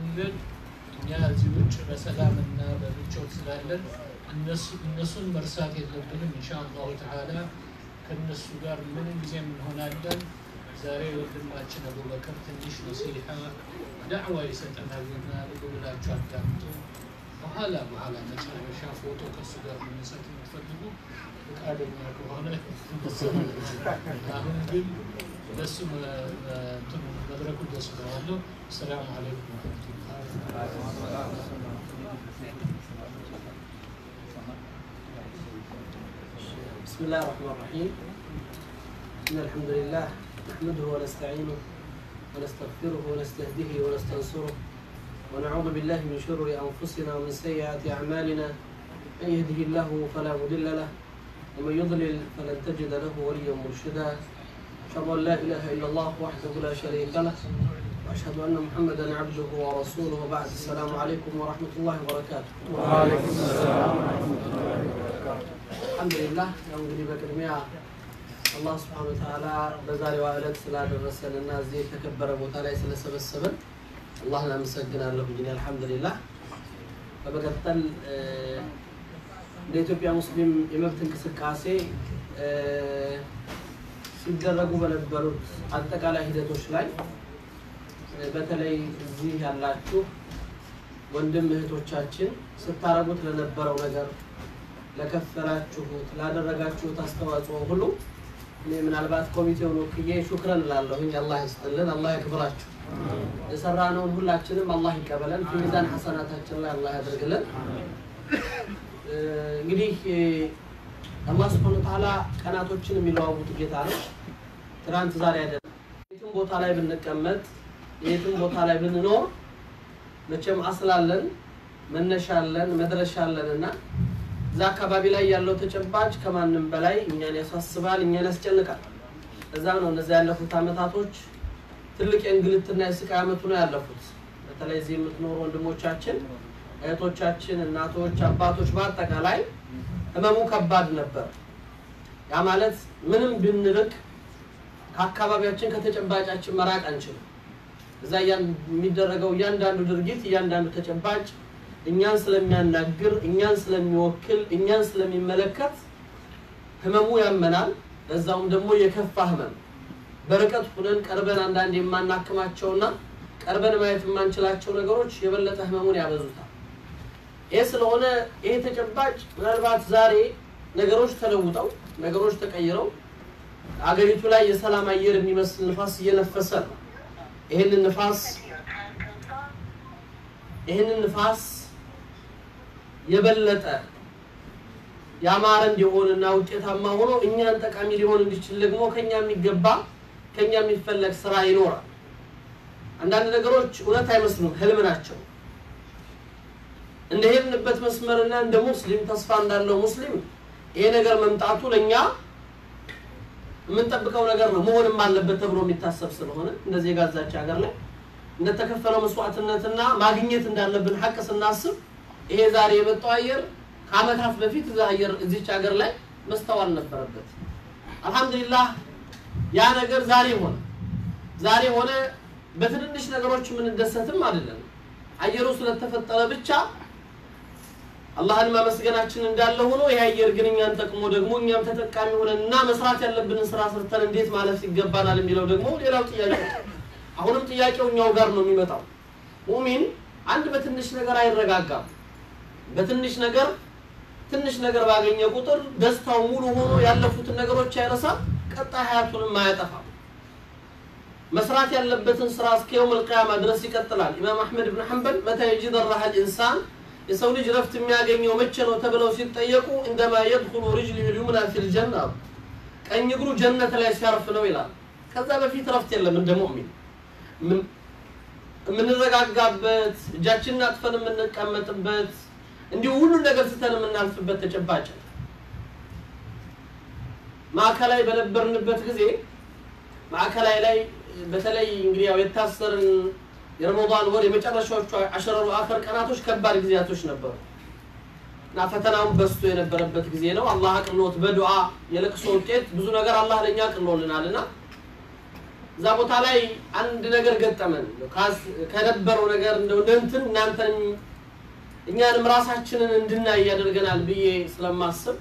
መንገድ እኛ እዚህ ውጭ በሰላምና በምቾት ስላለን እነሱን መርሳት የለብንም። ኢንሻአላሁ ተዓላ ከእነሱ ጋር ምንም ጊዜም እንሆናለን። ዛሬ ወንድማችን አቡበከር ትንሽ ነሲሓ ዳዕዋ ይሰጠናል እና ልብ ብላችሁ አዳምጡ። በኋላ በኋላ መጨረሻ ፎቶ ከእሱ ጋር መነሳት የምትፈልጉ ፈቃደኛ ከሆነ አሁን ግን ለሱ መድረኩ ደስ ብለዋለሁ። አሰላሙ አለይኩም بسم الله الرحمن الرحيم إن الحمد لله نحمده ونستعينه ونستغفره ونستهديه ونستنصره ونعوذ بالله من شرور أنفسنا ومن سيئات أعمالنا من يهده الله فلا مضل له ومن يضلل فلن تجد له وليا مرشدا أشهد أن لا إله إلا الله وحده لا شريك له وأشهد أن محمدا عبده ورسوله وبعد السلام عليكم ورحمة الله وبركاته وعليكم السلام ورحمة الله وبركاته አልሐምዱሊላህ ያው እንግዲህ በቅድሚያ አላህ ስብሐነ ወተዓላ በዛሬዋ ዕለት ስላደረሰን እና እዚህ የተከበረ ቦታ ላይ ስለሰበሰበን አላህን አመሰግናለሁ። እንግዲህ አልሐምዱሊላህ በመቀጠል እንደ ኢትዮጵያ ሙስሊም የመብት እንቅስቃሴ ሲደረጉ በነበሩት አጠቃላይ ሂደቶች ላይ በተለይ እዚህ ያላችሁ ወንድም እህቶቻችን ስታረጉት ለነበረው ነገር ለከፈላችሁት ላደረጋችሁት አስተዋጽኦ ሁሉ እኔ ምናልባት ኮሚቴውን ወክዬ ሹክረን እላለሁኝ። አላህ ይስጥልን፣ አላህ ያክብራችሁ። የሰራነውን ሁላችንም አላህ ይቀበለን፣ ፊ ሚዛን ሐሰናታችን ላይ አላህ ያደርግልን። እንግዲህ አላህ ስብሐነ ወተዓላ ቀናቶችን የሚለዋውጥ ጌታ ነው። ትናንት ዛሬ አይደለም። የትም ቦታ ላይ ብንቀመጥ የትም ቦታ ላይ ብንኖር መቼም አስላለን መነሻለን መድረሻለን እና እዛ አካባቢ ላይ ያለው ተጨባጭ ከማንም በላይ እኛን ያሳስባል፣ እኛን ያስጨንቃል። እዛ ነው እነዚያ ያለፉት አመታቶች ትልቅ የእንግልትና የስቃይ አመቱ ነው ያለፉት። በተለይ እዚህ የምትኖሩ ወንድሞቻችን፣ እህቶቻችን፣ እናቶች፣ አባቶች በአጠቃላይ ህመሙ ከባድ ነበር። ያ ማለት ምንም ብንርቅ ከአካባቢያችን ከተጨባጫችን መራቅ አንችልም። እዛ የሚደረገው እያንዳንዱ ድርጊት እያንዳንዱ ተጨባጭ እኛን ስለሚያናግር እኛን ስለሚወክል እኛን ስለሚመለከት ህመሙ ያመናል። በዛውም ደግሞ የከፋ ህመም በርቀት ሁነን ቀርበን አንዳንድ የማናክማቸውና ቀርበን ማየት የማንችላቸው ነገሮች የበለጠ ህመሙን ያበዙታል። ይህ ስለሆነ ይሄ ተጨባጭ ምናልባት ዛሬ ነገሮች ተለውጠው ነገሮች ተቀይረው አገሪቱ ላይ የሰላም አየር የሚመስል ንፋስ እየነፈሰ ነው። ይህንን ንፋስ ይህንን ንፋስ የበለጠ ያማረ እንዲሆንና ውጤታማ ሆኖ እኛን ጠቃሚ ሊሆን እንዲችል ደግሞ ከኛ የሚገባ ከኛ የሚፈለግ ስራ ይኖራል። አንዳንድ ነገሮች እውነት አይመስሉም፣ ህልም ናቸው። እንደሄድንበት መስመርና እንደ ሙስሊም ተስፋ እንዳለው ሙስሊም ይሄ ነገር መምጣቱ ለእኛ የምንጠብቀው ነገር ነው፣ መሆንም አለበት ተብሎ የሚታሰብ ስለሆነ እንደዚህ የጋዛች ሀገር ላይ እንደተከፈለው መስዋዕትነትና ማግኘት እንዳለብን ሀቅ ስናስብ ይሄ ዛሬ የመጣው አየር ከአመታት በፊት እዛ አየር እዚች ሀገር ላይ መስተዋል ነበረበት። አልሐምዱሊላህ ያ ነገር ዛሬ ሆነ። ዛሬ ሆነ። በትንንሽ ነገሮች የምንደሰትም አይደለም። አየሩ ስለተፈጠረ ብቻ አላህን ማመስገናችን እንዳለ ሆኖ ይህ አየር ግን እኛን ጠቅሞ ደግሞ እኛም ተጠቃሚ ሆነን እና መስራት ያለብንን ስራ ሰርተን እንዴት ማለፍ ይገባናል የሚለው ደግሞ ሌላው ጥያቄ አሁንም ጥያቄው እኛው ጋር ነው የሚመጣው። ሙሚን አንድ በትንሽ ነገር አይረጋጋም። በትንሽ ነገር ትንሽ ነገር ባገኘ ቁጥር ደስታው ሙሉ ሆኖ ያለፉትን ነገሮች አይረሳም፣ ቀጣይ ሀያቱንም አያጠፋም። መስራት ያለበትን ስራ እስከ የውም ልቅያማ ድረስ ይቀጥላል። ኢማም አሕመድ ብን ሐንበል መታ የጂድ ራሃ ልኢንሳን የሰው ልጅ ረፍት የሚያገኘው መቼ ነው ተብለው ሲጠየቁ እንደማ የድኹሉ ሪጅሊሁ ልዩምና ፊል ጀና ቀኝ እግሩ ጀነት ላይ ሲያርፍ ነው ይላል። ከዛ በፊት ረፍት የለም እንደ ሙእሚን የምንረጋጋበት እጃችንን አጥፈን የምንቀመጥበት እንዲሁ ሁሉን ነገር ስተን የምናልፍበት ተጨባጭ ማዕከላዊ በነበርንበት ጊዜ ማዕከላዊ ላይ በተለይ እንግዲህ ያው የታሰርን የረመዳን ወር የመጨረሻዎቹ አሸረሩ አኸር ቀናቶች ከባድ ጊዜያቶች ነበሩ እና ፈተናውን በስቶ የነበረበት ጊዜ ነው። አላህ አቅሎት በዱዓ የለቅሶ ውጤት ብዙ ነገር አላህ ለእኛ አቅሎልናል እና እዛ ቦታ ላይ አንድ ነገር ገጠመን። ካስ- ከነበረው ነገር እንደው እንትን እናንተንም እኛንም ራሳችንን እንድናይ ያደርገናል ብዬ ስለማስብ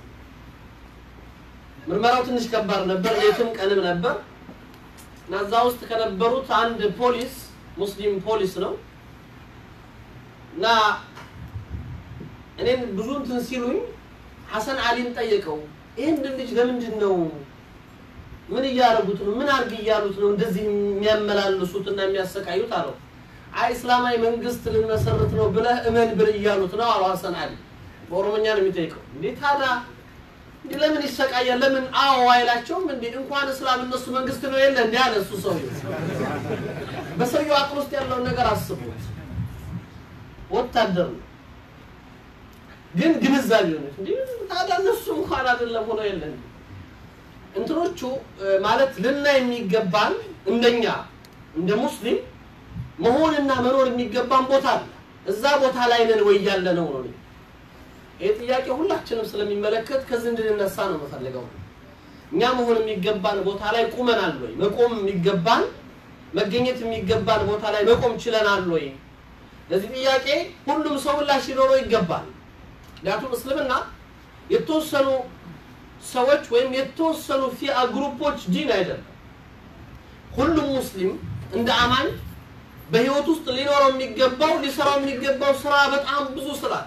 ምርመራው ትንሽ ከባድ ነበር። ሌትም ቀንም ነበር እና እዛ ውስጥ ከነበሩት አንድ ፖሊስ ሙስሊም ፖሊስ ነው እና እኔን ብዙ እንትን ሲሉኝ ሐሰን አሊን ጠየቀው። ይህን ልጅ ለምንድን ነው ምን እያደረጉት ነው? ምን አድርግ እያሉት ነው እንደዚህ የሚያመላልሱት እና የሚያሰቃዩት አለው። አይ እስላማዊ መንግስት ልንመሰርት ነው ብለህ እመን ብል እያሉት ነው አለው ሐሰን አሊ። በኦሮሞኛ ነው የሚጠይቀው። እንዴ ታዲያ እንዲህ ለምን ይሰቃያል? ለምን አዎ አይላቸውም? እንዴ እንኳን እስላም እነሱ መንግስት ነው የለ እንዲ አለ እሱ ሰውዬው። በሰውየው አቅል ውስጥ ያለውን ነገር አስቡት። ወታደር ነው ግን ግንዛቤ ሆነች እንዲ ታዲያ እነሱ እንኳን አይደለም ሆኖ የለ እንዴ? እንትኖቹ እ፣ ማለት ልናይ የሚገባን እንደኛ እንደ ሙስሊም መሆንና መኖር የሚገባን ቦታ አለ። እዛ ቦታ ላይ ነን ወይ ያለ ነው ነው እኔ ይህ ጥያቄ ሁላችንም ስለሚመለከት ከዚህ እንድንነሳ ነው የምፈልገው። እኛ መሆን የሚገባን ቦታ ላይ ቁመናል ወይ? መቆም የሚገባን መገኘት የሚገባን ቦታ ላይ መቆም ችለናል ወይ? ለዚህ ጥያቄ ሁሉም ሰው ምላሽ ሊኖረው ይገባል። ምክንያቱም እስልምና የተወሰኑ ሰዎች ወይም የተወሰኑ ፊአ ግሩፖች ዲን አይደለም። ሁሉም ሙስሊም እንደ አማኝ በህይወት ውስጥ ሊኖረው የሚገባው ሊሰራው የሚገባው ስራ በጣም ብዙ ስላለ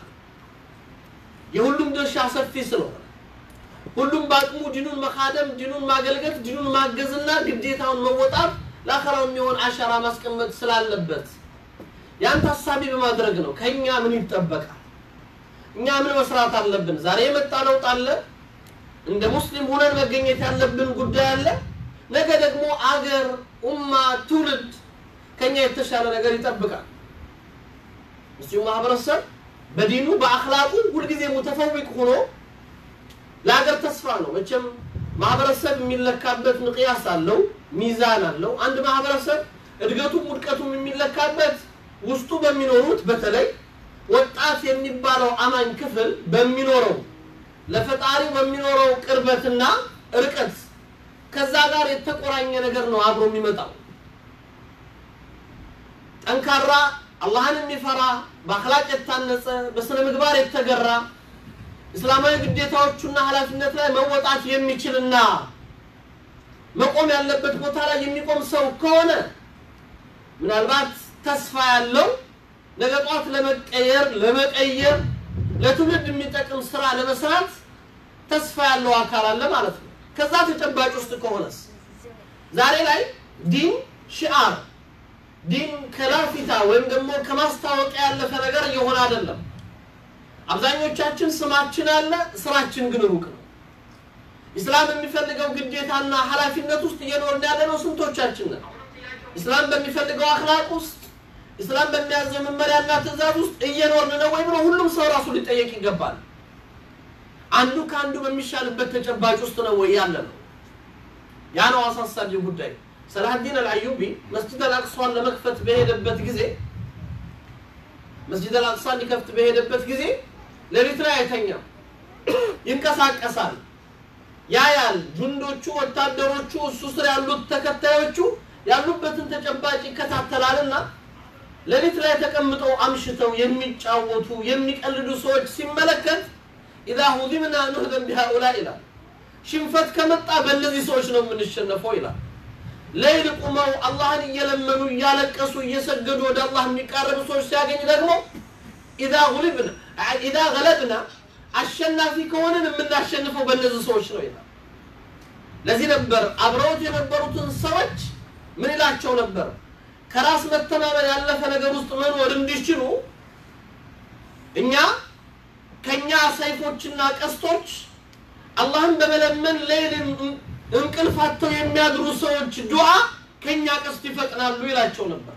የሁሉም ድርሻ ሰፊ ስለሆነ ሁሉም በአቅሙ ዲኑን መካደም፣ ዲኑን ማገልገል፣ ዲኑን ማገዝና ግዴታውን መወጣት ለአኸራው የሚሆን አሻራ ማስቀመጥ ስላለበት ያን ታሳቢ በማድረግ ነው ከኛ ምን ይጠበቃል፣ እኛ ምን መስራት አለብን። ዛሬ የመጣ ለውጥ አለ። እንደ ሙስሊም ሆነን መገኘት ያለብን ጉዳይ አለ። ነገ ደግሞ አገር፣ ኡማ፣ ትውልድ ከኛ የተሻለ ነገር ይጠብቃል። ሙስሊሙ ማህበረሰብ በዲኑ በአክላቁ ሁልጊዜ ሙተፈዊቅ ሆኖ ለሀገር ተስፋ ነው። መቼም ማህበረሰብ የሚለካበት ምቅያስ አለው፣ ሚዛን አለው። አንድ ማህበረሰብ እድገቱም ውድቀቱም የሚለካበት ውስጡ በሚኖሩት በተለይ ወጣት የሚባለው አማኝ ክፍል በሚኖረው ለፈጣሪው በሚኖረው ቅርበትና ርቀት ከዛ ጋር የተቆራኘ ነገር ነው አብሮ የሚመጣው። ጠንካራ አላህን የሚፈራ በአክላቅ የታነጸ በስነ ምግባር የተገራ እስላማዊ ግዴታዎቹና ኃላፊነት ላይ መወጣት የሚችልና መቆም ያለበት ቦታ ላይ የሚቆም ሰው ከሆነ ምናልባት ተስፋ ያለው ነገ ጧት ለመቀየር ለመቀየር ለትውልድ የሚጠቅም ስራ ለመስራት ተስፋ ያለው አካል አለ ማለት ነው። ከዛ ተጨባጭ ውስጥ ከሆነስ ዛሬ ላይ ዲን ሽዓር ዲን ከላፊታ ወይም ደግሞ ከማስታወቂያ ያለፈ ነገር እየሆነ አይደለም። አብዛኞቻችን ስማችን አለ፣ ስራችን ግን ሩቅ ነው። ኢስላም የሚፈልገው ግዴታና ኃላፊነት ውስጥ እየኖርን ያለነው ስንቶቻችን ነን? ኢስላም በሚፈልገው አክላቅ ውስጥ ኢስላም በሚያዘው መመሪያና ትእዛዝ ውስጥ እየኖርን ነው ወይ ብሎ ሁሉም ሰው ራሱ ሊጠየቅ ይገባል። አንዱ ከአንዱ በሚሻልበት ተጨባጭ ውስጥ ነው ወይ ያለ ነው? ያ ነው አሳሳቢው ጉዳይ። ሰላሀዲን አልአዩቢ መስጂድ አልአቅሷን ለመክፈት በሄደበት ጊዜ መስጂድ አልአቅሷን ሊከፍት በሄደበት ጊዜ ሌሊት ላይ አይተኛም፣ ይንቀሳቀሳል፣ ያያል። ጁንዶቹ፣ ወታደሮቹ፣ እሱ ስር ያሉት ተከታዮቹ ያሉበትን ተጨባጭ ይከታተላልና ሌሊት ላይ ተቀምጠው አምሽተው የሚጫወቱ የሚቀልዱ ሰዎች ሲመለከት ኢዛ ሁዚምና ኑህዘን ቢሃኡላ ይላል። ሽንፈት ከመጣ በእነዚህ ሰዎች ነው የምንሸነፈው ይላል። ሌይል ቁመው አላህን እየለመኑ እያለቀሱ እየሰገዱ ወደ አላህ የሚቃረቡ ሰዎች ሲያገኝ ደግሞ ኢዛ ጉሊብና ኢዛ ገለብና አሸናፊ ከሆንን የምናሸንፈው በእነዚህ ሰዎች ነው ይላል። ለዚህ ነበር አብረውት የነበሩትን ሰዎች ምን ይላቸው ነበር? ከራስ መተማመን ያለፈ ነገር ውስጥ መኖር እንዲችሉ እኛ ከኛ ሰይፎችና ቀስቶች አላህን በመለመን ሌይል እንቅልፍ አጥተው የሚያድሩ ሰዎች ዱዓ ከኛ ቀስት ይፈጥናሉ ይላቸው ነበር።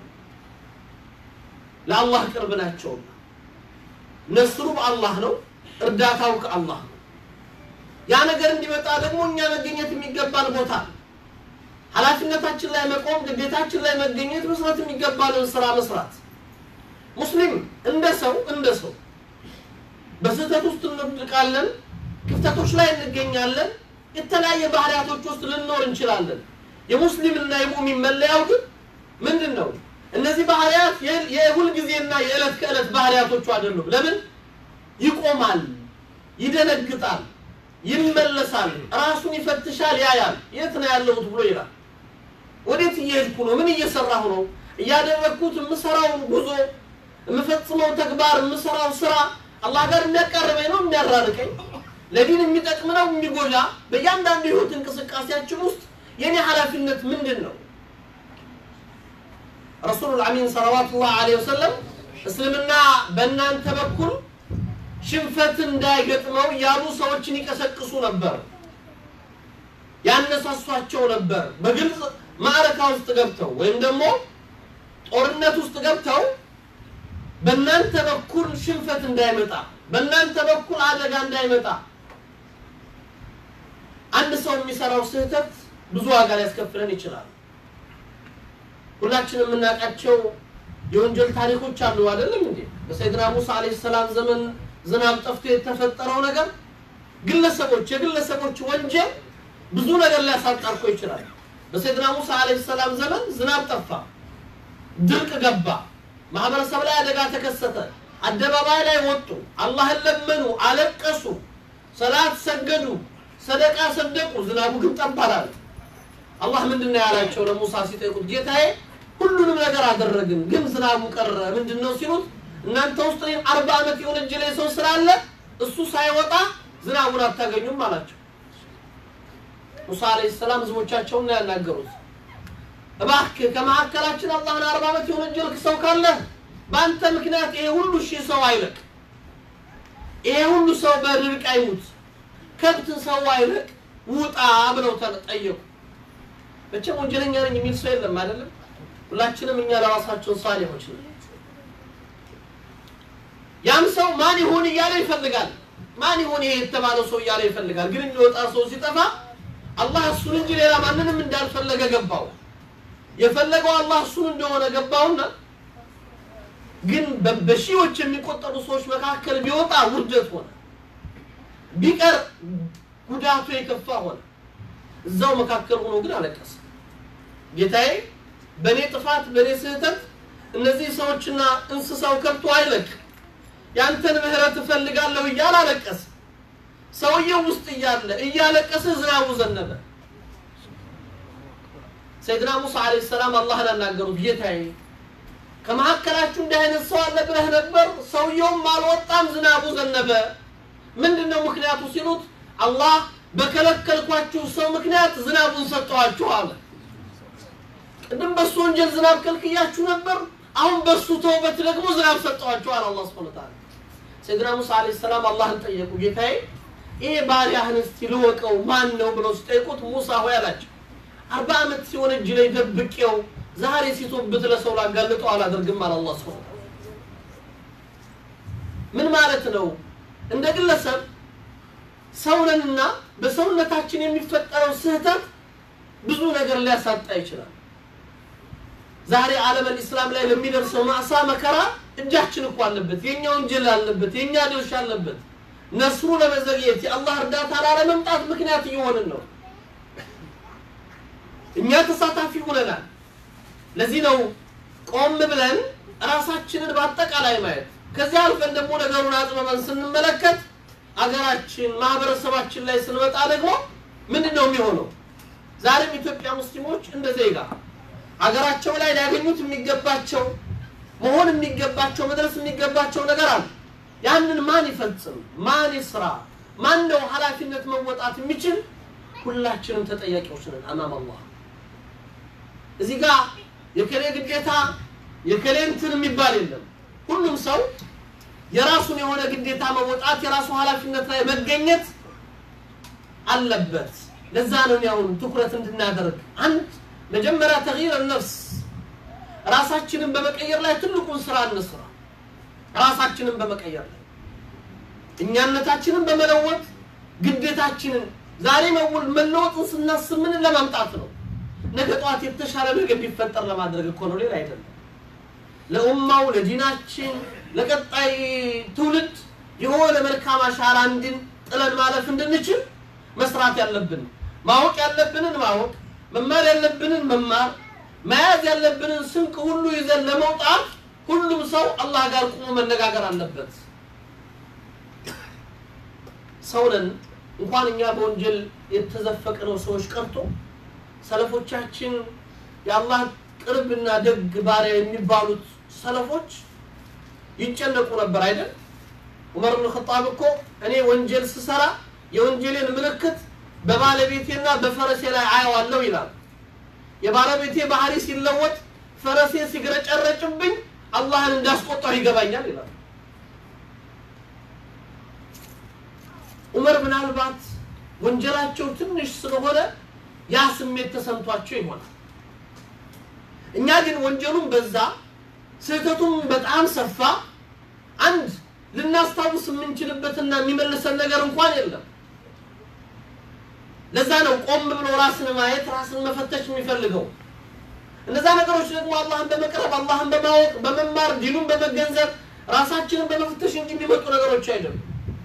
ለአላህ ቅርብ ናቸውና ነስሩ በአላህ ነው፣ እርዳታው ከአላህ ነው። ያ ነገር እንዲመጣ ደግሞ እኛ መገኘት የሚገባን ቦታ ነው። ኃላፊነታችን ላይ መቆም፣ ግዴታችን ላይ መገኘት፣ መስራት የሚገባንን ስራ መስራት። ሙስሊም እንደ ሰው እንደ ሰው በስህተት ውስጥ እንወድቃለን፣ ክፍተቶች ላይ እንገኛለን፣ የተለያየ ባህሪያቶች ውስጥ ልንኖር እንችላለን። የሙስሊምና የሙእሚን መለያው ግን ምንድን ነው? እነዚህ ባህሪያት የ- የሁል ጊዜና የዕለት ከዕለት ባህሪያቶቹ አይደሉም። ለምን? ይቆማል፣ ይደነግጣል፣ ይመለሳል፣ ራሱን ይፈትሻል፣ ያያል። የት ነው ያለሁት ብሎ ይላል። ወዴት እየሄድኩ ነው? ምን እየሰራሁ ነው? እያደረግኩት የምሰራው ጉዞ፣ የምፈጽመው ተግባር፣ የምሰራው ስራ አላህ ጋር የሚያቀርበኝ ነው የሚያራርቀኝ፣ ለዲን የሚጠቅም ነው የሚጎዳ? በእያንዳንዱ የህይወት እንቅስቃሴያችን ውስጥ የኔ ኃላፊነት ምንድን ነው? ረሱሉል አሚን ሰለዋቱላህ ዐለይሂ ወሰለም እስልምና በእናንተ በኩል ሽንፈት እንዳይገጥመው ያሉ ሰዎችን ይቀሰቅሱ ነበር፣ ያነሳሷቸው ነበር። በግልጽ ማዕረካ ውስጥ ገብተው ወይም ደግሞ ጦርነት ውስጥ ገብተው በእናንተ በኩል ሽንፈት እንዳይመጣ፣ በእናንተ በኩል አደጋ እንዳይመጣ አንድ ሰው የሚሰራው ስህተት ብዙ ዋጋ ሊያስከፍለን ይችላል። ሁላችንም የምናውቃቸው የወንጀል ታሪኮች አሉ አይደለም እንዴ? በሰይድና ሙሳ አለይሂ ሰላም ዘመን ዝናብ ጠፍቶ የተፈጠረው ነገር ግለሰቦች የግለሰቦች ወንጀል ብዙ ነገር ሊያሳጣርኮ ይችላል። በሰይድና ሙሳ አለይሂ ሰላም ዘመን ዝናብ ጠፋ፣ ድርቅ ገባ፣ ማህበረሰብ ላይ አደጋ ተከሰተ። አደባባይ ላይ ወጡ፣ አላህን ለመኑ፣ አለቀሱ፣ ሰላት ሰገዱ፣ ሰደቃ ሰደቁ። ዝናቡ ግን ጠብ አላለ። አላህ ምንድን ነው ያላቸው ለሙሳ ሲጠይቁት፣ ጌታዬ ሁሉንም ነገር አደረግን፣ ግን ዝናቡ ቀረ። ምንድን ነው ሲሉት፣ እናንተ ውስጥ እኔም አርባ ዓመት የሆነ እጅ ላይ ሰው ስላለ እሱ ሳይወጣ ዝናቡን አታገኙም አላቸው። ሙሳ አለይሂ ሰላም ህዝቦቻቸውን ነው ያናገሩት። እባክህ ከመካከላችን አላህን አርባ ዓመት የወነጀልክ ሰው ካለ በአንተ ምክንያት ይሄ ሁሉ ሺህ ሰው አይለቅ፣ ይሄ ሁሉ ሰው በድርቅ አይሙት፣ ከብት ሰው አይለቅ፣ ውጣ ብለው ተለ- ጠየቁ። መቼም ወንጀለኛ ነኝ የሚል ሰው የለም አይደለም። ሁላችንም እኛ ለራሳችን ሳሊሆች ነን። ያም ሰው ማን ይሆን እያለ ይፈልጋል። ማን ይሆን ይሄ የተባለው ሰው እያለ ይፈልጋል። ግን የሚወጣ ሰው ሲጠፋ አላህ እሱን እንጂ ሌላ ማንንም እንዳልፈለገ ገባው። የፈለገው አላህ እሱን እንደሆነ ገባውና ግን በ- በሺዎች የሚቆጠሩ ሰዎች መካከል ቢወጣ ውርደት ሆነ፣ ቢቀር ጉዳቱ የከፋ ሆነ። እዛው መካከል ሆኖ ግን አለቀሰ። ጌታዬ በእኔ ጥፋት በእኔ ስህተት እነዚህ ሰዎችና እንስሳው ከብቶ አይለቅ፣ ያንተን ምህረት እፈልጋለሁ እያለ አለቀሰ። ሰውየው ውስጥ እያለ እያለቀሰ ዝናቡ ዘነበ። ሰይድና ሙሳ አለይሂ ሰላም አላህን አናገሩት። ጌታዬ ከመካከላችሁ እንዲህ አይነት ሰው አለ ብለህ ነበር፣ ሰውየውም አልወጣም፣ ዝናቡ ዘነበ። ምንድን ነው ምክንያቱ ሲሉት አላህ በከለከልኳችሁ ሰው ምክንያት ዝናቡን ሰጠኋችሁ አለ። ቅድም በሱ ወንጀል ዝናብ ከልክያችሁ ነበር፣ አሁን በሱ ተውበት ደግሞ ዝናብ ሰጠኋችሁ አለ አላህ ሱብሓነሁ ወተዓላ። ሰይድና ሙሳ አለይሂ ሰላም አላህን ጠየቁ። ጌታዬ ይሄ ባሪያህን እስቲ ልወቀው ማን ነው ብለው ሲጠይቁት ሙሳ ሆይ አላቸው አርባ ዓመት ሲሆን እጅ ላይ ደብቄው ዛሬ ሲቶብት ለሰው ላጋልጠው አላደርግም አለ አላህ ሱብሓነሁ ወተዓላ። ምን ማለት ነው? እንደ ግለሰብ ሰውነንና በሰውነታችን የሚፈጠረው ስህተት ብዙ ነገር ሊያሳጣ ይችላል። ዛሬ ዓለም ኢስላም ላይ ለሚደርሰው ማዕሳ መከራ እጃችን እኮ አለበት፣ የኛ ወንጀል አለበት፣ የኛ ድርሻ አለበት። ነስሩ ለመዘግየት የአላህ እርዳታ ላለመምጣት ምክንያት እየሆንን ነው። እኛ ተሳታፊ ሆነናል። ለዚህ ነው ቆም ብለን ራሳችንን በአጠቃላይ ማየት ከዚህ አልፈን ደግሞ ነገሩን አጥበበን ስንመለከት አገራችን ማህበረሰባችን ላይ ስንመጣ ደግሞ ምንድን ነው የሚሆነው? ዛሬም ኢትዮጵያ ሙስሊሞች እንደ ዜጋ አገራቸው ላይ ሊያገኙት የሚገባቸው መሆን የሚገባቸው መድረስ የሚገባቸው ነገር አለ። ያንን ማን ይፈጽም? ማን ይስራ? ማን ነው ኃላፊነት መወጣት የሚችል? ሁላችንም ተጠያቂዎች ነን አማም አላህ። እዚህ ጋር የከሌ ግዴታ የከሌ እንትን የሚባል የለም። ሁሉም ሰው የራሱን የሆነ ግዴታ መወጣት የራሱ ኃላፊነት ላይ መገኘት አለበት። ለዛ ነው እኔ አሁን ትኩረት እንድናደርግ አንድ መጀመሪያ ተግይር ነፍስ ራሳችንን በመቀየር ላይ ትልቁን ስራ እንስራ። ራሳችንን በመቀየር ላይ እኛነታችንን በመለወጥ ግዴታችንን ዛሬ መውል መለወጥን ስናስብ ምን ለማምጣት ነው? ነገ ጠዋት የተሻለ ነገር ቢፈጠር ለማድረግ እኮ ነው፣ ሌላ አይደለም። ለኡማው ለዲናችን ለቀጣይ ትውልድ የሆነ መልካም አሻራ እንድን ጥለን ማለፍ እንድንችል መስራት ያለብን ማወቅ ያለብንን ማወቅ መማር ያለብንን መማር መያዝ ያለብንን ስንቅ ሁሉ ይዘን ለመውጣት ሁሉም ሰው አላህ ጋር ቁሞ መነጋገር አለበት። ሰውነን እንኳን እኛ በወንጀል የተዘፈቅነው ሰዎች ቀርቶ ሰለፎቻችን የአላህ ቅርብና ደግ ባሪያ የሚባሉት ሰለፎች ይጨነቁ ነበር አይደል? ዑመር ብን ኸጣብ እኮ እኔ ወንጀል ስሰራ የወንጀሌን ምልክት በባለቤቴና በፈረሴ ላይ አየዋለሁ ይላል። የባለቤቴ ባህሪ ሲለወጥ ፈረሴ ሲግረጨረጭብኝ አላህን እንዳስቆጣሁ ይገባኛል ይላል። ዑመር ምናልባት ወንጀላቸው ትንሽ ስለሆነ ያ ስሜት ተሰምቷቸው ይሆናል። እኛ ግን ወንጀሉም በዛ ስህተቱም በጣም ሰፋ። አንድ ልናስታውስ የምንችልበትና የሚመልሰን ነገር እንኳን የለም። ለዛ ነው ቆም ብሎ ራስን ማየት ራስን መፈተሽ የሚፈልገው። እነዛ ነገሮች ደግሞ አላህን በመቅረብ አላህን በማወቅ በመማር ዲኑን በመገንዘብ ራሳችንን በመፈተሽ እንጂ የሚመጡ ነገሮች አይደሉም።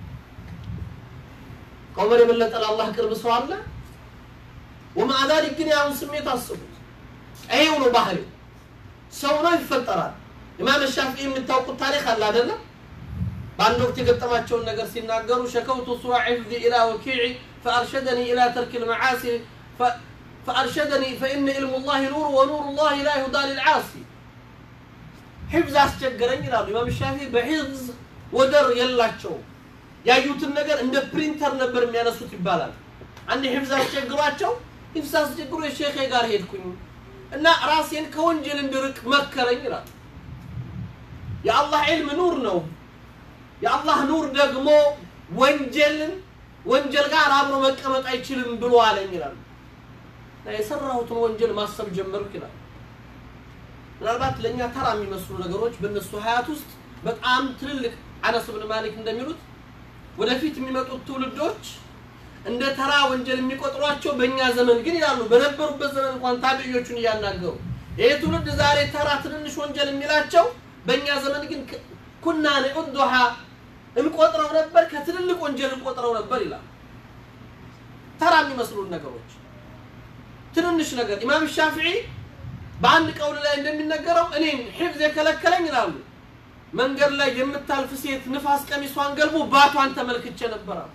ከዑመር የበለጠ ለአላህ ቅርብ ሰው አለ? ወማዓ ዛሊክ ግን ያሁን ስሜት አስቡት። ይሄው ነው ባህሪው። ሰው ነው ይፈጠራል። ኢማም ሻፊዒ የምታውቁት ታሪክ አለ አይደለም? በአንድ ወቅት የገጠማቸውን ነገር ሲናገሩ ሸከውቱ ሱዋ ዒፍዚ ኢላ ወኪዒ ፈአርሸደኒ ኢላ ተርክ ልመዓሲ ፈአርሸደኒ ፈኢነ ኢልሙ ላህ ኑር ወኑሩ ላህ ላ ይሁዳ ልልዓሲ ሒፍዝ አስቸገረኝ ይላሉ ኢማም ሻፊዒ። በሒፍዝ ወደር የላቸውም። ያዩትን ነገር እንደ ፕሪንተር ነበር የሚያነሱት ይባላል። አንድ ሒፍዝ አስቸግሯቸው ሒፍዝ አስቸግሮ የሼኼ ጋር ሄድኩኝ እና ራሴን ከወንጀል እንድርቅ መከረኝ ይላል። የአላህ ዒልም ኑር ነው። የአላህ ኑር ደግሞ ወንጀልን ወንጀል ጋር አብሮ መቀመጥ አይችልም ብሎ አለኝ ይላል። እና የሰራሁትን ወንጀል ማሰብ ጀመርኩ ይላል። ምናልባት ለእኛ ተራ የሚመስሉ ነገሮች በእነሱ ሀያት ውስጥ በጣም ትልልቅ አነስ ብን ማሊክ እንደሚሉት ወደፊት የሚመጡት ትውልዶች እንደ ተራ ወንጀል የሚቆጥሯቸው በእኛ ዘመን ግን ይላሉ በነበሩበት ዘመን እንኳን ታቢዮቹን እያናገሩ ይህ ትውልድ ዛሬ ተራ ትንንሽ ወንጀል የሚላቸው በእኛ ዘመን ግን ኩና ንዑዱሃ እንቆጥረው ነበር ከትልልቅ ወንጀል እንቆጥረው ነበር ይላል። ተራ የሚመስሉን ነገሮች ትንንሽ ነገር ኢማም ሻፊዒ በአንድ ቀውል ላይ እንደሚነገረው እኔን ሒፍዝ የከለከለኝ ይላሉ መንገድ ላይ የምታልፍ ሴት ንፋስ ቀሚሷን ገልቦ ባቷን ተመልክቼ ነበር አሉ።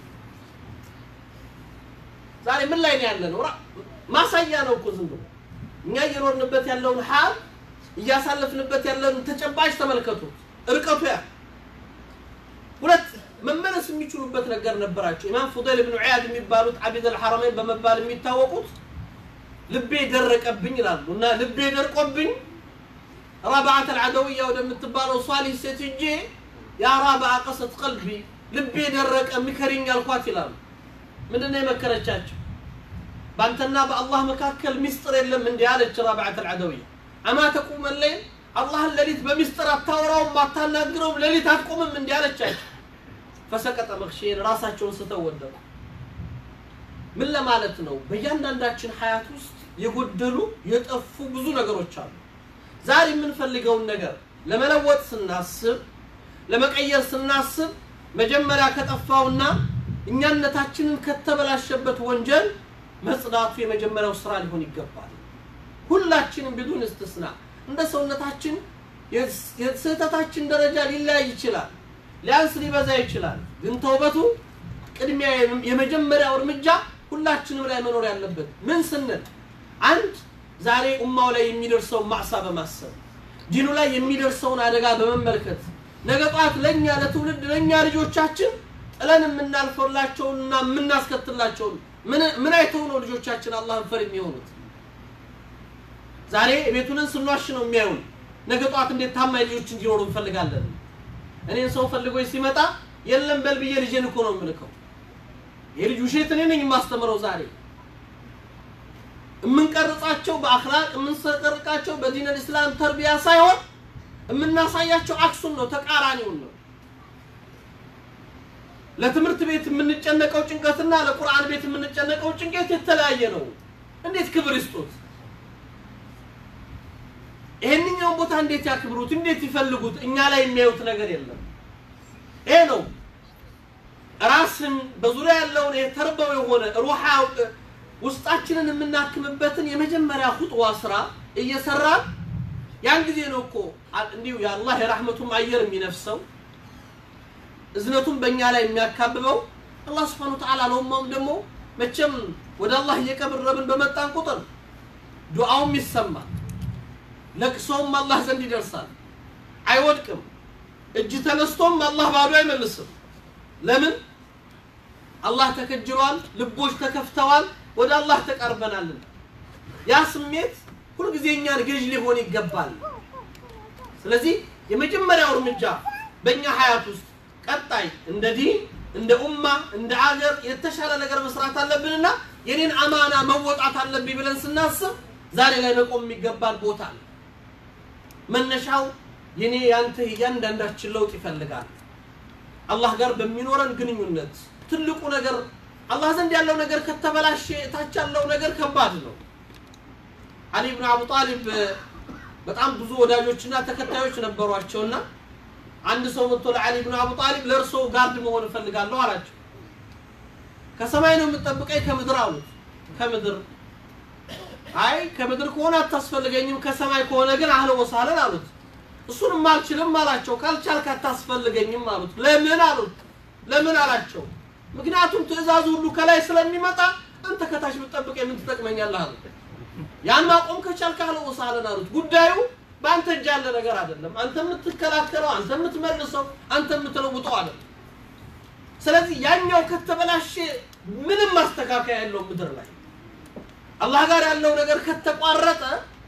ዛሬ ምን ላይ ነው ያለ ነው? ማሳያ ነው እኮ ዝም ብሎ እኛ እየኖርንበት ያለውን ሀል እያሳለፍንበት ያለውን ተጨባጭ ተመልከቱት። እርቀቱ ያ ሁለት መመለስ የሚችሉበት ነገር ነበራቸው። ኢማም ፉደይል ብን ዒያድ የሚባሉት አቢድ አልሐረመይን በመባል የሚታወቁት ልቤ ደረቀብኝ ይላሉ እና ልቤ ደርቆብኝ ረባዓት አልዓደውያ ወደምትባለው ሷሊህ ሴት ሂጄ ያ ራብዓ ቀሰት ቀልቢ ልቤ ደረቀ ምከሪኝ አልኳት ይላሉ። ምንድን ነው የመከረቻቸው? በአንተና በአላህ መካከል ሚስጥር የለም እንዲህ አለች ረብዓት አልዓደውያ። አማ ተቁመ ለይል አላህን ሌሊት በሚስጥር አታወራውም አታናግረውም ሌሊት አትቆምም እንዲህ አለቻቸው። ፈሰቀጠ መክሼን ራሳቸውን ስተው ወደቁ። ምን ለማለት ነው? በእያንዳንዳችን ሀያት ውስጥ የጎደሉ የጠፉ ብዙ ነገሮች አሉ። ዛሬ የምንፈልገውን ነገር ለመለወጥ ስናስብ ለመቀየር ስናስብ መጀመሪያ ከጠፋውና እኛነታችንን ከተበላሸበት ወንጀል መጽዳቱ የመጀመሪያው ስራ ሊሆን ይገባል። ሁላችንም ቢዱን እስትስና እንደ ሰውነታችን የስህተታችን ደረጃ ሊለያይ ይችላል፣ ሊያንስ ሊበዛ ይችላል። ግን ተውበቱ ቅድሚያ የመጀመሪያው እርምጃ ሁላችንም ላይ መኖር ያለበት ምን ስንል አንድ ዛሬ ኡማው ላይ የሚደርሰውን ማዕሳ በማሰብ ዲኑ ላይ የሚደርሰውን አደጋ በመመልከት ነገ ጠዋት ለእኛ ለትውልድ ለእኛ ልጆቻችን ጥለን የምናልፈላቸውንና የምናስከትላቸውን ምን አይተው ነው ልጆቻችን አላህን ፈር የሚሆኑት? ዛሬ ቤቱንን ስንዋሽ ነው የሚያዩን። ነገ ጠዋት እንዴት ታማኝ ልጆች እንዲኖሩ እንፈልጋለን። እኔን ሰው ፈልጎኝ ሲመጣ የለም በል ብዬ ልጄን እኮ ነው የምልከው። የልጅ ውሸት እኔ ነኝ የማስተምረው ዛሬ የምንቀርጻቸው በአክላቅ የምንቀርጻቸው በዲን ኢስላም ተርቢያ ሳይሆን የምናሳያቸው አክሱን ነው፣ ተቃራኒውን ነው። ለትምህርት ቤት የምንጨነቀው ጭንቀትና ለቁርአን ቤት የምንጨነቀው ጭንቀት የተለያየ ነው። እንዴት ክብር ይስጡት? ይሄንኛውን ቦታ እንዴት ያክብሩት? እንዴት ይፈልጉት? እኛ ላይ የሚያዩት ነገር የለም። ይሄ ነው ራስን በዙሪያ ያለውን ይሄ ተርበው የሆነ ሩሃ ውስጣችንን የምናክምበትን የመጀመሪያ ሁጥዋ ስራ እየሰራን ያን ጊዜ ነው እኮ አ- እንዲሁ የአላህ የራህመቱም አየር የሚነፍሰው እዝነቱን በእኛ ላይ የሚያካብበው አላህ ስብሐነ ወተዓላ ለኡማውም ደግሞ መቼም ወደ አላህ እየቀረብን በመጣን ቁጥር ዱዓውም ይሰማል፣ ለቅሶውም አላህ ዘንድ ይደርሳል፣ አይወድቅም። እጅ ተነስቶም አላህ ባዶ አይመልስም። ለምን? አላህ ተከጅሏል፣ ልቦች ተከፍተዋል፣ ወደ አላህ ተቃርበናልና ያ ስሜት ሁልጊዜ እኛን ገዥ ሊሆን ይገባል። ስለዚህ የመጀመሪያው እርምጃ በእኛ ሀያት ውስጥ ቀጣይ እንደ ዲን እንደ ኡማ እንደ አገር የተሻለ ነገር መስራት አለብንና የኔን አማና መወጣት አለብኝ ብለን ስናስብ ዛሬ ላይ መቆም የሚገባን ቦታ ነው። መነሻው የኔ ያንተ እያንዳንዳችን ለውጥ ይፈልጋል። አላህ ጋር በሚኖረን ግንኙነት ትልቁ ነገር አላህ ዘንድ ያለው ነገር ከተበላሸ ታች ያለው ነገር ከባድ ነው። አሊ ብን አቡ ጣሊብ በጣም ብዙ ወዳጆችና ተከታዮች ነበሯቸውና አንድ ሰው መጥቶ ለአሊ ብን አቡ ጣሊብ ለእርሶ ጋርድ መሆን እፈልጋለሁ አላቸው። ከሰማይ ነው የምጠብቀኝ ከምድር አሉት። ከምድር አይ ከምድር ከሆነ አታስፈልገኝም፣ ከሰማይ ከሆነ ግን አህለ ወሳለን አሉት። እሱንም አልችልም አላቸው። ካልቻልክ አታስፈልገኝም አሉት። ለምን አሉት። ለምን አላቸው። ምክንያቱም ትእዛዙ ሁሉ ከላይ ስለሚመጣ አንተ ከታች ብትጠብቀኝ ምን ትጠቅመኛለህ አሉት። ያን ማቆም ከቻልክ አህለ ወሳለን አሉት። ጉዳዩ በአንተ እጅ ያለ ነገር አይደለም። አንተ የምትከላከለው፣ አንተ የምትመልሰው፣ አንተ የምትለውጠው አይደለም። ስለዚህ ያኛው ከተበላሸ ምንም ማስተካከያ የለውም ምድር ላይ አላህ ጋር ያለው ነገር ከተቋረጠ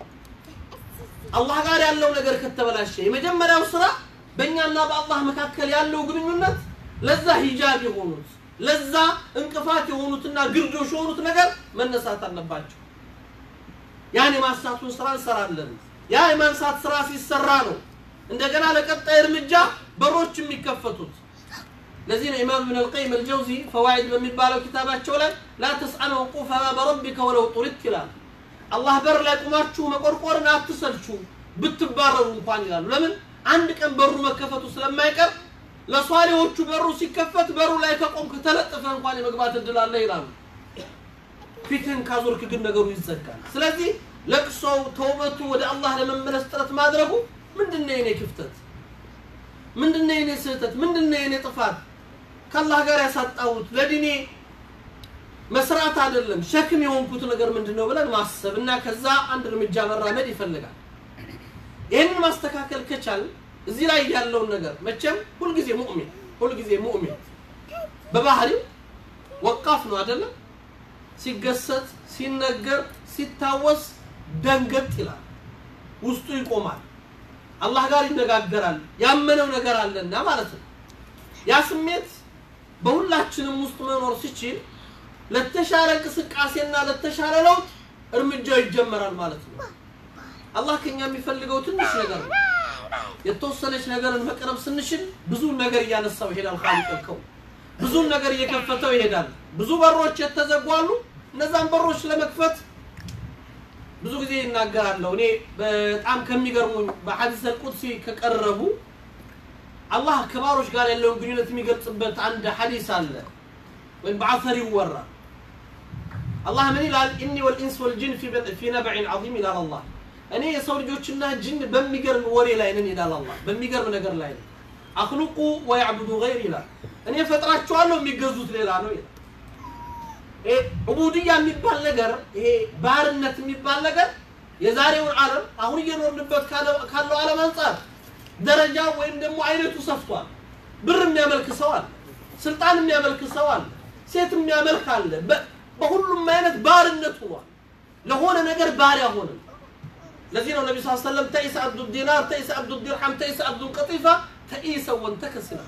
አላህ ጋር ያለው ነገር ከተበላሸ የመጀመሪያው ስራ በእኛና በአላህ መካከል ያለው ግንኙነት ለዛ ሂጃብ የሆኑት ለዛ እንቅፋት የሆኑትና ግርዶሽ የሆኑት ነገር መነሳት አለባቸው። ያን የማንሳቱን ስራ እንሰራለን። ያ የማንሳት ስራ ሲሰራ ነው እንደገና ለቀጣይ እርምጃ በሮች የሚከፈቱት። ለዚህ ነው ኢማም ኢብን አልቀይም አልጀውዚ ፈዋኢድ በሚባለው ኪታባቸው ላይ ላ ተስአል ወቁፈ ባበ ረቢከ ወለው ጡሪት ይላል። አላህ በር ላይ ቁማችሁ መቆርቆርን አትሰልቹ ብትባረሩ እንኳን ይላሉ። ለምን አንድ ቀን በሩ መከፈቱ ስለማይቀር ለሷሊዎቹ በሩ ሲከፈት በሩ ላይ ከቆምክ ተለጥፈ እንኳን የመግባት እድል አለ ይላሉ። ፊትህን ካዞርክ ግን ነገሩ ይዘጋል። ስለዚህ ለቅሶው፣ ተውበቱ፣ ወደ አላህ ለመመለስ ጥረት ማድረጉ ምንድነው የኔ ክፍተት? ምንድነው የኔ ስህተት? ምንድነው የኔ ጥፋት? ከአላህ ጋር ያሳጣሁት ለዲኔ መስራት አይደለም ሸክም የሆንኩት ነገር ምንድነው ብለን ማሰብ እና ከዛ አንድ እርምጃ መራመድ ይፈልጋል። ይህንን ማስተካከል ከቻል እዚህ ላይ ያለውን ነገር መቼም ሁልጊዜ ሙእሚን ሁልጊዜ ሙእሚን በባህሪው ወቃፍ ነው አይደለም። ሲገሰት፣ ሲነገር፣ ሲታወስ ደንገጥ ይላል፣ ውስጡ ይቆማል፣ አላህ ጋር ይነጋገራል። ያመነው ነገር አለና ማለት ነው። ያ ስሜት በሁላችንም ውስጥ መኖር ሲችል ለተሻለ እንቅስቃሴና ለተሻለ ለውጥ እርምጃው ይጀመራል ማለት ነው። አላህ ከኛ የሚፈልገው ትንሽ ነገር ነው። የተወሰነች ነገርን መቅረብ ስንችል ብዙ ነገር እያነሳው ይሄዳል። ካልቀልከው ብዙ ነገር እየከፈተው ይሄዳል። ብዙ በሮች የተዘጉ አሉ። እነዛን በሮች ለመክፈት ብዙ ጊዜ ይናገራለሁ። እኔ በጣም ከሚገርሙኝ በሐዲስ አልቁድሲ ከቀረቡ አላህ ከባሮች ጋር ያለውን ግንኙነት የሚገልጽበት አንድ ሐዲስ አለ ወይም በአሰር ይወራል። አላህ ምን ይላል? ኢኒ ወልኢንስ ወልጅን ፊ በጥ- ፊ ነብዕን ዐዚም ይላል አላህ። እኔ የሰው ልጆችና ጅን በሚገርም ወሬ ላይ ነን ይላል አላህ። በሚገርም ነገር ላይ ነን። አክሉቁ ወያዕቡዱ ገይር ይላል። እኔ ፈጥራቸዋለሁ የሚገዙት ሌላ ነው ይላል። ይሄ ዑቡድያ የሚባል ነገር ይሄ ባርነት የሚባል ነገር የዛሬውን ዓለም አሁን እየኖርንበት ካለ- ካለው ዓለም አንጻር ደረጃ ወይም ደግሞ አይነቱ ሰፍቷል። ብር የሚያመልክ ሰው አለ፣ ስልጣን የሚያመልክ ሰው አለ፣ ሴት የሚያመልክ አለ። በ- በሁሉም አይነት ባርነት ሆኗል። ለሆነ ነገር ባሪያ ሆነ። ለዚህ ነው ነቢ ስ ሰለም ተኢሰ አብዱ ዲናር ተኢሰ አብዱ ዲርሐም ተኢሰ አብዱ ቀጢፋ ተኢሰ ወንተከስ ይላል።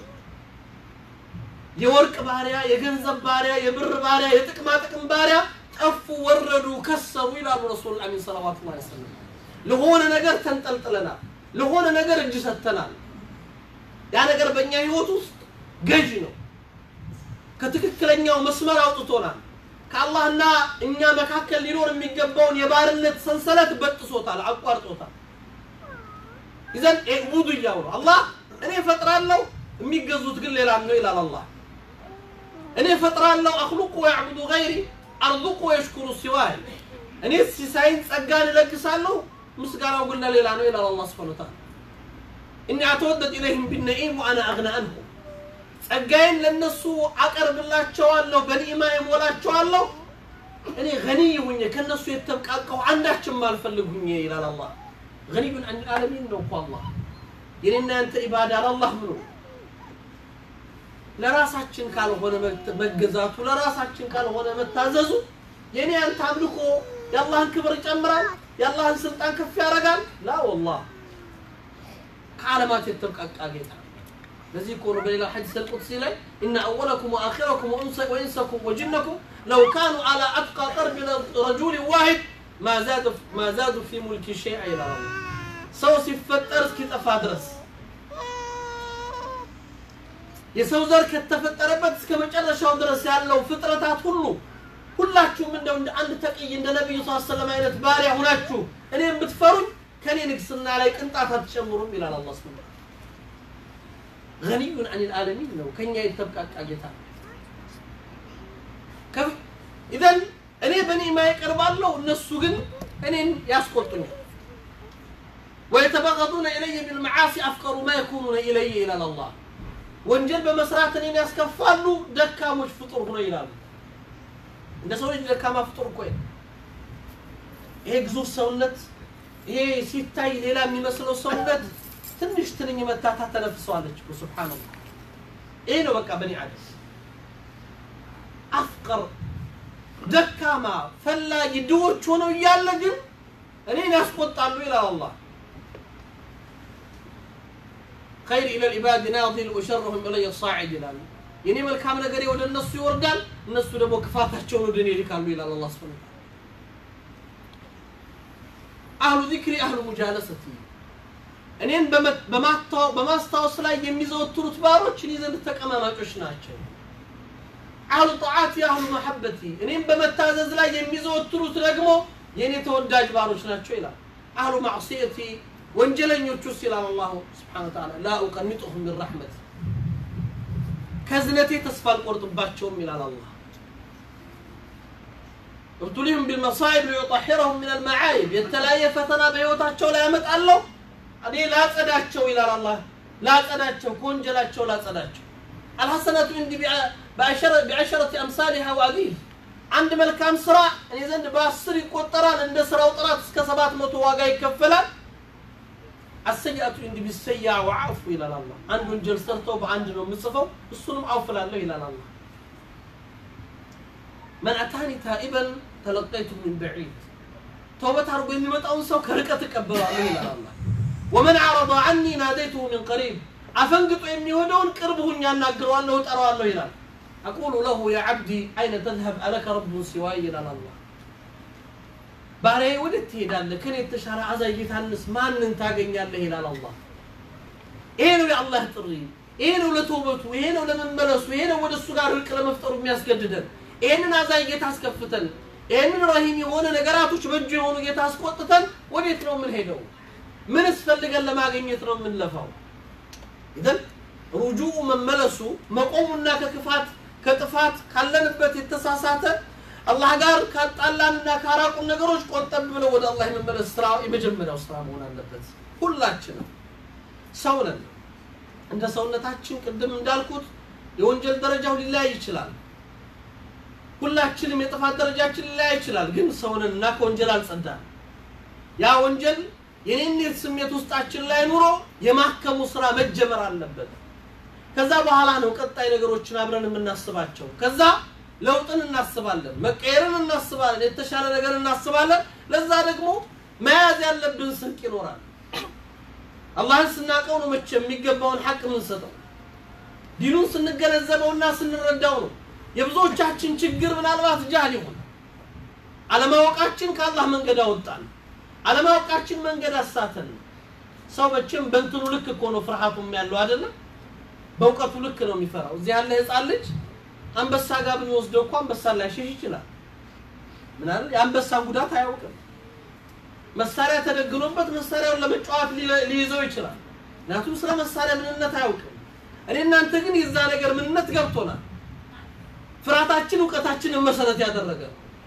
የወርቅ ባሪያ፣ የገንዘብ ባሪያ፣ የብር ባሪያ፣ የጥቅማ ጥቅም ባሪያ ጠፉ፣ ወረዱ፣ ከሰሩ ይላሉ ረሱል አሚን ሰለዋቱ ላ ሰለም። ለሆነ ነገር ተንጠልጥለናል፣ ለሆነ ነገር እጅ ሰጥተናል። ያ ነገር በእኛ ህይወት ውስጥ ገዥ ነው። ከትክክለኛው መስመር አውጥቶናል። ከአላህና እኛ መካከል ሊኖር የሚገባውን የባርነት ሰንሰለት በጥሶታል፣ አቋርጦታል። ይዘን ቡዱ እያው ነው አላህ እኔ እፈጥራለሁ የሚገዙት ግን ሌላ ነው ይላል አላህ። እኔ እፈጥራለሁ አክሉቁ ወያዕቡዱ ገይሪ አርዙቁ ወየሽኩሩ ሲዋይ እኔ ሲሳይን ጸጋን እለግሳለሁ ምስጋናው ግን ለሌላ ነው ይላል አላህ ስብሐነ ወተዓላ እኒ አተወደድ ኢለይህም ቢነዒም ወአና አግና አንሁም ጸጋዬን ለነሱ አቀርብላቸዋለሁ በኒዕማ የሞላቸዋለሁ እኔ ገኒይ ሁኜ ከነሱ የተብቃቀሁ አንዳችም አልፈልግ ሁኜ ይላል አላህ ገኒዩን አን ልዓለሚን ነው እኮ አላህ የኔና ያንተ ኢባዳ ለአላህ ምኑ ለራሳችን ካልሆነ መገዛቱ ለራሳችን ካልሆነ መታዘዙ የኔ ያንተ አምልኮ የአላህን ክብር ይጨምራል የአላህን ስልጣን ከፍ ያደርጋል ላ ወላህ ከዓለማት የተብቃቃ ጌታ ለዚህ እኮ ነው በሌላ ሐዲስ አልቁድሲ ላይ ኢነ አወለኩም ወአኺረኩም ወኢንሰኩም ወጅነኩም ለው ካኑ አላ አጥቃ ቀርቢ ረጁል ዋሂድ ማ ዛዱ ፊ ሙልኪ ሸይአ ይላል ሰው ሲፈጠር እስኪጠፋ ድረስ የሰው ዘር ከተፈጠረበት እስከ መጨረሻው ድረስ ያለው ፍጥረታት ሁሉ ሁላችሁም እንደው እንደ አንድ ተቅይ እንደ ነቢዩ ስ ሰለም አይነት ባሪያ ሁናችሁ እኔ የምትፈሩኝ ከኔ ንግስና ላይ ቅንጣት አትጨምሩም ይላል አላህ ስብሐ ገኒዩን አኒል ዓለሚን ነው ከኛ የተብቃቃ ጌታ ኢዘን እኔ በኒዕማ ይቀርባለሁ እነሱ ግን እኔን ያስቆጡኛል ወየተበገዱነ ኢለየ ቢልመዓሲ አፍቀሩ ማ የኩኑነ ኢለየ ይላል አላህ ወንጀል በመስራት እኔን ያስከፋሉ ደካሞች ፍጡር ሆኖ ይላሉ እንደ ሰው ልጅ ደካማ ፍጡር እኮ ይሄ ግዙፍ ሰውነት ይሄ ሲታይ ሌላ የሚመስለው ሰውነት ትንሽ ትንኝ መታታ ተነፍሰዋለች እኮ ሱብሓነላህ ይሄ ነው በቃ በኒ አደም አፍቀር ደካማ ፈላጊ ድሆች ሆነው እያለ ግን እኔን ያስቆጣሉ ይላል አላህ خير إلى العباد ناظل وشرهم إلي الصاعد ይላሉ የኔ መልካም ነገር ወደ እነሱ ይወርዳል እነሱ ደግሞ ክፋታቸውን ወደ እኔ ይልካሉ ይላል አላህ ስብሐ አህሉ ዚክሪ አህሉ ሙጃለሰቲ እኔን በማስታወስ ላይ የሚዘወትሩት ባሮች እኔ ዘንድ ተቀማማጮች ናቸው አህሉ ጣዓቲ አህሉ መሐበቲ እኔም በመታዘዝ ላይ የሚዘወትሩት ደግሞ የእኔ ተወዳጅ ባሮች ናቸው ይላል አህሉ ማዕሲየቲ ወንጀለኞቹ ይላል አላሁ ስብሓነ ወተዓላ ላ ኡቀኒጡሁም ምን ረሕመት ከዝነቴ ተስፋ አልቆርጥባቸውም ይላል አላህ ابتليهم بالمصائب ليطهرهم من المعايب የተለያየ ፈተና በህይወታቸው ላይ ያመጣለሁ እኔ ላጸዳቸው ይላል አላህ ላጸዳቸው ከወንጀላቸው ላጸዳቸው አልሐሰነቱ እንዲህ ቢዐሸረቲ አምሳሊሃ ወአዚዝ አንድ መልካም ስራ እኔ ዘንድ በአስር ይቆጠራል እንደ ስራው ጥራት እስከ ሰባት መቶ ዋጋ ይከፈላል አሰያቱ እንዲ ቢሰያ ወዓፉ ይላል አላህ አንድ ወንጀል ሰርተው በአንድ ነው የምጽፈው እሱንም አውፍላለሁ ይላል አላህ መን አታኒ ታኢበን ተለቀይቱ ምን በዒድ ተውበት አድርጎ የሚመጣውን ሰው ከርቀት እቀበላለሁ ይላል አላህ ወመን አረض ዐኒ ናደይቱሁ ምን ቀሪብ አፈንግጦ የሚሆነውን ቅርብ ሁኝ ያናግረዋለሁ እጠራዋለሁ ይላል አቁሉ ለሁ ያ ዓብዲ አይነ ተዝሀብ አለከ ረቡን ሲዋይ ይላል አላህ ባሪያዬ ወዴት ትሄዳለህ ከኔ የተሻለ አዛኝ ጌታንስ ማንን ታገኛለህ ይላል አላህ ይሄ ነው የአላህ ጥሪ ይሄ ነው ለተውበቱ ይሄ ነው ለመመለሱ ይሄ ነው ወደ እሱ ጋር እርቅ ለመፍጠሩ የሚያስገድደን ይሄንን አዛኝ ጌታ አስከፍተን ይሄንን ረሂም የሆነ ነገራቶች በእጁ የሆኑ ጌታ አስቆጥተን ወዴት ነው የምንሄደው ምን እስፈልገን ለማግኘት ነው የምንለፋው ኢዘን ሩጁኡ መመለሱ መቆሙና ከክፋት ከጥፋት ካለንበት የተሳሳተ አላህ ጋር ካጣላንና ካራቁን ነገሮች ቆጠብ ብለው ወደ አላህ የመመለስ ስራ የመጀመሪያው ስራ መሆን አለበት ሁላችንም ሰው ነን እንደ ሰውነታችን ቅድም እንዳልኩት የወንጀል ደረጃው ሊለያይ ይችላል ሁላችንም የጥፋት ደረጃችን ሊለያይ ይችላል ግን ሰውነን እና ከወንጀል አልጸዳን ያ ወንጀል የኔነት ስሜት ውስጣችን ላይ ኑሮ የማከሙ ስራ መጀመር አለበት ከዛ በኋላ ነው ቀጣይ ነገሮችን አብረን የምናስባቸው ከዛ ለውጥን እናስባለን መቀየርን እናስባለን የተሻለ ነገር እናስባለን ለዛ ደግሞ መያዝ ያለብን ስንቅ ይኖራል አላህን ስናቀው ነው መቼ የሚገባውን ሐቅ የምንሰጠው ዲኑን ስንገነዘበውና ስንረዳው ነው የብዙዎቻችን ችግር ምናልባት ጃህል ይሆን አለማወቃችን ከአላህ መንገድ አወጣን አለማወቃችን መንገድ አሳተን ሰው መቼም በእንትኑ ልክ እኮ ነው ፍርሃቱም ያለው አይደለም በእውቀቱ ልክ ነው የሚፈራው እዚህ ያለ ህፃን ልጅ አንበሳ ጋር ብንወስደው እኮ አንበሳ ላይሸሽ ይችላል ምናል የአንበሳ ጉዳት አያውቅም መሳሪያ ተደግኖበት መሳሪያውን ለመጫወት ሊይዘው ይችላል ምክንያቱም ስለ መሳሪያ ምንነት አያውቅም እኔ እናንተ ግን የዛ ነገር ምንነት ገብቶናል ፍርሃታችን እውቀታችንን መሰረት ያደረገ ነው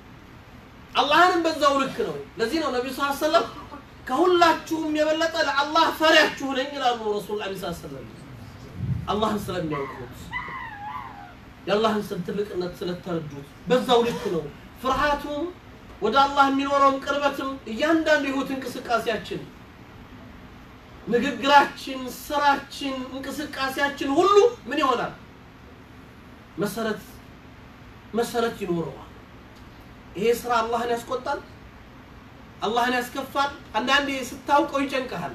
አላህንም በዛው ልክ ነው። ለዚህ ነው ነቢዩ ስ ሰለም ከሁላችሁም የበለጠ ለአላህ ፈሪያችሁ ነኝ ይላሉ ረሱል ላ ሰለም አላህን ስለሚያውቁት የአላህን ስም ትልቅነት ስለተረዱት በዛው ልክ ነው። ፍርሃቱም ወደ አላህ የሚኖረውን ቅርበትም እያንዳንዱ የህይወት እንቅስቃሴያችን፣ ንግግራችን፣ ስራችን፣ እንቅስቃሴያችን ሁሉ ምን ይሆናል? መሰረት መሰረት ይኖረዋል። ይሄ ስራ አላህን ያስቆጣል፣ አላህን ያስከፋል። አንዳንዴ ስታውቀው ይጨንቀሃል።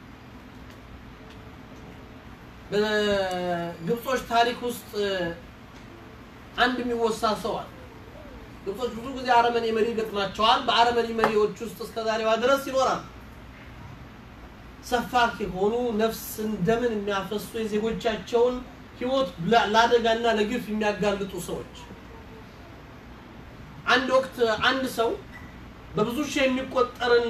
በግብጾች ታሪክ ውስጥ አንድ የሚወሳ ሰው አለ። ግብጾች ብዙ ጊዜ አረመኔ መሪ ገጥማቸዋል። በአረመኔ መሪዎች ውስጥ እስከ ዛሬዋ ድረስ ይኖራል። ሰፋክ የሆኑ ነፍስን ደምን የሚያፈሱ የዜጎቻቸውን ህይወት ለአደጋና ለግፍ የሚያጋልጡ ሰዎች። አንድ ወቅት አንድ ሰው በብዙ ሺህ የሚቆጠርን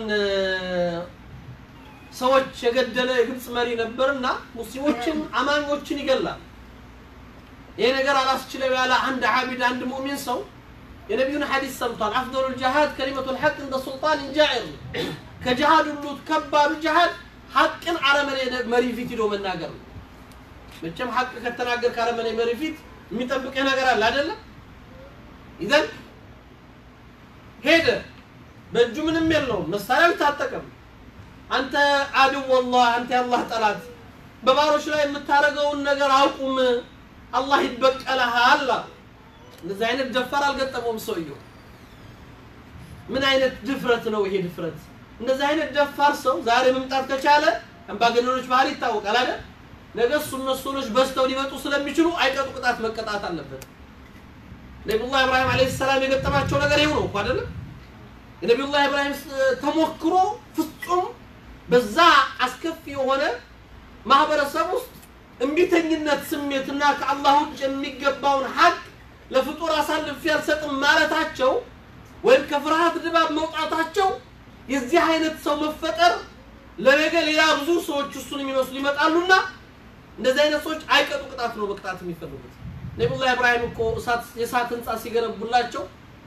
ሰዎች የገደለ የግብፅ መሪ ነበርና ሙስሊሞችን አማኞችን ይገላል። ይሄ ነገር አላስችለው ያለ አንድ ዓቢድ አንድ ሙእሚን ሰው የነቢዩን ሐዲስ ሰምቷል። አፍደሉ ልጅሃድ ከሊመቱ ልሐቅ እንደ ሱልጣን ጃኢር ከጅሃድ ሁሉ ከባዱ ጅሃድ ሐቅን አረመኔ መሪ ፊት ሂዶ መናገር ነው። መቼም ሐቅ ከተናገር ከአረመኔ መሪ ፊት የሚጠብቅህ ነገር አለ አይደለም? ይዘን ሄደ። በእጁ ምንም የለውም፣ መሳሪያ አልታጠቀም። አንተ አድው ወላህ አንተ የአላህ ጠላት በባሮች ላይ የምታደርገውን ነገር አቁም፣ አላህ ይበቀልሃል። እንደዚህ አይነት ደፋር አልገጠመውም ሰውየው። ምን አይነት ድፍረት ነው ይሄ ድፍረት? እንደዚህ አይነት ደፋር ሰው ዛሬ መምጣት ከቻለ አምባገነኖች ባህሪ ይታወቃል አይደል? ነገ እሱ መሰሎች በዝተው ሊመጡ ስለሚችሉ አይቀጡ ቅጣት መቀጣት አለበት። ነቢዩላህ ኢብራሂም ዓለይሂ ሰላም የገጠማቸው ነገር ይኸው ነው እኮ አይደለም? የነቢዩላህ ኢብራሂም ተሞክሮ ፍጹም በዛ አስከፊ የሆነ ማህበረሰብ ውስጥ እምቢተኝነት ስሜትና ከአላህ ውጭ የሚገባውን ሀቅ ለፍጡር አሳልፌ አልሰጥም ማለታቸው ወይም ከፍርሃት ድባብ መውጣታቸው የዚህ አይነት ሰው መፈጠር ለነገ ሌላ ብዙ ሰዎች እሱን የሚመስሉ ይመጣሉና እንደዚህ አይነት ሰዎች አይቀጡ ቅጣት ነው በቅጣት የሚፈልጉት። ነቢዩላህ ኢብራሂም እኮ የእሳት ህንፃ ሲገነቡላቸው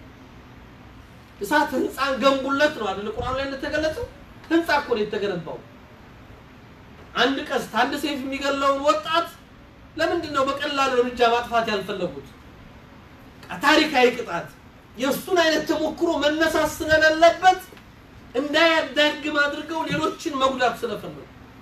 እሳት ህንፃን ገንቡለት ነው አይደል? ቁርአን ላይ እንደተገለጸው ህንፃ እኮ ነው የተገነባው። አንድ ቀስት አንድ ሰይፍ የሚገለውን ወጣት ለምንድን ነው በቀላሉ እርምጃ ማጥፋት ያልፈለጉት? ታሪካዊ ቅጣት የእሱን አይነት ተሞክሮ መነሳት ስለሌለበት እንዳያዳግም አድርገው ሌሎችን መጉዳት ስለፈለጉ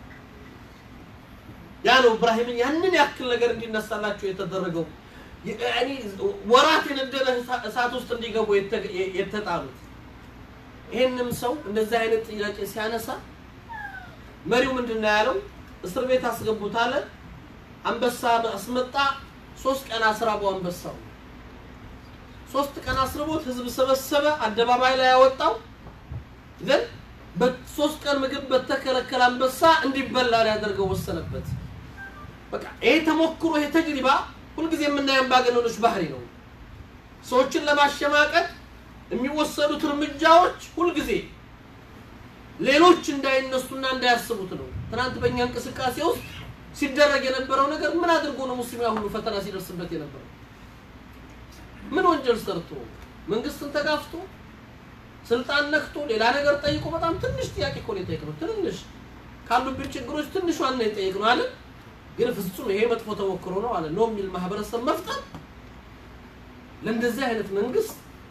ያ ነው እብራሂምን ያንን ያክል ነገር እንዲነሳላቸው የተደረገው ያኒ ወራት የነደደ እሳት ውስጥ እንዲገቡ የተጣሉት። ይህንም ሰው እንደዚህ አይነት ጥያቄ ሲያነሳ መሪው ምንድን ነው ያለው? እስር ቤት አስገቡት አለ። አንበሳ አስመጣ። ሶስት ቀን አስራበው አንበሳው። ሶስት ቀን አስርቦት ህዝብ ሰበሰበ፣ አደባባይ ላይ ያወጣው። ግን በሶስት ቀን ምግብ በተከለከለ አንበሳ እንዲበላ ሊያደርገው ወሰነበት። በቃ ይሄ ተሞክሮ ይሄ ተጅሪባ ሁልጊዜ የምናየው አምባገነኖች ባህሪ ነው። ሰዎችን ለማሸማቀቅ የሚወሰዱት እርምጃዎች ሁልጊዜ ሌሎች እንዳይነሱና እንዳያስቡት ነው። ትናንት በእኛ እንቅስቃሴ ውስጥ ሲደረግ የነበረው ነገር ምን አድርጎ ነው ሙስሊም ያ ሁሉ ፈተና ሲደርስበት የነበረው? ምን ወንጀል ሰርቶ መንግስትን ተጋፍቶ ስልጣን ነክቶ ሌላ ነገር ጠይቆ በጣም ትንሽ ጥያቄ እኮ ነው የጠየቅነው። ትንሽ ካሉብን ችግሮች ትንሿን ነው የጠየቅነው አለ። ግን ፍጹም ይሄ መጥፎ ተሞክሮ ነው አለ ነው የሚል ማህበረሰብ መፍጠር ለእንደዚህ አይነት መንግስት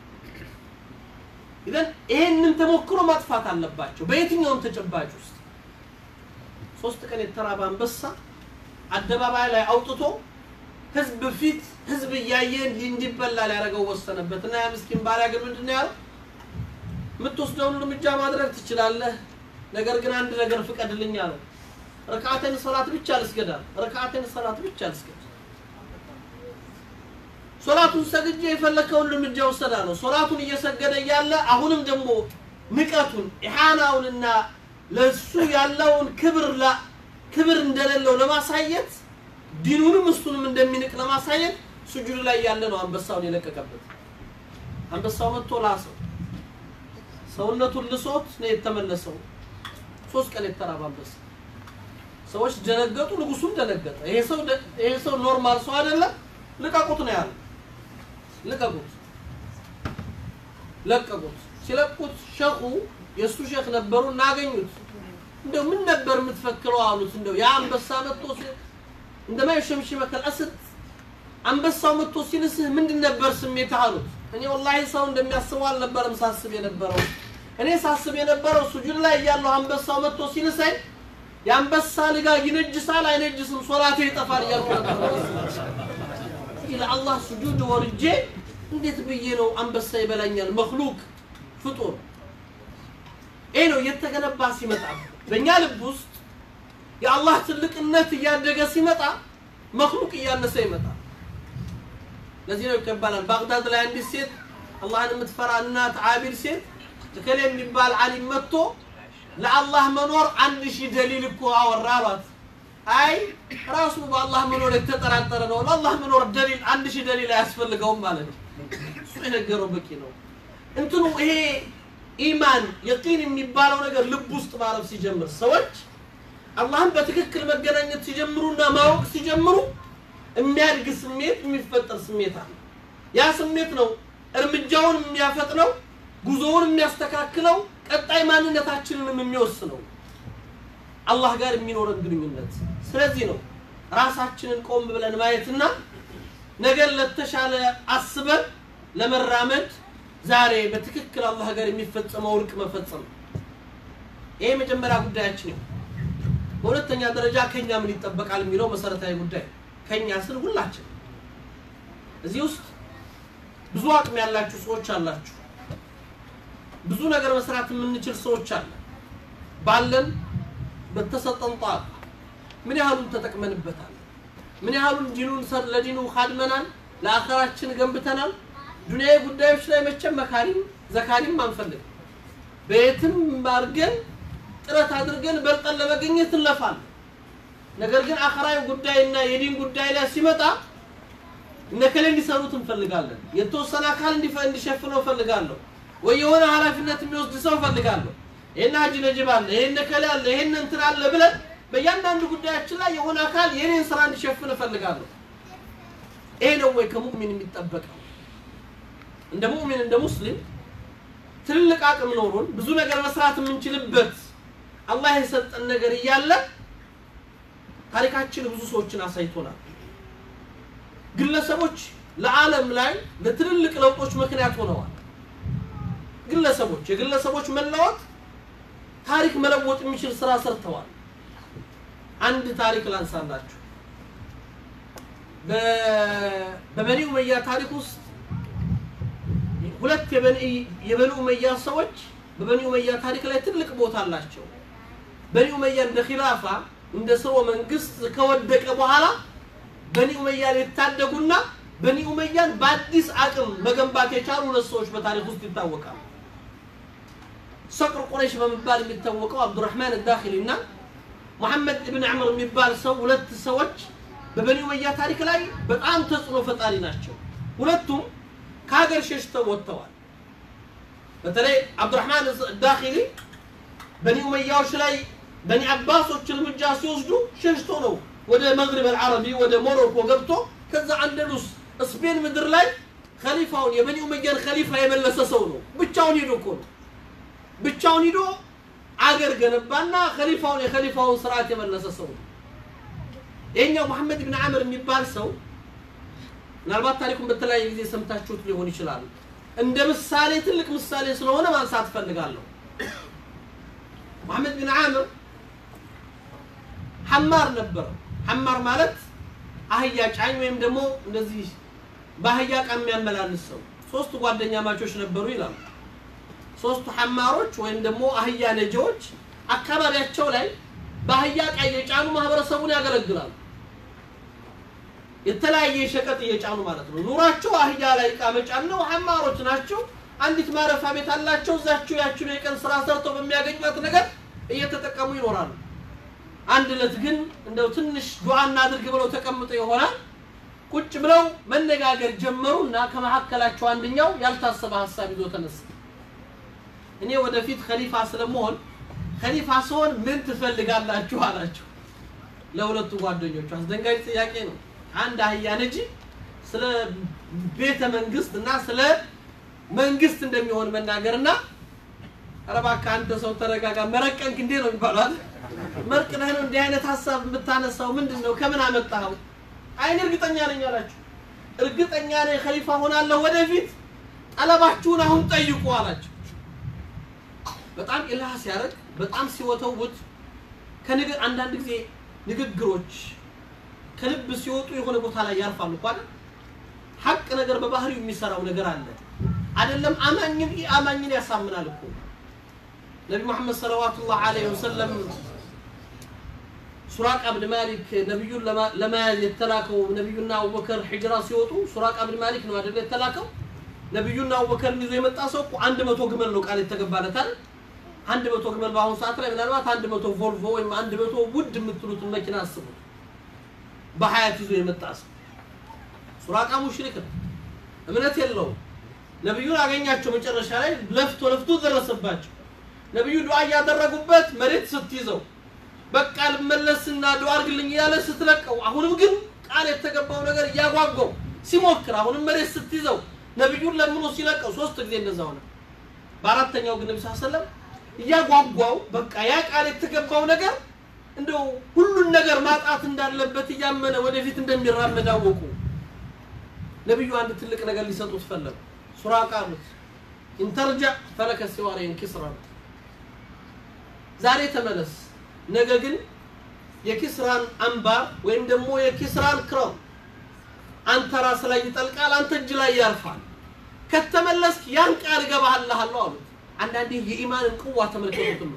ይዘን ይሄንን ተሞክሮ ማጥፋት አለባቸው። በየትኛውም ተጨባጭ ውስጥ ሶስት ቀን የተራበ አንበሳ አደባባይ ላይ አውጥቶ ህዝብ ፊት ህዝብ እያየ እንዲበላ ሊያደርገው ወሰነበት እና ያ ምስኪን ባሪያ ግን ምንድን ነው ያለው? የምትወስደውን እርምጃ ማድረግ ትችላለህ፣ ነገር ግን አንድ ነገር ፍቀድልኝ አለው። ረካዓተን ሰላት ብቻ ልስገዳል። ረካዓተን ሰላት ብቻ ልስገድ። ሶላቱን ሰግጄ የፈለከውን እርምጃ ወሰዳ ነው። ሶላቱን እየሰገደ እያለ አሁንም ደግሞ ንቀቱን ኢሓናውንና ለሱ ያለውን ክብር ክብር እንደሌለው ለማሳየት ዲኑንም እሱንም እንደሚንቅ ለማሳየት ስጁድ ላይ ያለ ነው አንበሳውን የለቀቀበት። አንበሳው መጥቶ ላሰው፣ ሰውነቱን ልሶት ነው የተመለሰው። ሶስት ቀን የተራበ አንበሳ። ሰዎች ደነገጡ፣ ንጉሱም ደነገጠ። ይሄ ሰው ይሄ ሰው ኖርማል ሰው አይደለም፣ ልቀቁት ነው ያለው። ልቀቁት፣ ለቀቁት። ሲለቁት ሸኹ የእሱ ሼክ ነበሩ እናገኙት እንደው ምን ነበር የምትፈክረው አሉት እንደው ያ አንበሳ መጥቶ ሲ- እንደማ የሸምሽመከ አልአስድ አንበሳው መጥቶ ሲልስህ ምንድን ነበር ስሜት አሉት እኔ ወላሂ ሰው እንደሚያስበው አልነበረም ሳስብ የነበረው እኔ ሳስብ የነበረው ሱጁድ ላይ እያለሁ አንበሳው መጥቶ ሲልሰኝ የአንበሳ ልጋ ይነጅሳል አይነጅስም ሶላቴ ይጠፋል እያልኩ ነበር ለአላህ ሱጁድ ወርጄ እንዴት ብዬ ነው አንበሳ ይበላኛል መክሉቅ ፍጡር ይህ ነው እየተገነባ ሲመጣ በእኛ ልብ ውስጥ የአላህ ትልቅነት እያደገ ሲመጣ መክሉቅ እያነሰ ይመጣል ለዚህ ነው ይባላል ባግዳድ ላይ አንዲት ሴት አላህን የምትፈራ እናት አቢድ ሴት እከሌ የሚባል አሊም መጥቶ ለአላህ መኖር አንድ ሺህ ደሊል እኮ አወራ አሏት አይ ራሱ በአላህ መኖር የተጠራጠረ ነው ለአላህ መኖር ደሊል አንድ ሺህ ደሊል አያስፈልገውም ማለት ነው እሱ የነገረው በቂ ነው እንትኑ ይሄ ኢማን የቂን የሚባለው ነገር ልብ ውስጥ ማረፍ ሲጀምር ሰዎች አላህን በትክክል መገናኘት ሲጀምሩና ማወቅ ሲጀምሩ የሚያድግ ስሜት የሚፈጠር ስሜት አለ ያ ስሜት ነው እርምጃውን የሚያፈጥነው ጉዞውን የሚያስተካክለው ቀጣይ ማንነታችንንም የሚወስነው አላህ ጋር የሚኖረን ግንኙነት ስለዚህ ነው ራሳችንን ቆም ብለን ማየትና ነገር ለተሻለ አስበን ለመራመድ ዛሬ በትክክል አላህ ጋር የሚፈጸመው እርቅ መፈጸም ነው። ይሄ የመጀመሪያ ጉዳያችን ነው በሁለተኛ ደረጃ ከኛ ምን ይጠበቃል የሚለው መሰረታዊ ጉዳይ ነው። ከኛ ስል ሁላችን እዚህ ውስጥ ብዙ አቅም ያላችሁ ሰዎች አላችሁ ብዙ ነገር መስራት የምንችል ሰዎች አለ ባለን በተሰጠን ጣቃ ምን ያህሉን ተጠቅመንበታል ምን ያህሉን ዲኑን ሰር ለዲኑ ካድመናል ለአኸራችን ገንብተናል ዱንያዊ ጉዳዮች ላይ መቼም መካሪም ዘካሪም አንፈልግም በየትም አድርገን ጥረት አድርገን በልጠን ለመገኘት እንለፋለን ነገር ግን አኸራዊ ጉዳይና የዲን ጉዳይ ላይ ሲመጣ እነከሌ እንዲሰሩት እንፈልጋለን የተወሰነ አካል እንዲፈ- እንዲሸፍነው እፈልጋለሁ ወይ የሆነ ኃላፊነት የሚወስድ ሰው እፈልጋለሁ ይሄን ሀጂ ነጅብ አለ ይሄን ነከሌ አለ ይሄን እንትን አለ ብለን በእያንዳንዱ ጉዳያችን ላይ የሆነ አካል የኔን ስራ እንዲሸፍን እፈልጋለሁ ይሄ ነው ወይ ከሙእሚን የሚጠበቀው እንደ ሙእሚን እንደ ሙስሊም ትልልቅ አቅም ኖሮን ብዙ ነገር መስራት የምንችልበት አላህ የሰጠን ነገር እያለ ታሪካችን ብዙ ሰዎችን አሳይቶናል ግለሰቦች ለዓለም ላይ ለትልልቅ ለውጦች ምክንያት ሆነዋል ግለሰቦች የግለሰቦች መለወጥ ታሪክ መለወጥ የሚችል ስራ ሰርተዋል አንድ ታሪክ ላንሳላችሁ በ- በበኒ ኡመያ ታሪክ ውስጥ ሁለት የበኒ የበኒ ኡመያ ሰዎች በበኒ ኡመያ ታሪክ ላይ ትልቅ ቦታ አላቸው በኒ ኡመያ እንደ ኺላፋ እንደ ስርወ መንግስት ከወደቀ በኋላ በኒ ኡመያ ሊታደጉና በኒ ኡመያን በአዲስ አቅም መገንባት የቻሉ ሁለት ሰዎች በታሪክ ውስጥ ይታወቃሉ ሰቅር ቁረይሽ በመባል የሚታወቀው አብዱራህማን ዳኪሊ እና ሙሐመድ እብን ዕምር የሚባል ሰው ሁለት ሰዎች በበኒ ኡመያ ታሪክ ላይ በጣም ተጽዕኖ ፈጣሪ ናቸው ሁለቱም ከሀገር ሸሽተው ወጥተዋል በተለይ አብዱራህማን ዳኪሊ በኒ ኡመያዎች ላይ በኒ አባሶች እርምጃ ሲወስዱ ሸሽቶ ነው ወደ መግሪብ አልዓረቢ ወደ ሞሮኮ ገብቶ ከዛ አንደሉስ ስፔን ምድር ላይ ከሊፋውን የበኒ ኡመያን ከሊፋ የመለሰ ሰው ነው ብቻውን ሄዶ እኮ ነው ብቻውን ሂዶ አገር ገነባና ከሊፋውን የከሊፋውን ስርዓት የመለሰ ሰው ነው ይሄኛው መሐመድ ብን አምር የሚባል ሰው ምናልባት ታሪኩን በተለያየ ጊዜ ሰምታችሁት ሊሆን ይችላል እንደ ምሳሌ ትልቅ ምሳሌ ስለሆነ ማንሳት ፈልጋለሁ መሐመድ ብን አምር ሐማር ነበረ ሐማር ማለት አህያ ጫኝ ወይም ደግሞ እንደዚህ በአህያ ዕቃ የሚያመላልስ ሰው ሶስት ጓደኛ ማቾች ነበሩ ይላሉ ሶስቱ ሐማሮች ወይም ደግሞ አህያ ነጂዎች አካባቢያቸው ላይ በአህያ ዕቃ እየጫኑ ማህበረሰቡን ያገለግላሉ የተለያየ ሸቀጥ እየጫኑ ማለት ነው ኑሯቸው አህያ ላይ ዕቃ መጫን ነው ሐማሮች ናቸው አንዲት ማረፊያ ቤት አላቸው እዛቸው ያችኑ የቀን ስራ ሰርተው በሚያገኟት ነገር እየተጠቀሙ ይኖራሉ አንድ ዕለት ግን እንደው ትንሽ ዱዓ እናድርግ ብለው ተቀምጠው ይሆናል ቁጭ ብለው መነጋገር ጀመሩ እና ከመካከላቸው አንደኛው ያልታሰበ ሀሳብ ይዞ ተነሳ እኔ ወደፊት ከሊፋ ስለመሆን ከሊፋ ስሆን ምን ትፈልጋላችሁ አላቸው ለሁለቱ ጓደኞቹ አስደንጋጭ ጥያቄ ነው አንድ አህያ ነጂ ስለ ቤተ መንግስት እና ስለ መንግስት እንደሚሆን መናገርና ኧረ እባክህ አንተ ሰው ተረጋጋ፣ መረቀንክ እንዴ ነው ይባላል። መርቅነህ ነው እንዲህ አይነት ሀሳብ የምታነሳው ምንድን ነው? ከምን አመጣኸው? አይን እርግጠኛ ነኝ አላቸው። እርግጠኛ ነኝ ኸሊፋ ሆናለሁ ወደፊት፣ ጠለባችሁን አሁን ጠይቁ አላቸው። በጣም ኢላህ ሲያደርግ በጣም ሲወተውት ከንግግር አንዳንድ ጊዜ ንግግሮች ከልብ ሲወጡ የሆነ ቦታ ላይ ያርፋሉ እኮ አይደል? ሐቅ ነገር በባህሪው የሚሰራው ነገር አለ አይደለም። አማኝን አማኝን ያሳምናል እኮ ነቢ መሐመድ ሰለዋቱላህ ዐለይሂ ወሰለም ሱራቃ ብን ማሊክ ነቢዩን ለመያዝ የተላከው ነቢዩና አቡበከር ሂጅራ ሲወጡ ሱራቃ ብን ማሊክ ነው አይደለ የተላከው። ነቢዩና አቡበከርን ይዞ የመጣ ሰው እኮ አንድ መቶ ግመል ነው ቃል የተገባለት አይደል? አንድ መቶ ግመል በአሁኑ ሰዓት ላይ ምናልባት አንድ መቶ ቮልቮ ወይም አንድ መቶ ውድ የምትሉትን መኪና አስቡት። በሀያት ይዞ የመጣ ሰው ሱራቃ ሙሽሪክ ነው፣ እምነት የለውም። ነቢዩን አገኛቸው መጨረሻ ላይ ለፍቶ ለፍቶ ደረሰባቸው። ነቢዩ ዱዓ እያደረጉበት መሬት ስትይዘው በቃ ልመለስና ዱዓ አድርግልኝ እያለ ስትለቀው፣ አሁንም ግን ቃል የተገባው ነገር እያጓጓው ሲሞክር አሁንም መሬት ስትይዘው ነቢዩን ለምኖ ሲለቀው ሶስት ጊዜ እንደዛ ሆነ። በአራተኛው ግን ነቢ ሰለም እያጓጓው በቃ ያ ቃል የተገባው ነገር እንደው ሁሉን ነገር ማጣት እንዳለበት እያመነ ወደፊት እንደሚራመድ አወቁ። ነቢዩ አንድ ትልቅ ነገር ሊሰጡት ፈለጉ። ሱራቃ አሉት ኢንተርጃ ፈለከ ሲዋሬን ኪስራ ነው ዛሬ ተመለስ፣ ነገ ግን የኪስራን አምባር ወይም ደግሞ የኪስራን ክረም አንተ ራስ ላይ ይጠልቃል፣ አንተ እጅ ላይ ያርፋል። ከተመለስክ ያን ቃል እገባሃልሃለሁ አሉት። አንዳንዴ የኢማንን ቅዋ ተመልከቱትም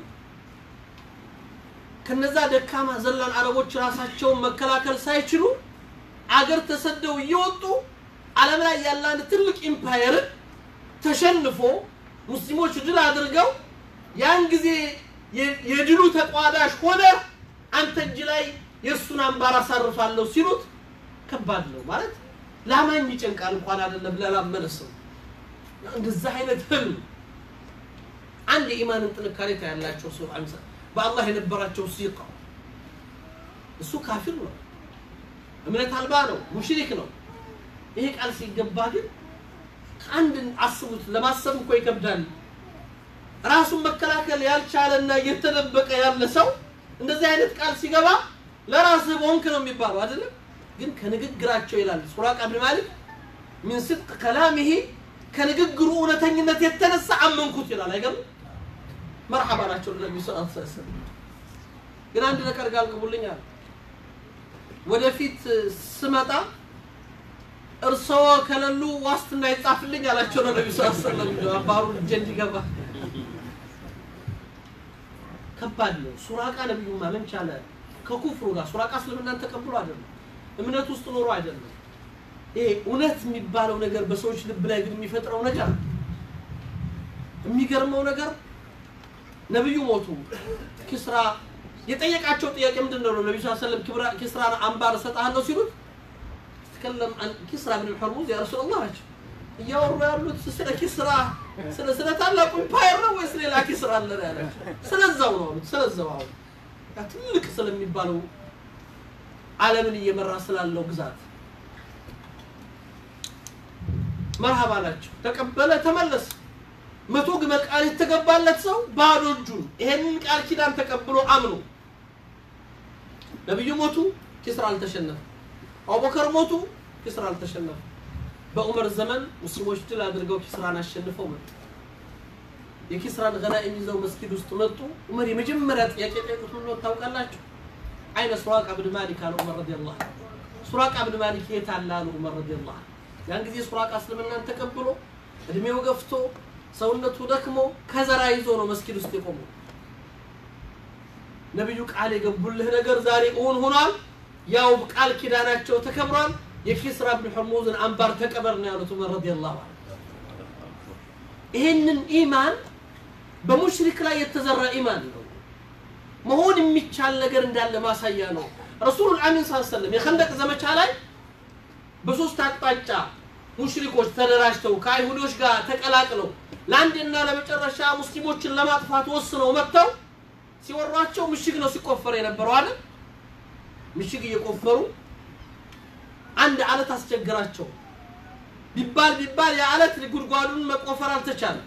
ከነዛ ደካማ ዘላን አረቦች ራሳቸውን መከላከል ሳይችሉ አገር ተሰደው እየወጡ ዓለም ላይ ያለ አንድ ትልቅ ኢምፓየርን ተሸንፎ ሙስሊሞች ድል አድርገው ያን ጊዜ የድሉ ተቋዳሽ ሆነ አንተ እጅ ላይ የእሱን አምባር አሳርፋለሁ ሲሉት ከባድ ነው ማለት ላማኝ ይጨንቃል እንኳን አይደለም ለላመነ ሰው እንደዛ አይነት ህልም አንድ የኢማንን ጥንካሬ ታያላቸው ሰው አምሳ በአላህ የነበራቸው ሲቃ እሱ ካፊር ነው እምነት አልባ ነው ሙሽሪክ ነው ይሄ ቃል ሲገባ ግን ከአንድ አስቡት ለማሰብ እኮ ይከብዳል ራሱን መከላከል ያልቻለና እየተደበቀ ያለ ሰው እንደዚህ አይነት ቃል ሲገባ ለራስህ በሆንክ ነው የሚባለው አይደለም ግን ከንግግራቸው ይላል ሱራቃ ብን ማሊክ ሚን ስድቅ ከላሚሂ ከንግግሩ እውነተኝነት የተነሳ አመንኩት ይላል አይገርም መርሐባ ናቸው ለነቢዩ ስ ሰለም ግን አንድ ነገር ጋር አልቅቡልኛል ወደፊት ስመጣ እርስዎ ከሌሉ ዋስትና ይጻፍልኝ አላቸው ለነቢዩ ስ ሰለም አባሩ እጄ እንዲገባ ከባድ ነው ሱራቃ ነቢዩ ማመን ቻለ ከኩፍሩ ጋር ሱራቃ እስልምናን ተቀብሎ አይደለም እምነት ውስጥ ኖሮ አይደለም ይሄ እውነት የሚባለው ነገር በሰዎች ልብ ላይ ግን የሚፈጥረው ነገር የሚገርመው ነገር ነቢዩ ሞቱ ኪስራ የጠየቃቸው ጥያቄ ምንድን ነው ነቢዩ ስ ሰለም ኪስራን አምባር እሰጥሃለሁ ሲሉት ተከለም ኪስራ ብን ሕርሙዝ ያ ረሱላላህ ናቸው እያወሩ ያሉት ስለ ኪስራ ስለ ስለ ታላቁ ኢምፓየር ነው ወይስ ሌላ ኪስራ አለ ነው ያላቸው ስለዛው ነው አሉት ስለዛው አሁን ትልቅ ስለሚባለው ዓለምን እየመራ ስላለው ግዛት መርሃባ ናቸው ተቀበለ ተመለሰ መቶ ግመል ቃል የተገባለት ሰው ባዶ እጁን ይሄንን ቃል ኪዳን ተቀብሎ አምኖ ነቢዩ ሞቱ ኪስራ አልተሸነፈ አቡበከር ሞቱ ኪስራ አልተሸነፈ በዑመር ዘመን ሙስሊሞች ድል አድርገው ኪስራን አሸንፈው መጡ የኪስራን ገናኢም ይዘው መስጊድ ውስጥ መጡ ዑመር የመጀመሪያ ጥያቄ ጠየቁት ምን ነው ታውቃላችሁ አይነ ሱራቃ ብን ማሊክ አለ ዑመር ረዲየላሁ ሱራቃ ብን ማሊክ የት አለ አሉ ዑመር ረዲየላሁ ያን ጊዜ ሱራቃ እስልምናን ተቀብሎ እድሜው ገፍቶ ሰውነቱ ደክሞ ከዘራ ይዞ ነው መስጊድ ውስጥ የቆመው ነቢዩ ቃል የገቡልህ ነገር ዛሬ እውን ሆኗል ያው ቃል ኪዳናቸው ተከብሯል የኪስራ ብን ሕርሙዝን አምባር ተቀበር ነው ያሉት ዑመር ረዲየላሁ ዐንሁ ይሄንን ኢማን በሙሽሪክ ላይ የተዘራ ኢማን ነው መሆን የሚቻል ነገር እንዳለ ማሳያ ነው ረሱሉል አሚን ስ ሰለም የኸንደቅ ዘመቻ ላይ በሶስት አቅጣጫ ሙሽሪኮች ተደራጅተው ከአይሁዶች ጋር ተቀላቅለው ለአንድና ለመጨረሻ ሙስሊሞችን ለማጥፋት ወስነው መጥተው ሲወሯቸው ምሽግ ነው ሲቆፈር የነበረው አይደል ምሽግ እየቆፈሩ አንድ አለት አስቸገራቸው ቢባል ቢባል የአለት ጉድጓዱን መቆፈር አልተቻለም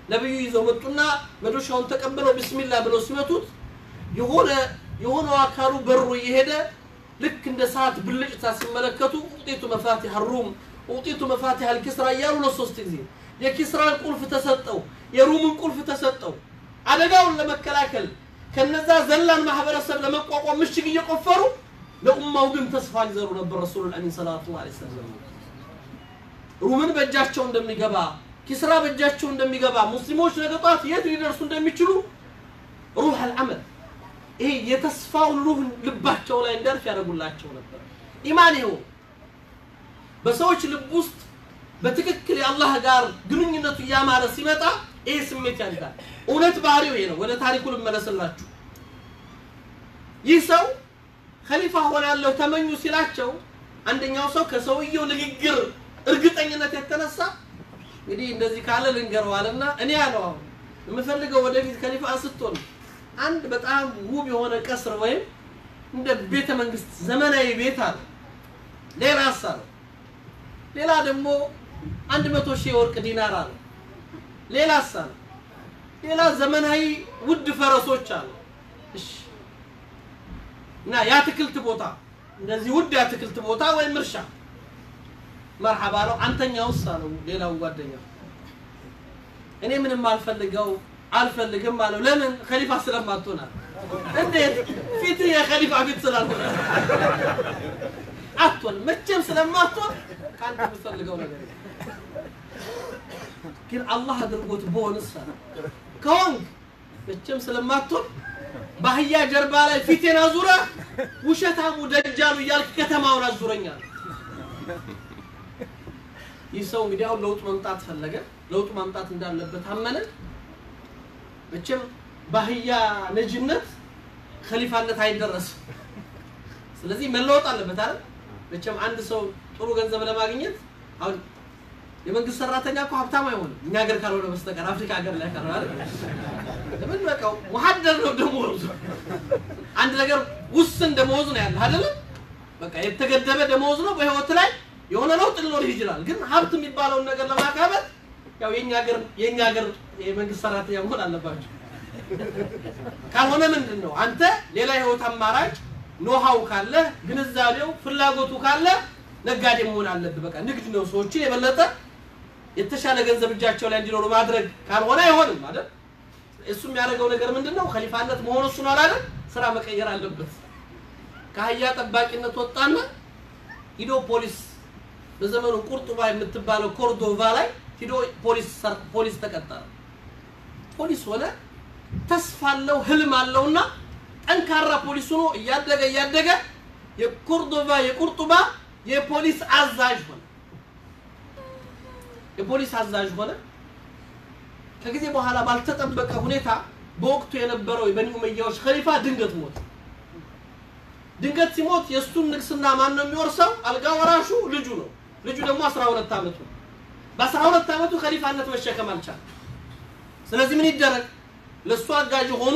ነብዩ ይዘው መጡና መዶሻውን ተቀብለው ቢስሚላህ ብለው ሲመቱት የሆነ የሆነው አካሉ በሩ እየሄደ ልክ እንደ ሰዓት ብልጭታ ሲመለከቱ ኡጢቱ መፋቲህ ሩም ኡጢቱ መፋቲህ አልኪስራ እያሉ ለሶስት ጊዜ የኪስራን ቁልፍ ተሰጠው፣ የሩምን ቁልፍ ተሰጠው። አደጋውን ለመከላከል ከነዛ ዘላን ማህበረሰብ ለመቋቋም ምሽግ እየቆፈሩ ለኡማው ግን ተስፋ ሊዘሩ ነበር። ረሱሉል አሚን ሰለላሁ ዐለይሂ ወሰለም ሩምን በእጃቸው እንደሚገባ ኪስራ በእጃቸው እንደሚገባ ሙስሊሞች ነገ ጧት የት ሊደርሱ እንደሚችሉ ሩህ አልዓመል ይሄ የተስፋውን ሩህ ልባቸው ላይ እንዲያርፍ ያደርጉላቸው ነበር። ኢማን ይኸው በሰዎች ልብ ውስጥ በትክክል የአላህ ጋር ግንኙነቱ እያማረ ሲመጣ ይሄ ስሜት ያድጋል። እውነት ባህሪው ይሄ ነው። ወደ ታሪኩ ልመለስላችሁ። ይህ ሰው ከሊፋ ሆናለሁ ተመኙ ሲላቸው አንደኛው ሰው ከሰውየው ንግግር እርግጠኝነት የተነሳ እንግዲህ እንደዚህ ካለ ልንገረው አለና እኔ ያለው አሁን የምፈልገው ወደፊት ከሊፋ ስትሆን አንድ በጣም ውብ የሆነ ቀስር ወይም እንደ ቤተ መንግስት ዘመናዊ ቤት አለ። ሌላ ሀሳብ ሌላ ደግሞ አንድ መቶ ሺህ የወርቅ ዲናር አለ። ሌላ ሀሳብ ሌላ ዘመናዊ ውድ ፈረሶች አሉ። እሺ እና የአትክልት ቦታ እንደዚህ ውድ የአትክልት ቦታ ወይም እርሻ መርሐባ ነው። አንተኛውስ አለው ሌላው ጓደኛው እኔ ምንም አልፈልገው አልፈልግም አለው። ለምን ከሊፋ ስለማትሆን አለ። እንዴት ፊትህ የከሊፋ ፊት ስላልሆነ አትሆን መቼም ስለማትሆን ከአንተ የምትፈልገው ነገር የለም። ግን አላህ አድርጎት በሆንስ አለ ከሆንክ መቼም ስለማትሆን በአህያ ጀርባ ላይ ፊቴን አዙረ ውሸታሙ ደጃሉ እያልክ ከተማውን አዙረኛል። ይህ ሰው እንግዲህ አሁን ለውጥ መምጣት ፈለገ። ለውጥ ማምጣት እንዳለበት አመነ። መቼም በአህያ ነጅነት ከሊፋነት አይደረስም። ስለዚህ መለወጥ አለበት አይደል? መቼም አንድ ሰው ጥሩ ገንዘብ ለማግኘት አሁን የመንግስት ሰራተኛ እኮ ሀብታም አይሆንም እኛ ሀገር ካልሆነ በስተቀር አፍሪካ ሀገር ላይ ካልሆነ አይደል? ለምን በቃው ሙሐደር ነው ደሞዙ። አንድ ነገር ውስን ደሞዝ ነው ያለ አይደለም? በቃ የተገደበ ደሞዝ ነው። በህይወት ላይ የሆነ ለውጥ ሊኖር ይችላል። ግን ሀብት የሚባለውን ነገር ለማካበት ያው የኛ ሀገር የኛ ሀገር የመንግስት ሰራተኛ መሆን አለባቸው። ካልሆነ ምንድን ነው አንተ ሌላ የህይወት አማራጭ ኖሃው ካለ ግንዛቤው ፍላጎቱ ካለ ነጋዴ መሆን አለብህ። በቃ ንግድ ነው ሰዎችን የበለጠ የተሻለ ገንዘብ እጃቸው ላይ እንዲኖሩ ማድረግ ካልሆነ አይሆንም ማለት እሱ የሚያደርገው ነገር ምንድን ነው? ከሊፋነት መሆኑ እሱን አላለ ስራ መቀየር አለበት። ከአህያ ጠባቂነት ወጣና ሂዶ ፖሊስ በዘመኑ ቁርጡባ የምትባለው ኮርዶቫ ላይ ሂዶ ፖሊስ ሰር- ፖሊስ ተቀጠረ። ፖሊስ ሆነ። ተስፋ አለው፣ ህልም አለውና ጠንካራ ፖሊስ ሆኖ እያደገ እያደገ የኮርዶቫ የቁርጡባ የፖሊስ አዛዥ ሆነ። የፖሊስ አዛዥ ሆነ። ከጊዜ በኋላ ባልተጠበቀ ሁኔታ በወቅቱ የነበረው የበኒ ኡመያዎች ኸሊፋ ድንገት ሞተ። ድንገት ሲሞት የእሱን ንግስና ማን ነው የሚወርሰው? አልጋ ወራሹ ልጁ ነው። ልጁ ደግሞ 12 ዓመቱ ነው። በ12 ዓመቱ ኸሊፋነት መሸከም አልቻለም። ስለዚህ ምን ይደረግ? ለእሱ አጋዥ ሆኑ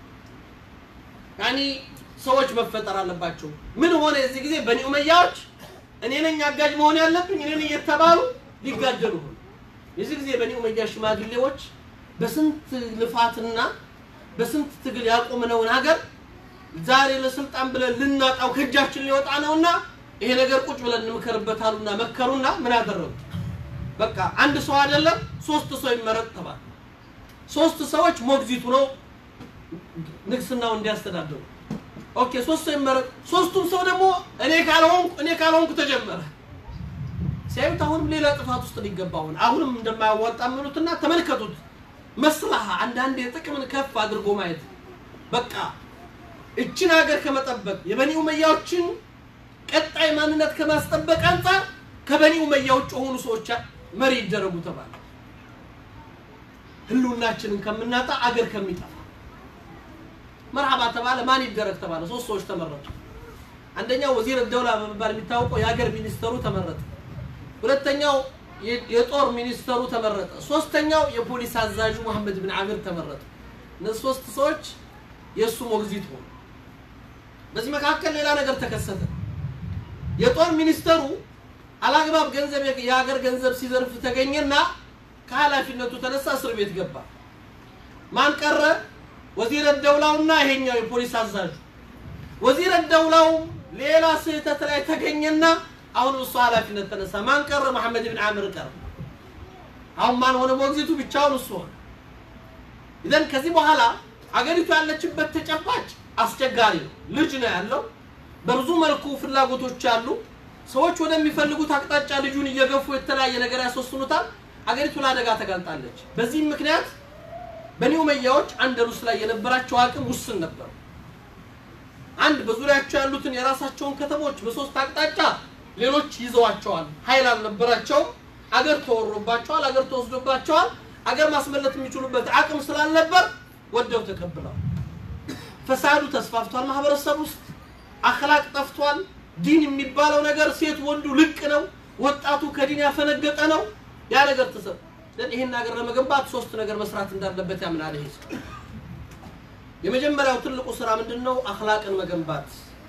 ያኒ ሰዎች መፈጠር አለባቸው። ምን ሆነ? የዚህ ጊዜ በኒ ኡመያዎች እኔ ነኝ አጋዥ መሆን ያለብኝ እኔ ነኝ እየተባሉ ሊጋደሉ ሆኑ። የዚህ ጊዜ በኒ ኡመያ ሽማግሌዎች በስንት ልፋትና በስንት ትግል ያቆምነውን ሀገር ዛሬ ለስልጣን ብለን ልናጣው ከእጃችን ሊወጣ ነውና ይሄ ነገር ቁጭ ብለን እንምከርበታሉና መከሩና ምን አደረጉ? በቃ አንድ ሰው አይደለም ሶስት ሰው ይመረጥ ተባለ። ሶስት ሰዎች ሞግዚቱ ነው ንግስናው እንዲያስተዳድሩ። ኦኬ ሶስት ሰው ይመረጥ። ሶስቱም ሰው ደግሞ እኔ ካልሆንኩ እኔ ካልሆንኩ ተጀመረ። ሲያዩት አሁንም ሌላ ጥፋት ውስጥ ሊገባ ሆነ። አሁንም እንደማያዋጣ ምኑትና ተመልከቱት። መስላሃ አንዳንዴ ጥቅምን ከፍ አድርጎ ማየት በቃ እችን ሀገር ከመጠበቅ የበኒ ኡመያዎችን ቀጣይ ማንነት ከማስጠበቅ አንጻር ከበኒ ኡመያ ውጭ የሆኑ ሰዎች መሪ ይደረጉ ተባለ። ህልውናችንን ከምናጣ አገር ከሚጠፋ መርሐባ ተባለ። ማን ይደረግ ተባለ። ሶስት ሰዎች ተመረጡ። አንደኛው ወዚር ደውላ በመባል የሚታወቀው የሀገር ሚኒስተሩ ተመረጠ። ሁለተኛው የ- የጦር ሚኒስተሩ ተመረጠ። ሶስተኛው የፖሊስ አዛዡ መሐመድ ብን አሚር ተመረጠ። እነዚህ ሶስት ሰዎች የእሱ ሞግዚት ሆኑ። በዚህ መካከል ሌላ ነገር ተከሰተ። የጦር ሚኒስተሩ አላግባብ ገንዘብ የሀገር ገንዘብ ሲዘርፍ ተገኘና ከኃላፊነቱ ተነሳ እስር ቤት ገባ። ማን ቀረ? ወዚረ ደውላውና ይሄኛው የፖሊስ አዛዡ። ወዚረ ደውላው ሌላ ስህተት ላይ ተገኘና አሁን እሱ ኃላፊነት ተነሳ። ማን ቀረ? መሐመድ ብን አምር ቀረ። አሁን ማን ሆነ? ሞግዚቱ ብቻውን እሱ ሆነ። ኢዘን ከዚህ በኋላ አገሪቱ ያለችበት ተጨባጭ አስቸጋሪ ነው። ልጅ ነው ያለው። በብዙ መልኩ ፍላጎቶች አሉ። ሰዎች ወደሚፈልጉት አቅጣጫ ልጁን እየገፉ የተለያየ ነገር ያስወስኑታል። አገሪቱ ለአደጋ ተጋልጣለች። በዚህም ምክንያት በኒ ኡመያዎች አንደሉስ ላይ የነበራቸው አቅም ውስን ነበር። አንድ በዙሪያቸው ያሉትን የራሳቸውን ከተሞች በሶስት አቅጣጫ ሌሎች ይዘዋቸዋል። ኃይል አልነበራቸውም። አገር ተወሮባቸዋል። አገር ተወስዶባቸዋል። አገር ማስመለጥ የሚችሉበት አቅም ስላልነበር ወደው ተቀብለዋል። ፈሳዱ ተስፋፍቷል። ማህበረሰብ ውስጥ አክላቅ ጠፍቷል። ዲን የሚባለው ነገር ሴት ወንዱ ልቅ ነው። ወጣቱ ከዲን ያፈነገጠ ነው። ያ ነገር ተሰብ ይህን ሀገር ለመገንባት ሶስት ነገር መስራት እንዳለበት ያምናል። ይሄ ሰው የመጀመሪያው ትልቁ ስራ ምንድን ነው? አክላቅን መገንባት፣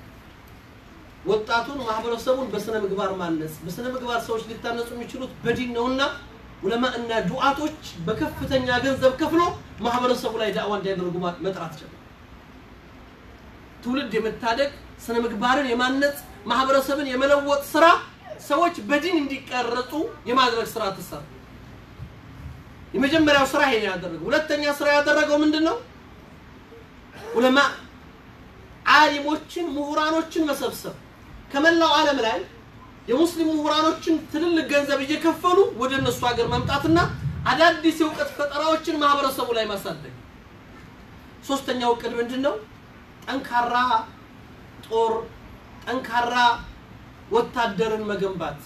ወጣቱን ማህበረሰቡን በስነ ምግባር ማነጽ። በስነ ምግባር ሰዎች ሊታነጹ የሚችሉት በዲን ነውና ዑለማ እና ዱዓቶች በከፍተኛ ገንዘብ ከፍሎ ማህበረሰቡ ላይ ዳዕዋ እንዲያደርጉ መጥራት ጀመሩ። ትውልድ የመታደግ ስነ ምግባርን የማነጽ ማህበረሰብን የመለወጥ ስራ ሰዎች በዲን እንዲቀረጹ የማድረግ ስራ ተሰራ። የመጀመሪያው ስራ ይሄን ያደረገው። ሁለተኛ ስራ ያደረገው ምንድን ነው? ዑለማ ዓሊሞችን፣ ምሁራኖችን መሰብሰብ ከመላው ዓለም ላይ የሙስሊም ምሁራኖችን ትልልቅ ገንዘብ እየከፈሉ ወደ እነሱ ሀገር መምጣትና አዳዲስ የእውቀት ፈጠራዎችን ማህበረሰቡ ላይ ማሳደግ። ሶስተኛው እቅድ ምንድን ነው? ጠንካራ ጦር፣ ጠንካራ ወታደርን መገንባት።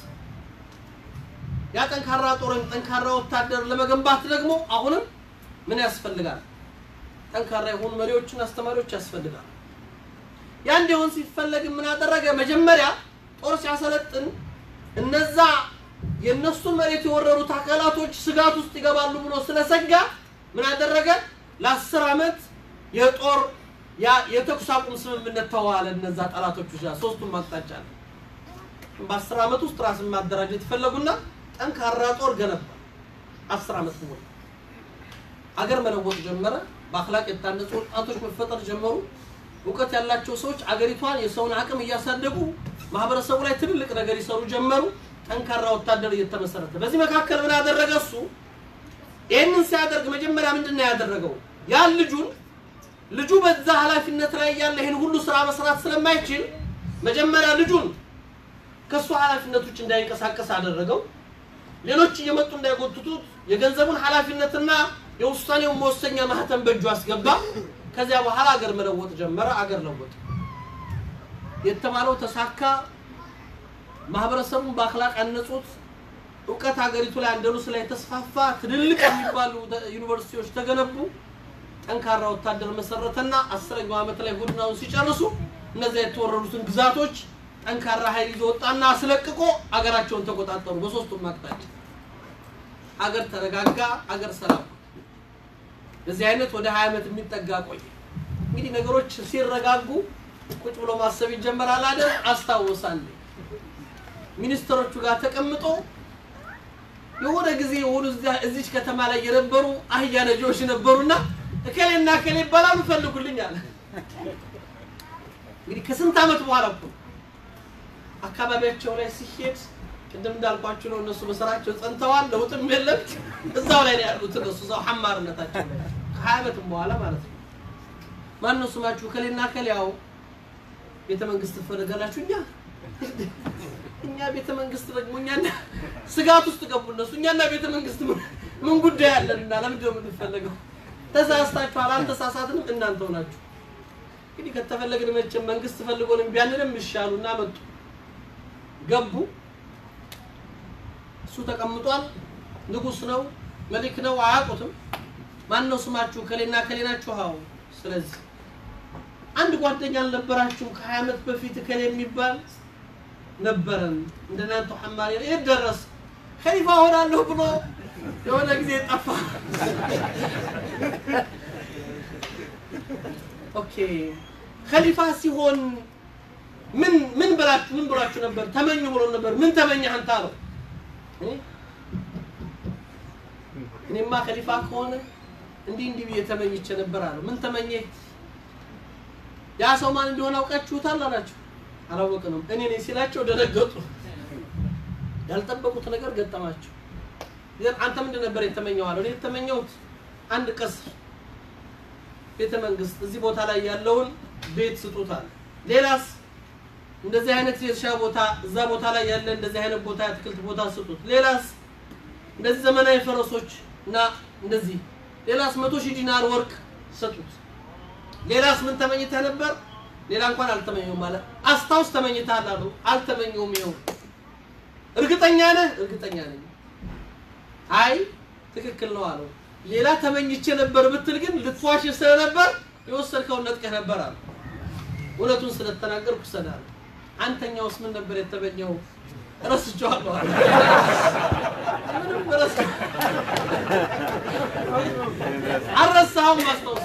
ያ ጠንካራ ጦርን፣ ጠንካራ ወታደር ለመገንባት ደግሞ አሁንም ምን ያስፈልጋል? ጠንካራ የሆኑ መሪዎችን፣ አስተማሪዎች ያስፈልጋል። ያ እንዲሆን ሲፈለግ ምን አደረገ? መጀመሪያ ጦር ሲያሰለጥን እነዛ የእነሱን መሬት የወረሩት አካላቶች ስጋት ውስጥ ይገባሉ ብሎ ስለሰጋ ምን አደረገ? ለአስር ዓመት የጦር የተኩስ አቁም ስምምነት ተዋዋለ። እነዛ ጠላቶች ጋር ሶስቱም አቅጣጫ ነው። በአስር ዓመት ውስጥ ራስን ማደራጀት ፈለጉና ጠንካራ ጦር ገነባ። አስር ዓመት ሙሉ አገር መለወጥ ጀመረ። በአክላቅ የታነጹ ወጣቶች መፈጠር ጀመሩ። እውቀት ያላቸው ሰዎች አገሪቷን የሰውን አቅም እያሳደጉ ማህበረሰቡ ላይ ትልልቅ ነገር ይሰሩ ጀመሩ። ጠንካራ ወታደር እየተመሰረተ በዚህ መካከል ምን ያደረገ እሱ ይህንን ሲያደርግ መጀመሪያ ምንድን ነው ያደረገው? ያን ልጁን ልጁ በዛ ኃላፊነት ላይ ያለ ይህን ሁሉ ስራ መስራት ስለማይችል መጀመሪያ ልጁን ከእሱ ኃላፊነት ውጭ እንዳይንቀሳቀስ አደረገው። ሌሎች እየመጡ እንዳይጎትቱት የገንዘቡን ኃላፊነትና የውሳኔውን መወሰኛ ማህተም በእጁ አስገባ። ከዚያ በኋላ አገር መለወጥ ጀመረ። አገር ለወጠ። የተባለው ተሳካ። ማህበረሰቡን በአክላቅ ያነጹት። እውቀት ሀገሪቱ ላይ አንደሉስ ላይ ተስፋፋ። ትልልቅ የሚባሉ ዩኒቨርሲቲዎች ተገነቡ። ጠንካራ ወታደር መሰረተና አስረኛው ዓመት ላይ ጎድናውን ሲጨርሱ እነዚያ የተወረዱትን ግዛቶች ጠንካራ ኃይል ይዞ ወጣና አስለቅቆ አገራቸውን ተቆጣጠሩ። በሶስቱም አቅጣጫ አገር ተረጋጋ፣ አገር ሰላም። በዚህ አይነት ወደ 20 ዓመት የሚጠጋ ቆየ። እንግዲህ ነገሮች ሲረጋጉ ቁጭ ብሎ ማሰብ ይጀመራል አይደል? አስታውሳለሁ ሚኒስትሮቹ ጋር ተቀምጦ የሆነ ጊዜ የሆኑ እዚች ከተማ ላይ የነበሩ አህያ ነጂዎች ነበሩና እከሌና እከሌ ይባላሉ ፈልጉልኝ አለ። እንግዲህ ከስንት ዓመት በኋላ እኮ አካባቢያቸው ላይ ሲሄድ ቅድም እንዳልኳችሁ ነው። እነሱ በስራቸው ጸንተዋል፣ ለውጥም የለም። እዛው ላይ ነው ያሉት እነሱ እዛው ሐማርነታቸው ላይ ከሀያ ዓመትም በኋላ ማለት ነው። ማን ነው ስማችሁ? ከሌና ከሌ ያው ቤተ መንግስት ትፈልጋላችሁ። እኛ እኛ ቤተ መንግስት ደግሞ እኛና ስጋት ውስጥ ገቡ እነሱ። እኛና ቤተ መንግስት ምን ጉዳይ አለንና ለምንድን ነው የምንፈለገው? ተሳስታችኋል፣ አልተሳሳትንም፣ እናንተው ናችሁ። እንግዲህ ከተፈለግን መቼም መንግስት ፈልጎን እምቢ አንልም። ይሻሉና መጡ ገቡ። እሱ ተቀምጧል። ንጉስ ነው፣ መሊክ ነው፣ አያውቁትም። ማን ነው ስማችሁ? ከሌና ከሌ ናችሁ። አዎ። ስለዚህ አንድ ጓደኛ አልነበራችሁም? ከሀያ ዓመት በፊት ከሌ የሚባል ነበረን። እንደናንተ ሐማሪ የት ደረስ? ከሊፋ ሆናለሁ ብሎ የሆነ ጊዜ ጠፋ። ኦኬ ከሊፋ ሲሆን ምን ምን ብላችሁ ምን ብላችሁ ነበር? ተመኙ ብሎ ነበር። ምን ተመኘህ አንተ አለው። እኔማ ከሊፋ ከሆነ እንዲህ እንዲህ ብዬ ተመኝቼ ነበር አለው። ምን ተመኘ? ያ ሰው ማን እንደሆነ አውቃችሁታል አላቸው። አላወቅንም እኔ ነኝ ሲላቸው ደነገጡ። ያልጠበቁት ነገር ገጠማቸው። ግን አንተ ምንድን ነበር የተመኘው አለው። እኔ የተመኘሁት አንድ ቀስር ቤተ መንግስት እዚህ ቦታ ላይ ያለውን ቤት ስጡታል። ሌላስ እንደዚህ አይነት የእርሻ ቦታ እዛ ቦታ ላይ ያለ እንደዚህ አይነት ቦታ የአትክልት ቦታ ስጡት። ሌላስ እንደዚህ ዘመናዊ ፈረሶች እና እንደዚህ ሌላስ መቶ ሺህ ዲናር ወርቅ ሰጡት። ሌላስ ምን ተመኝተህ ነበር? ሌላ እንኳን አልተመኘውም ማለት አስታውስ ተመኝተሃል አሉ። አልተመኘውም። ይኸው እርግጠኛ ነህ? እርግጠኛ ነኝ። አይ ትክክል ነው አለው። ሌላ ተመኝቼ ነበር ብትል ግን ልትዋሽ ስለነበር የወሰድከውን ነጥቀህ ነበር አለ። እውነቱን ስለተናገርኩ ሰዳል። አንተኛውስ ምን ነበር የተመኘው? ረስቼዋለሁ አለ። ምንም ረስ አልረሳኸውም፣ አስታውስ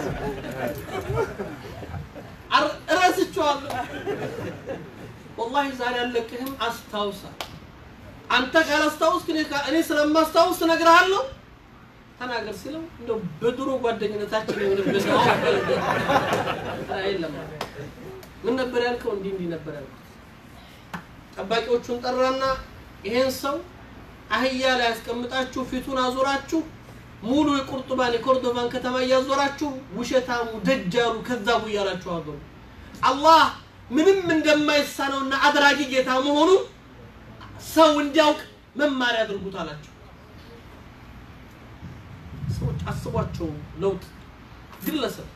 አር- ረስቼዋለሁ። ወላሂ ዛሬ አልለቅህም፣ አስታውሳል። አንተ ካላስታውስክ እኔ ካ- እኔ ስለማስታውስ እነግርሃለሁ ተናገር ሲለው እንደው በድሮ ጓደኝነታችን የሆነበት ነው። የለም ምን ነበር ያልከው? እንዲህ እንዲህ ነበር ያልኩት። ጠባቂዎቹን ጠራና ይሄን ሰው አህያ ላይ ያስቀምጣችሁ ፊቱን አዞራችሁ ሙሉ የቁርጡባን የኮርዶባን ከተማ እያዞራችሁ ውሸታሙ ደጃሉ ከዛቡ እያላችሁ አገሩ አላህ ምንም እንደማይሳነውና አድራጊ ጌታ መሆኑን ሰው እንዲያውቅ መማሪያ አድርጉት አላቸው። ሰዎች አስቧቸው ለውጥ ግለሰብ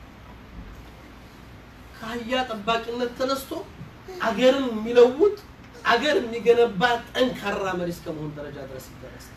ከአህያ ጠባቂነት ተነስቶ አገርን የሚለውጥ አገር የሚገነባ ጠንካራ መሪ እስከ መሆን ደረጃ ድረስ ይደረሳል።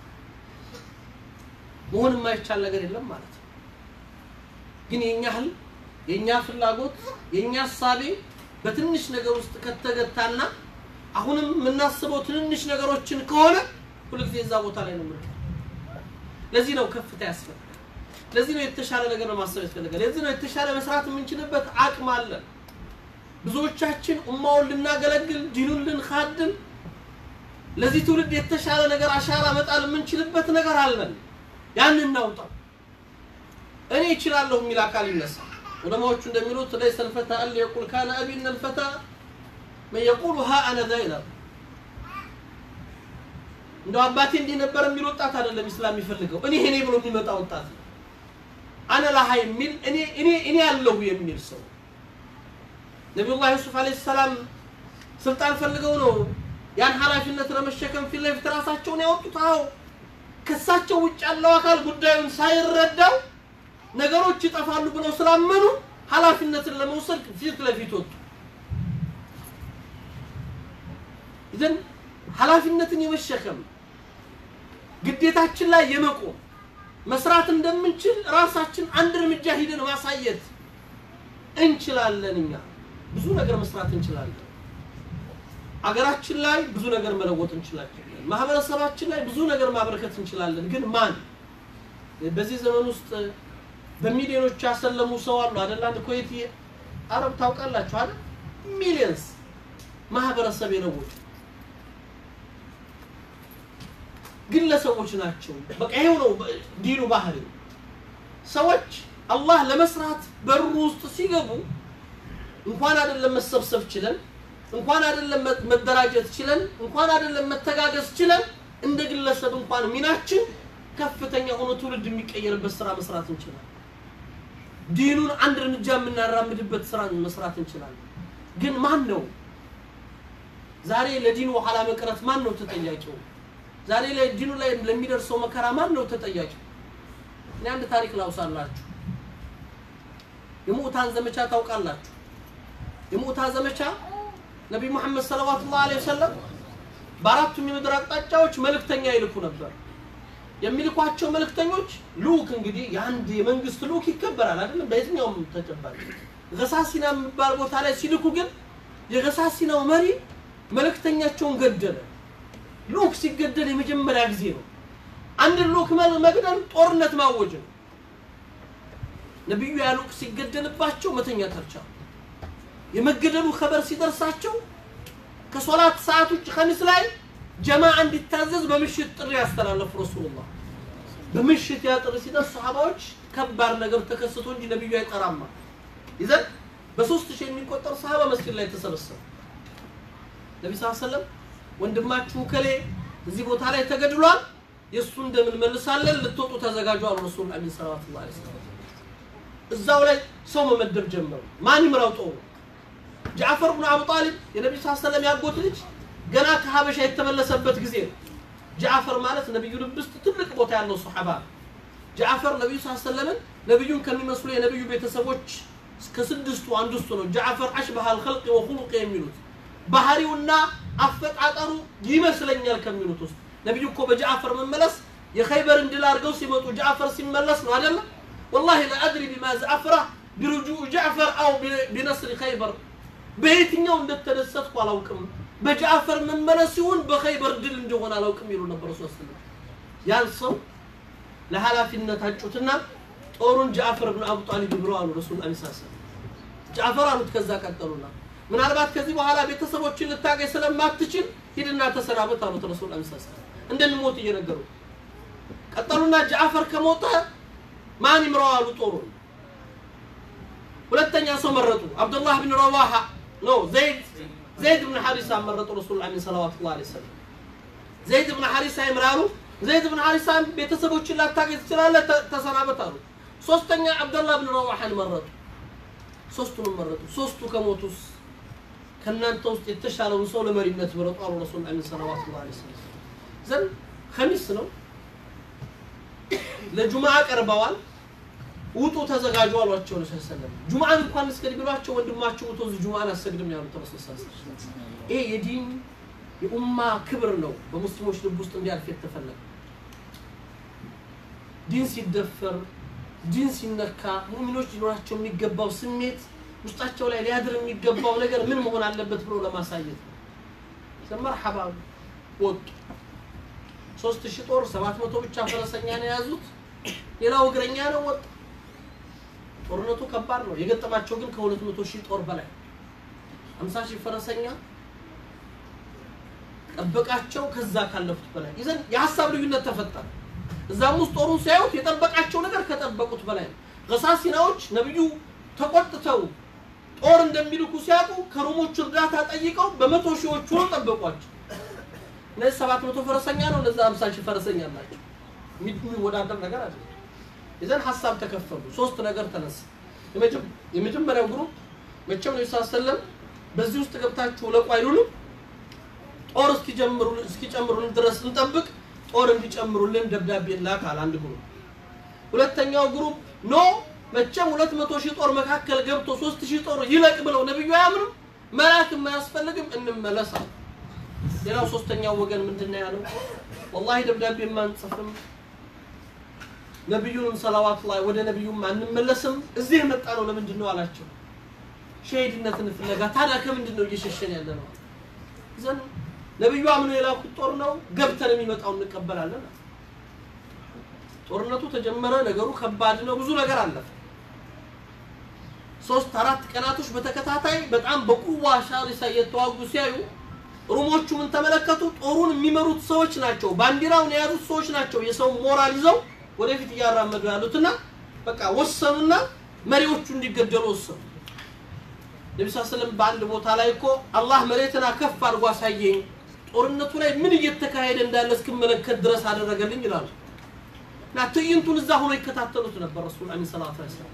መሆን የማይቻል ነገር የለም ማለት ነው። ግን የኛ ህል የኛ ፍላጎት የኛ ሀሳቤ በትንሽ ነገር ውስጥ ከተገታና አሁንም የምናስበው ትንንሽ ነገሮችን ከሆነ ሁልጊዜ እዛ ቦታ ላይ ነው የምንቀር። ለዚህ ነው ከፍታ ያስፈልጋል። ለዚህ ነው የተሻለ ነገር ነው ማሰብ ያስፈልጋል። ለዚህ ነው የተሻለ መስራት የምንችልበት አቅም አለን። ብዙዎቻችን ኡማውን ልናገለግል ዲኑን ልንካድም ለዚህ ትውልድ የተሻለ ነገር አሻራ መጣል የምንችልበት ነገር አለን። ያን እናውጣው። እኔ እችላለሁ የሚል አካል ይነሳ። ዑለማዎቹ እንደሚሉት ለይሰ ልፈታ አን የቁል ካነ አቢ እነ ልፈታ መን የቁሉ ሀ አነ ዛ ይላል። እንደው አባቴ እንዲህ ነበር የሚል ወጣት አይደለም ኢስላም የሚፈልገው። እኔ እኔ ብሎ የሚመጣ ወጣት ነው። አነ ላሃ የሚል እኔ እኔ እኔ ያለሁ የሚል ሰው ነቢዩላህ ዩሱፍ አለይሂ ሰላም ስልጣን ፈልገው ነው ያን ኃላፊነት ለመሸከም ፊት ለፊት ራሳቸውን ያወጡት። አዎ ከሳቸው ውጭ ያለው አካል ጉዳዩን ሳይረዳው ነገሮች ይጠፋሉ ብለው ስላመኑ ኃላፊነትን ለመውሰድ ፊት ለፊት ወጡ። ይዘን ኃላፊነትን የመሸከም ግዴታችን ላይ የመቆም መስራት እንደምንችል ራሳችን አንድ እርምጃ ሂደን ማሳየት እንችላለን። እኛ ብዙ ነገር መስራት እንችላለን። አገራችን ላይ ብዙ ነገር መለወጥ እንችላለን። ማህበረሰባችን ላይ ብዙ ነገር ማበረከት እንችላለን። ግን ማን በዚህ ዘመን ውስጥ በሚሊዮኖች ያሰለሙ ሰው አሉ አይደል? አንድ ኩዌት አረብ ታውቃላችሁ አይደል? ሚሊየንስ ማህበረሰብ የለወጡ ግለሰቦች ናቸው። በቃ ይሄው ነው ዲኑ ባህሪ። ሰዎች አላህ ለመስራት በሩ ውስጥ ሲገቡ እንኳን አይደለም መሰብሰብ ችለን እንኳን አይደለም መደራጀት ችለን እንኳን አይደለም መተጋገዝ ችለን እንደ ግለሰብ እንኳን ሚናችን ከፍተኛ ሆኖ ትውልድ የሚቀየርበት ስራ መስራት እንችላለን። ዲኑን አንድ እርምጃ የምናራምድበት ስራ መስራት እንችላለን። ግን ማን ነው ዛሬ ለዲኑ ኋላ መቅረት ማን ነው ተጠያቂው? ዛሬ ላይ ዲኑ ላይ ለሚደርሰው መከራ ማን ነው ተጠያቂው? እኔ አንድ ታሪክ ላውሳላችሁ። የሙዕታን ዘመቻ ታውቃላችሁ? የሙዕታ ዘመቻ ነቢይ ሙሐመድ ሰለዋቱላሁ ዐለይሂ ወሰለም በአራቱም የምድር አቅጣጫዎች መልእክተኛ ይልኩ ነበር። የሚልኳቸው መልእክተኞች ልኡክ እንግዲህ የአንድ የመንግስት ልኡክ ይከበራል አይደለም? በየትኛውም ተጨባጭ ገሳሲና የሚባል ቦታ ላይ ሲልኩ ግን የገሳሲናው መሪ መልእክተኛቸውን ገደለ። ልኡክ ሲገደል የመጀመሪያ ጊዜ ነው። አንድ ልኡክ መግደል ጦርነት ማወጅ ነው። ነቢዩ ያ ልኡክ ሲገደልባቸው መተኛት አልቻሉ። የመገደሉ ከበር ሲደርሳቸው ከሶላት ሰዓት ውጭ ከሚስ ላይ ጀማ እንዲታዘዝ በምሽት ጥሪ ያስተላለፉ ረሱሉላህ በምሽት ያ ጥሪ ሲደርስ ሰሃባዎች ከባድ ነገር ተከስቶ እንጂ ነቢዩ አይጠራማ ይዘን በሶስት ሺህ የሚቆጠር ሰሃባ መስጊድ ላይ ተሰበሰቡ። ነቢ ስ ሰለም ወንድማችሁ ከሌ እዚህ ቦታ ላይ ተገድሏል፣ የእሱን ደም እንመልሳለን፣ ልትወጡ ተዘጋጁ አሉ ረሱል አሚን ሰለዋቱ ላ ሰለም። እዛው ላይ ሰው መመደብ ጀመሩ። ማን ይምራው ጦሩ? ጃዕፈር ብኑ አቡ ጣሊብ የነቢ ስ ሰለም ያጎት ልጅ ገና ከሀበሻ የተመለሰበት ጊዜ ነው። ጃዕፈር ማለት ነቢዩ ልብ ውስጥ ትልቅ ቦታ ያለው ሰሓባ ነው። ጃዕፈር ነቢዩ ስ ሰለምን ነቢዩን ከሚመስሉ የነቢዩ ቤተሰቦች ከስድስቱ አንዱ እሱ ነው። ጃዕፈር አሽበሃ አልኸልቅ ወኹሉቅ የሚሉት ባህሪውና አፈጣጠሩ ይመስለኛል ከሚሉት ውስጥ ነቢዩ እኮ በጃዕፈር መመለስ የኸይበርን ድል አድርገው ሲመጡ ጃዕፈር ሲመለስ ነው አይደለም። ወላሂ ለአድሪ ቢማ ዘአፍራ ቢሩጁዕ ጃዕፈር አው ቢነስሪ ኸይበር በየትኛው እንደተደሰትኩ አላውቅም። በጃዕፈር መመለስ ሲሆን በኸይበር ድል እንደሆነ አላውቅም ይሉ ነበር። ሶስት ነው ያን ሰው ለኃላፊነት አጩትና ጦሩን ጃዕፈር ብን አቡ ጣሊብ ብለው አሉ ረሱል ላ ሰለም ጃዕፈር አሉት። ከዛ ቀጠሉና ምናልባት ከዚህ በኋላ ቤተሰቦችን ልታገኝ ስለማትችል ሂድና ተሰናበት አሉት ረሱል ላ ሰለም እንደሚሞት እየነገሩ ቀጠሉና ጃዕፈር ከሞተ ማን ይምረው አሉ ጦሩን። ሁለተኛ ሰው መረጡ። አብዱላህ ብን ረዋሃ ነው ዘይድ ዘይድ ብን ሐሪሳ መረጡ ረሱል ላ ሰለዋቱ ላ ሰለም ዘይድ ብን ሐሪሳ ይምራሉ። ዘይድ ብን ሐሪሳ ቤተሰቦችን ላታገኝ ትችላለህ፣ ተሰናበት አሉ። ሶስተኛ አብደላህ ብን ረዋሓን መረጡ። ሶስቱንም መረጡ። ሶስቱ ከሞቱስ ከእናንተ ውስጥ የተሻለውን ሰው ለመሪነት ምረጡ አሉ ረሱል ላ ሰለዋቱ ላ ሰለም ዘንድ ከሚስ ነው ለጁምዓ ቀርበዋል። ውጡ ተዘጋጁ አሏቸው ረሱል ሰለም ጁምዓን እንኳን እስገድ ቢሏቸው ወንድማቸው ውቶ እዚህ ጁምዓን አሰግድም ያሉት ረሱል ሰለም ይሄ የዲን የኡማ ክብር ነው በሙስሊሞች ልብ ውስጥ እንዲያልፍ የተፈለገ ዲን ሲደፈር ዲን ሲነካ ሙሚኖች ሊኖራቸው የሚገባው ስሜት ውስጣቸው ላይ ሊያድር የሚገባው ነገር ምን መሆን አለበት ብሎ ለማሳየት ነው መርሐባ ወጡ ሶስት ሺህ ጦር ሰባት መቶ ብቻ ፈረሰኛ ነው የያዙት ሌላው እግረኛ ነው ወጣ ጦርነቱ ከባድ ነው የገጠማቸው ግን ከሁለት መቶ ሺህ ጦር በላይ ሀምሳ ሺህ ፈረሰኛ ጠበቃቸው ከዛ ካለፉት በላይ ይዘን የሀሳብ ልዩነት ተፈጠረ እዛም ውስጥ ጦሩን ሲያዩት የጠበቃቸው ነገር ከጠበቁት በላይ ነው ገሳሲናዎች ነቢዩ ተቆጥተው ጦር እንደሚልኩ ሲያውቁ ከሮሞቹ እርዳታ ጠይቀው በመቶ ሺዎች ሆኖ ጠበቋቸው እነዚህ ሰባት መቶ ፈረሰኛ ነው እነዚ ሀምሳ ሺህ ፈረሰኛ ናቸው የሚወዳደር ነገር አለ ይዘን ሀሳብ ተከፈሉ ሶስት ነገር ተነሳ የመጀመሪያው ግሩፕ መቼም ነው ሰለም በዚህ ውስጥ ገብታችሁ ለቁ አይሉንም ጦር እስኪጨምሩልን ድረስ እንጠብቅ ጦር እንዲጨምሩልን ደብዳቤ ላካል አንድ ግሩፕ ሁለተኛው ግሩፕ ኖ መቼም ሁለት መቶ ሺህ ጦር መካከል ገብቶ ሶስት ሺህ ጦር ይለቅ ብለው ነብዩ አያምኑም መላክ የማያስፈልግም እንመለሳል ሌላው ሶስተኛው ወገን ምንድን ነው ያለው ወላሂ ደብዳቤ ማንጽፍም ነቢዩንም ሰላዋት ላይ ወደ ነቢዩም አንመለስም እዚህ የመጣ ነው ለምንድን ነው አላቸው ሸሂድነትን ፍለጋ ታዲያ ከምንድን ነው እየሸሸን ያለ ነው ዘን ነቢዩ አምኖ የላኩት ጦር ነው ገብተን የሚመጣው እንቀበላለን ጦርነቱ ተጀመረ ነገሩ ከባድ ነው ብዙ ነገር አለፈ ሶስት አራት ቀናቶች በተከታታይ በጣም በቁዋ ሻሪሳ እየተዋጉ ሲያዩ ሩሞቹ ምን ተመለከቱ ጦሩን የሚመሩት ሰዎች ናቸው ባንዲራውን የያዙት ሰዎች ናቸው የሰው ሞራል ይዘው ወደፊት እያራመዱ ያሉትና በቃ ወሰኑና መሪዎቹ እንዲገደሉ ወሰኑ ነቢ ስ ስለም በአንድ ቦታ ላይ እኮ አላህ መሬትና ከፍ አድርጎ አሳየኝ ጦርነቱ ላይ ምን እየተካሄደ እንዳለ እስክመለከት ድረስ አደረገልኝ ይላሉ እና ትዕይንቱን እዛ ሆኖ ይከታተሉት ነበር ረሱል አ ሰላት ሰላም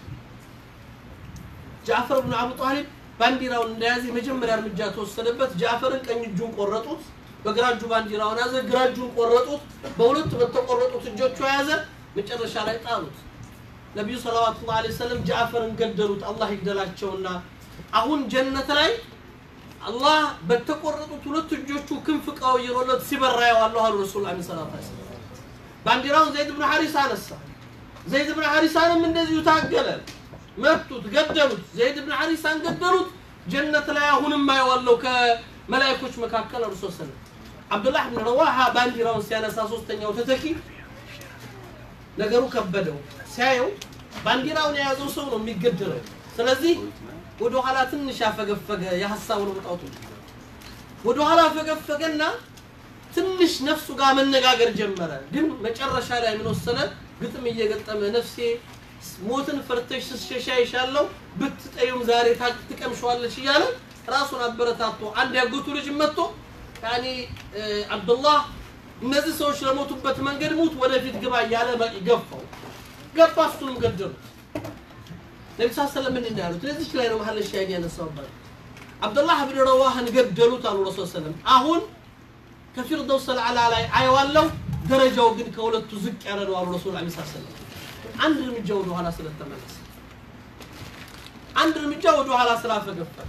ጃዕፈር ብን አቡ ጣሊብ ባንዲራውን እንደያዘ የመጀመሪያ እርምጃ ተወሰደበት ጃዕፈርን ቀኝ እጁን ቆረጡት በግራ እጁ ባንዲራውን ያዘ ግራ እጁን ቆረጡት በሁለት በተቆረጡት እጆቹ የያዘ መጨረሻ ላይ ጣሉት ነቢዩ ሰለዋቱ ላ ሰለም ጃዕፈርን ገደሉት አላህ ይግደላቸውና አሁን ጀነት ላይ አላህ በተቆረጡት ሁለት እጆቹ ክንፍ ቀይሮለት ሲበራ ያዋለሁ አሉ ረሱል ላ ሰላት ሰለም ባንዲራውን ዘይድ ብን ሐሪሳ አነሳ ዘይድ ብን ሐሪሳንም እንደዚሁ ታገለ መቱት ገደሉት ዘይድ ብን ሐሪሳን ገደሉት ጀነት ላይ አሁንም አየዋለሁ ከመላይኮች መካከል እርሶ ሰለም አብዱላህ ብን ረዋሃ ባንዲራውን ሲያነሳ ሶስተኛው ተተኪ ነገሩ ከበደው ሲያየው ባንዲራውን የያዘው ሰው ነው የሚገደለው ስለዚህ ወደ ኋላ ትንሽ ያፈገፈገ የሀሳቡን ውጣቱ ወደ ኋላ ፈገፈገና ትንሽ ነፍሱ ጋር መነጋገር ጀመረ። ግን መጨረሻ ላይ ምን ወሰነ? ግጥም እየገጠመ ነፍሴ ሞትን ፈርተሽ ስትሸሻ ይሻለው ብትጠዩም ዛሬ ታ- ትቀምሸዋለች እያለ ራሱን አበረታቶ አንድ ያጎቱ ልጅ መጥቶ ያኔ እ፣ አብዱላህ እነዚህ ሰዎች ለሞቱበት መንገድ ሙት ወደፊት ግባ እያለ በ- ገፋው ገባ እሱንም ገደሉት ነቢ ስ ሰለም ምንድን ነው ያሉት ለዚች ላይ ነው መሀል ሻሂድ ያነሳውበት አብዱላህ ብን ረዋህን ገደሉት አሉ ረሱል ሰለም አሁን ከፊርደውስ አልዓላ ላይ አየዋለሁ ደረጃው ግን ከሁለቱ ዝቅ ያለ ነው አሉ ረሱል ላ ሰለም አንድ እርምጃ ወደ ኋላ ስለተመለሰ አንድ እርምጃ ወደ ኋላ ስላፈገፈለ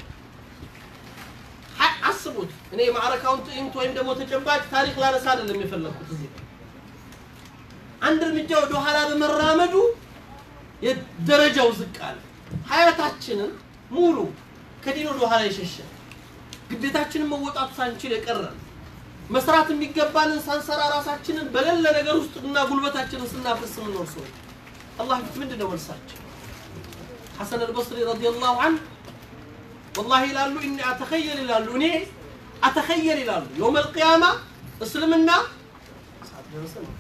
ሀ- አስቡት እኔ የማዕረካውን ትዕይንት ወይም ደግሞ ተጨባጭ ታሪክ ላነሳ አይደለም የፈለግኩት እዚህ ላይ። አንድ እርምጃ ወደ ኋላ በመራመዱ የደረጃው ዝቅ አለ ሀያታችንን ሙሉ ከዲን ወደ ኋላ የሸሸ ግዴታችንን መወጣት ሳንችል የቀረን መስራት የሚገባንን ሳንሰራ ራሳችንን በሌለ ነገር ውስጥ እና ጉልበታችንን ስናፈስ የምንኖር ሰዎች አላህ ፊት ምንድን ነው መልሳቸው ሐሰን አልበስሪ ረዲየላሁ ዐንሁ ወላሂ ይላሉ እኒ አተኸየል ይላሉ እኔ አተኸየል ይላሉ የውም አልቅያማ እስልምና ሰዓት ደረሰ ነው።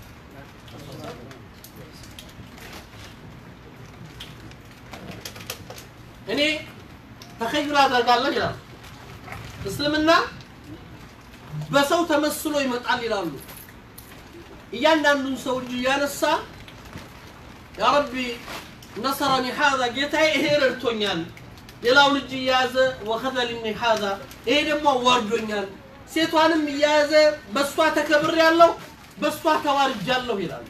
እኔ ተኸዩል አደርጋለሁ ይላሉ እስልምና በሰው ተመስሎ ይመጣል ይላሉ እያንዳንዱን ሰው እጅ እያነሳ ያ ረቢ ነሰረኒ ሀዛ ጌታዬ ይሄ ረድቶኛል ሌላውን እጅ እየያዘ ወኸዘልኒ ሀዛ ይሄ ደግሞ አዋርዶኛል ሴቷንም እየያዘ በእሷ ተከብር ያለው በእሷ ተዋርጃለሁ ይላሉ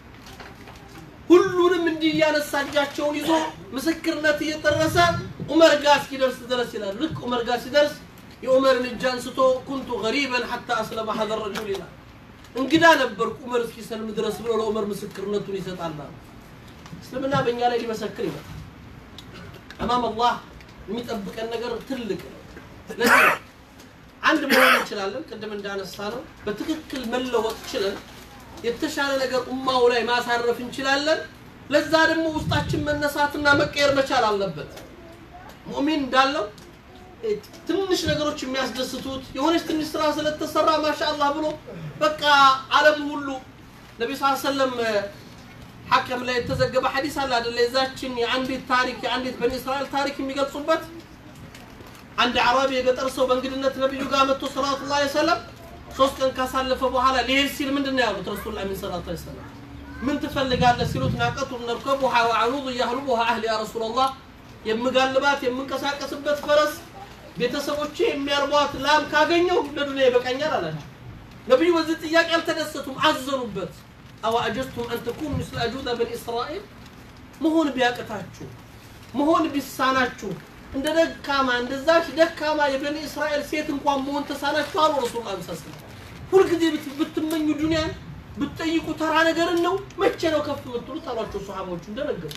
ሁሉንም እንዲህ እያነሳ እጃቸውን ይዞ ምስክርነት እየጠረሰ ዑመር ጋር እስኪደርስ ድረስ ይላል ልክ ዑመር ጋር ሲደርስ የዑመርን እጅ አንስቶ ኩንቱ ገሪበን ሐታ አስለመ ሀዘ ረጁል ይላል እንግዳ ነበርኩ ዑመር እስኪሰልም ድረስ ብሎ ለዑመር ምስክርነቱን ይሰጣል አሉ። እስልምና በእኛ ላይ ሊመሰክር ይመጣል አማም አላህ የሚጠብቀን ነገር ትልቅ ነው ለዚህ ነው አንድ መሆን እንችላለን ቅድም እንዳነሳ ነው በትክክል መለወጥ ችለን የተሻለ ነገር ኡማው ላይ ማሳረፍ እንችላለን ለዛ ደግሞ ውስጣችን መነሳትና መቀየር መቻል አለበት ሙእሚን እንዳለው እ፣ ትንሽ ነገሮች የሚያስደስቱት የሆነች ትንሽ ስራ ስለተሰራ ማሻአላህ ብሎ በቃ ዓለም ሁሉ ነቢ ስ ሰለም ሐከም ላይ የተዘገበ ሐዲስ አለ አደለ የዛችን የአንዲት ታሪክ የአንዲት በኒ እስራኤል ታሪክ የሚገልጹበት አንድ አዕራቢ የገጠር ሰው በእንግድነት ነቢዩ ጋር መጥቶ ሰላቱ ላ ሰለም ሶስት ቀን ካሳለፈ በኋላ ሊሄድ ሲል ምንድን ነው ያሉት ረሱል ላ ሰላቱ ሰለም ምን ትፈልጋለህ ሲሉት ናቀቱ ነርከቡሃ ወዐኑዱ ያህሉቡሃ አህሊ ያ ረሱላላህ የምጋልባት የምንቀሳቀስበት ፈረስ ቤተሰቦቼ የሚያርቧት ላም ካገኘው ለዱንያ ይበቃኛል አላቸው ነቢዩ በዚህ ጥያቄ አልተደሰቱም አዘኑበት አዋ አጀዝቱም አን ተኩኑ ምስለ አጁዘ በኒ እስራኤል መሆን ቢያቅታችሁ መሆን ቢሳናችሁ እንደ ደካማ እንደዛች ደካማ የበኒ እስራኤል ሴት እንኳን መሆን ተሳናችሁ አሉ ረሱል ላ ሰስ ሁልጊዜ ብት- ብትመኙ ዱንያን ብትጠይቁ ተራ ነገርን ነው መቼ ነው ከፍ የምትሉት አሏቸው ሰሓቦቹ እንደነገሩ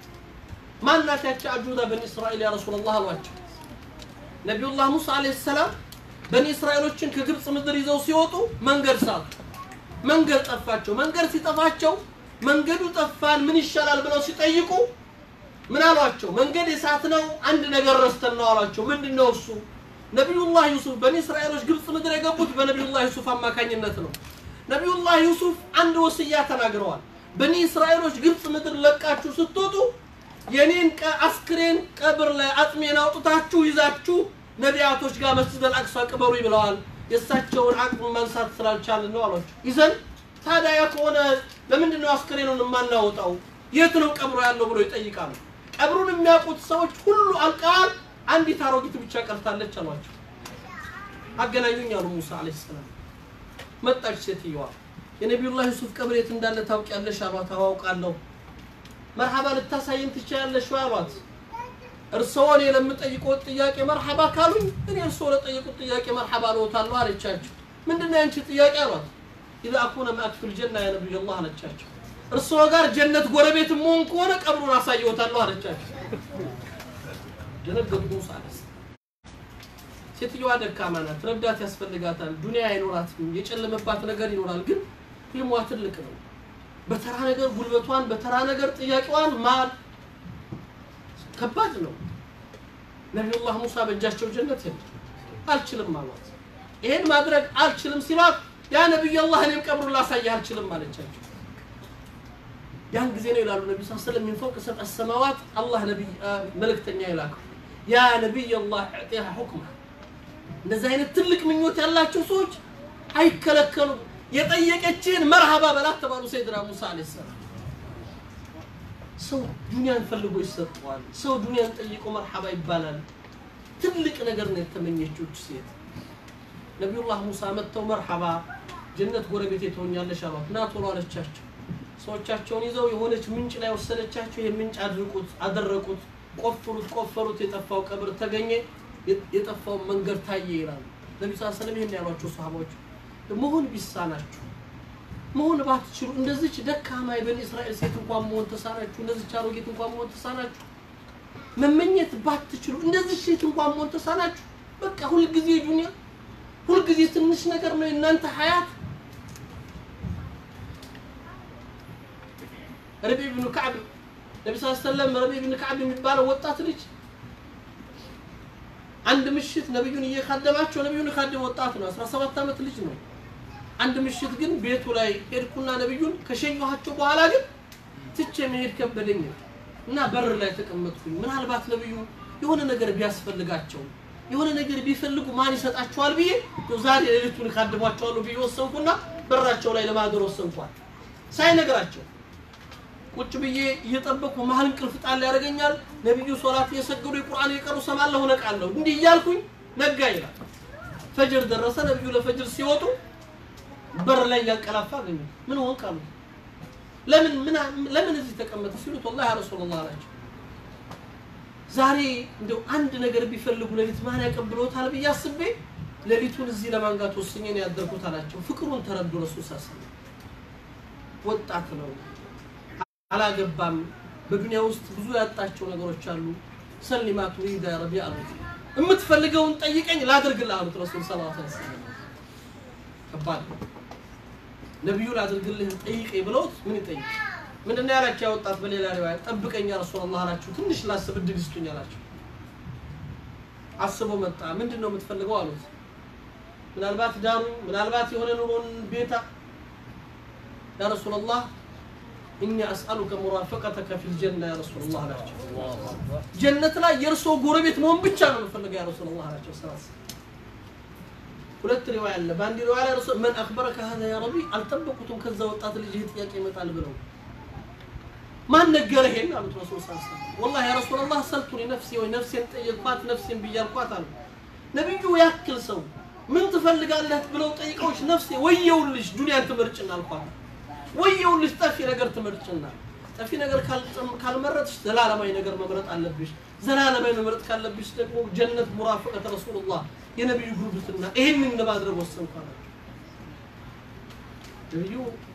ማናት ያቺ አጁዛ በኒ እስራኤል ያ ረሱላላህ አሏቸው ነቢዩላህ ሙሳ አለይሂ ሰላም በኒ እስራኤሎችን ከግብፅ ምድር ይዘው ሲወጡ መንገድ ሳቱ መንገድ ጠፋቸው መንገድ ሲጠፋቸው መንገዱ ጠፋን ምን ይሻላል ብለው ሲጠይቁ ምን አሏቸው መንገድ የሳት ነው አንድ ነገር ረስተን ነው አሏቸው ምንድን ነው እሱ ነቢዩላህ ዩሱፍ በኒ እስራኤሎች ግብፅ ምድር የገቡት በነቢዩላህ ዩሱፍ አማካኝነት ነው ነቢዩላህ ዩሱፍ አንድ ወስያ ተናግረዋል በኒ እስራኤሎች ግብፅ ምድር ለቃችሁ ስትወጡ የኔን ቀ- አስክሬን ቀብር ላይ አጥሜን አውጥታችሁ ይዛችሁ ነቢያቶች ጋር መስጅድ አልአቅሷ ቅበሩ ብለዋል የእሳቸውን አቅም ማንሳት ስላልቻልን ነው አሏቸው ይዘን ታዲያ ያ ከሆነ ለምንድን ነው አስክሬኑን የማናወጣው የት ነው ቀብሮ ያለው ብሎ ይጠይቃሉ ቀብሩን የሚያውቁት ሰዎች ሁሉ አልቀዋል አንዲት አሮጊት ብቻ ቀርታለች አሏቸው አገናኙኝ አሉ ሙሳ አለይሂ ሰላም መጣች ሴትየዋ የነቢዩላህ ዩሱፍ ቀብር የት እንዳለ ታውቂያለሽ አሏት አዋውቃለሁ መርሐባ ልታሳየን ትችያለሽ ወይ አሏት እርስዎ እኔ ለምጠይቆት ጥያቄ መርሐባ ካሉኝ እኔ እርስዎ ለጠየቁት ጥያቄ መርሐባ ልዎታለሁ አለቻቸው ምንድን ነው ያንቺ ጥያቄ አሏት ኢዛ አኩነ ማአክ ፊል ጀና ያ ነቢዩላህ አለቻቸው እርስዎ ጋር ጀነት ጎረቤት መሆን ከሆነ ቀብሩን አሳየዎታለሁ አለቻቸው ደነገጡ ሙሳ አለይሂ ሰላም ሴትዮዋ ደካማ ናት ረዳት ያስፈልጋታል ዱንያ አይኖራትም የጨለመባት ነገር ይኖራል ግን ህልሟ ትልቅ ነው በተራ ነገር ጉልበቷን በተራ ነገር ጥያቄዋን ማል ከባድ ነው ነቢዩላህ ሙሳ በእጃቸው ጀነት የለም አልችልም አሏት ይሄን ማድረግ አልችልም ሲሏት ያ ነቢይ አላህ እኔም ቀብሩን ላሳይህ አልችልም አለቻቸው ያን ጊዜ ነው ይላሉ ነቢ ስ ስለም ሚን ፈውቅ ሰብዐ ሰማዋት አላህ ነቢይ መልእክተኛ ይላከው ያ ነቢይ አላህ ዕጢሃ ሁክማ እንደዚህ አይነት ትልቅ ምኞት ያላቸው ሰዎች አይከለከሉም የጠየቀችን መርሃባ በላት ተባሉ ሰይድና ሙሳ አለ ሰላም ሰው ዱንያን ፈልጎ ይሰጠዋል ሰው ዱንያን ጠይቆ መርሐባ ይባላል ትልቅ ነገር ነው የተመኘችው ሴት ነቢዩላህ ሙሳ መጥተው መርሐባ ጀነት ጎረቤት ትሆኛለሽ አሏት ና ቶሎ አለቻቸው ሰዎቻቸውን ይዘው የሆነች ምንጭ ላይ ወሰደቻቸው ይህ ምንጭ አድርቁት አደረቁት ቆፍሩት ቆፈሩት የጠፋው ቀብር ተገኘ የጠፋው መንገድ ታየ ይላሉ ነቢ ስ ሰለም ይህን ያሏቸው ሰሃባዎች መሆን ቢሳናችሁ መሆን ባትችሉ እንደዚች ደካማ የበኒ እስራኤል ሴት እንኳን መሆን ተሳናችሁ እንደዚች አሮጌት እንኳን መሆን ተሳናችሁ መመኘት ባትችሉ እንደዚህ ሴት እንኳን መሆን ተሳናችሁ በቃ ሁልጊዜ ዱንያ ሁልጊዜ ትንሽ ነገር ነው የእናንተ ሀያት ረቢ ብኑ ከዕብ ነቢ ስ ሰለም ረቢ ብን ከዕብ የሚባለው ወጣት ልጅ አንድ ምሽት ነቢዩን እየካደማቸው ነቢዩን የካደመ ወጣት ነው 17 ዓመት ልጅ ነው አንድ ምሽት ግን ቤቱ ላይ ሄድኩና ነቢዩን ከሸኘኋቸው በኋላ ግን ትቼ መሄድ ከበደኝ እና በር ላይ ተቀመጥኩኝ ምናልባት ነቢዩ የሆነ ነገር ቢያስፈልጋቸው የሆነ ነገር ቢፈልጉ ማን ይሰጣቸዋል ብዬ ዛሬ ሌሊቱን ካድሟቸዋለሁ ብዬ ወሰንኩና በራቸው ላይ ለማገር ወሰንኳል ሳይነግራቸው ቁጭ ብዬ እየጠበቁ መሀል እንቅልፍ ጣል ያደርገኛል ነቢዩ ሶላት እየሰገዱ የቁርአን እየቀሩ ሰማለሁ ነቃለሁ እንዲህ እያልኩኝ ነጋ ይላል ፈጅር ደረሰ ነቢዩ ለፈጅር ሲወጡ በር ላይ እያንቀላፋ አገኙ ምን ሆንክ አሉ ለምን ለምን እዚህ ተቀመጠ ሲሉት ወላሂ ያ ረሱላላህ አላቸው ዛሬ እንደው አንድ ነገር ቢፈልጉ ሌሊት ማን ያቀብሎታል ብዬ አስቤ ሌሊቱን እዚህ ለማንጋት ወስኜ ነው ያደርኩት አላቸው ፍቅሩን ተረዱ ረሱል ሳ ወጣት ነው አላገባም በዱንያ ውስጥ ብዙ ያጣቸው ነገሮች አሉ ሰሊማ ቱሪዳ ያ ረቢ አሉት የምትፈልገውን ጠይቀኝ ላድርግልህ አሉት ረሱል ስ ሰለም ከባድ ነው ነቢዩ ላድርግልህ ጠይቀኝ ብለውት ምን ይጠይቅ ምንድነው ያላቸው ያወጣት በሌላ ሪዋያ ጠብቀኝ ያ ረሱላላህ አላቸው ትንሽ ላስብ እድል ይስጡኝ አላቸው አስቦ መጣ ምንድን ነው የምትፈልገው አሉት ምናልባት ዳሩ ምናልባት የሆነ ኑሮን ቤታ ያ ረሱላላህ እኛ አስአሉከ ሙራፈቀተከ ፊል ጀና ያ ረሱላላህ አላቸው ጀነት ላይ የእርስዎ ጎረቤት መሆን ብቻ ነው የምፈልገው ያ ረሱላላህ አላቸው ሰላስ ሁለት ሪዋያ አለ በአንድ ሪዋያ ላይ ረሱል መን አክበረከ ሀዛ ያ ረቢ አልጠበቁትም ከዛ ወጣት ልጅ ይህ ጥያቄ ይመጣል ብለው ማን ነገረ ይሄን አሉት ረሱል ስ ወላሂ ያ ረሱላላህ ሰልቱኒ ነፍሴ ወይ ነፍሴን ጠየቅኳት ነፍሴን ብያልኳት አሉ ነቢዩ ያክል ሰው ምን ትፈልጋለህ ብለው ጠይቀዎች ነፍሴ ወየውልሽ ዱንያን ትመርጭና አልኳት ወየውልሽ ጠፊ ነገር ትመርጭና ጠፊ ነገር ካልመረጥሽ ዘላለማዊ ነገር መምረጥ አለብሽ ዘላለማዊ መምረጥ ካለብሽ ደግሞ ጀነት ሙራፈቀት ረሱሉላህ የነቢዩ ጉርብትና ይህንን ለማድረግ ወሰንኩ አላቸው ነቢዩ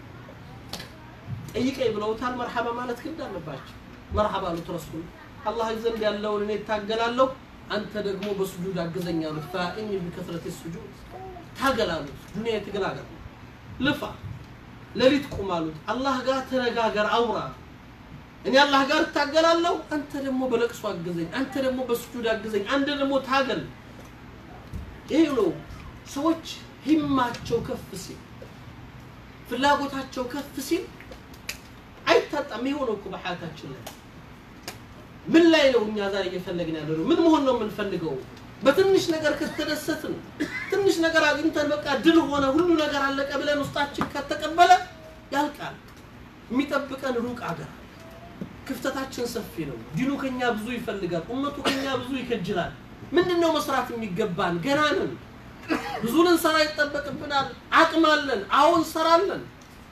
ጠይቀኝ ብለውታል መርሐባ ማለት ግን አለባቸው መርሐባ አሉት ረሱል አላህ ዘንድ ያለውን እኔ እታገላለሁ አንተ ደግሞ በስጁድ አግዘኝ አሉት ፈኢኒ ቢከስረት ስጁድ ታገል አሉት ዱንያ የትግል ሀገር ልፋ ሌሊት ቁም አሉት አላህ ጋር ተነጋገር አውራ እኔ አላህ ጋር እታገላለሁ አንተ ደግሞ በለቅሶ አግዘኝ አንተ ደግሞ በስጁድ አግዘኝ አንተ ደግሞ ታገል ይሄ ነው ሰዎች ሂማቸው ከፍ ሲል ፍላጎታቸው ከፍ ሲል አይታጣም የሆነው እኮ በሐያታችን ላይ ምን ላይ ነው እኛ ዛሬ እየፈለግን ያለ ነው ምን መሆን ነው የምንፈልገው በትንሽ ነገር ከተደሰትን ትንሽ ነገር አግኝተን በቃ ድል ሆነ ሁሉ ነገር አለቀ ብለን ውስጣችን ከተቀበለ ያልቃል የሚጠብቀን ሩቅ አገር ክፍተታችን ሰፊ ነው ዲኑ ከኛ ብዙ ይፈልጋል ኡመቱ ከኛ ብዙ ይከጅላል ምንድን ነው መስራት የሚገባን ገና ነን ብዙ ልንሰራ ይጠበቅብናል አቅም አለን አዎ እንሰራለን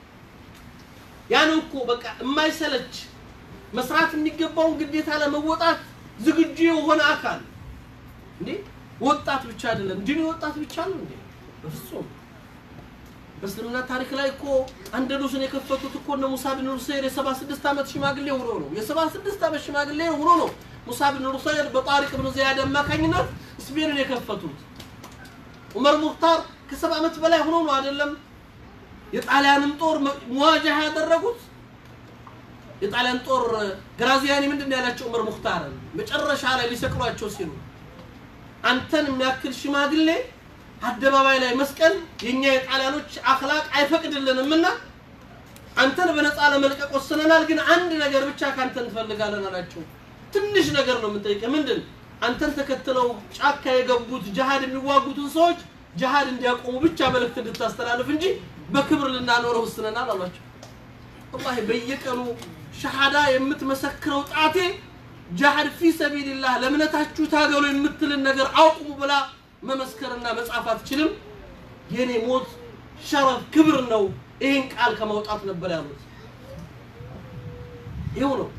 ያን እኮ በቃ የማይሰለች መስራት የሚገባውን ግዴታ ለመወጣት ዝግጁ የሆነ አካል እንዴ ወጣት ብቻ አይደለም ዲኑ ወጣት ብቻ ነው እንዴ በፍጹም በእስልምና ታሪክ ላይ እኮ አንደሉስን የከፈቱት እኮ እነ ሙሳ ብን ኑሰይር የሰባ ስድስት ዓመት ሽማግሌ ሆኖ ነው የሰባ ስድስት ዓመት ሽማግሌ ሆኖ ነው ሙሳ ብን ኑሰይር በጣሪቅ ብን ዚያድ አማካኝነት ስፔንን የከፈቱት ዑመር ሙክታር ከሰባ ዓመት በላይ ሆኖ ነው አይደለም የጣሊያንን ጦር መዋጃ ያደረጉት የጣሊያን ጦር ግራዚያኒ ምንድን ያላቸው ዑመር ሙክታርን መጨረሻ ላይ ሊሰቅሏቸው ሲሉ አንተን የሚያክል ሽማግሌ አደባባይ ላይ መስቀል የኛ የጣሊያኖች አክላቅ አይፈቅድልንም እና አንተን በነፃ ለመልቀቅ ወስነናል፣ ግን አንድ ነገር ብቻ ካንተ እንፈልጋለን አላቸው። ትንሽ ነገር ነው የምንጠይቀህ። ምንድን አንተን ተከትለው ጫካ የገቡት ጅሃድ የሚዋጉትን ሰዎች ጅሃድ እንዲያቆሙ ብቻ መልእክት እንድታስተላልፍ እንጂ በክብር ልናኖረው ወስነናል አሏቸው። ወላሂ በየቀኑ ሸሃዳ የምትመሰክረው ጣቴ ጃሃድ ፊ ሰቢልላህ ለእምነታችሁ ታገሉ የምትልን ነገር አቁሙ ብላ መመስከርና መጻፍ አትችልም። የኔ ሞት ሸረፍ ክብር ነው፣ ይህን ቃል ከማውጣት ነበር ያሉት። ይኸው ነው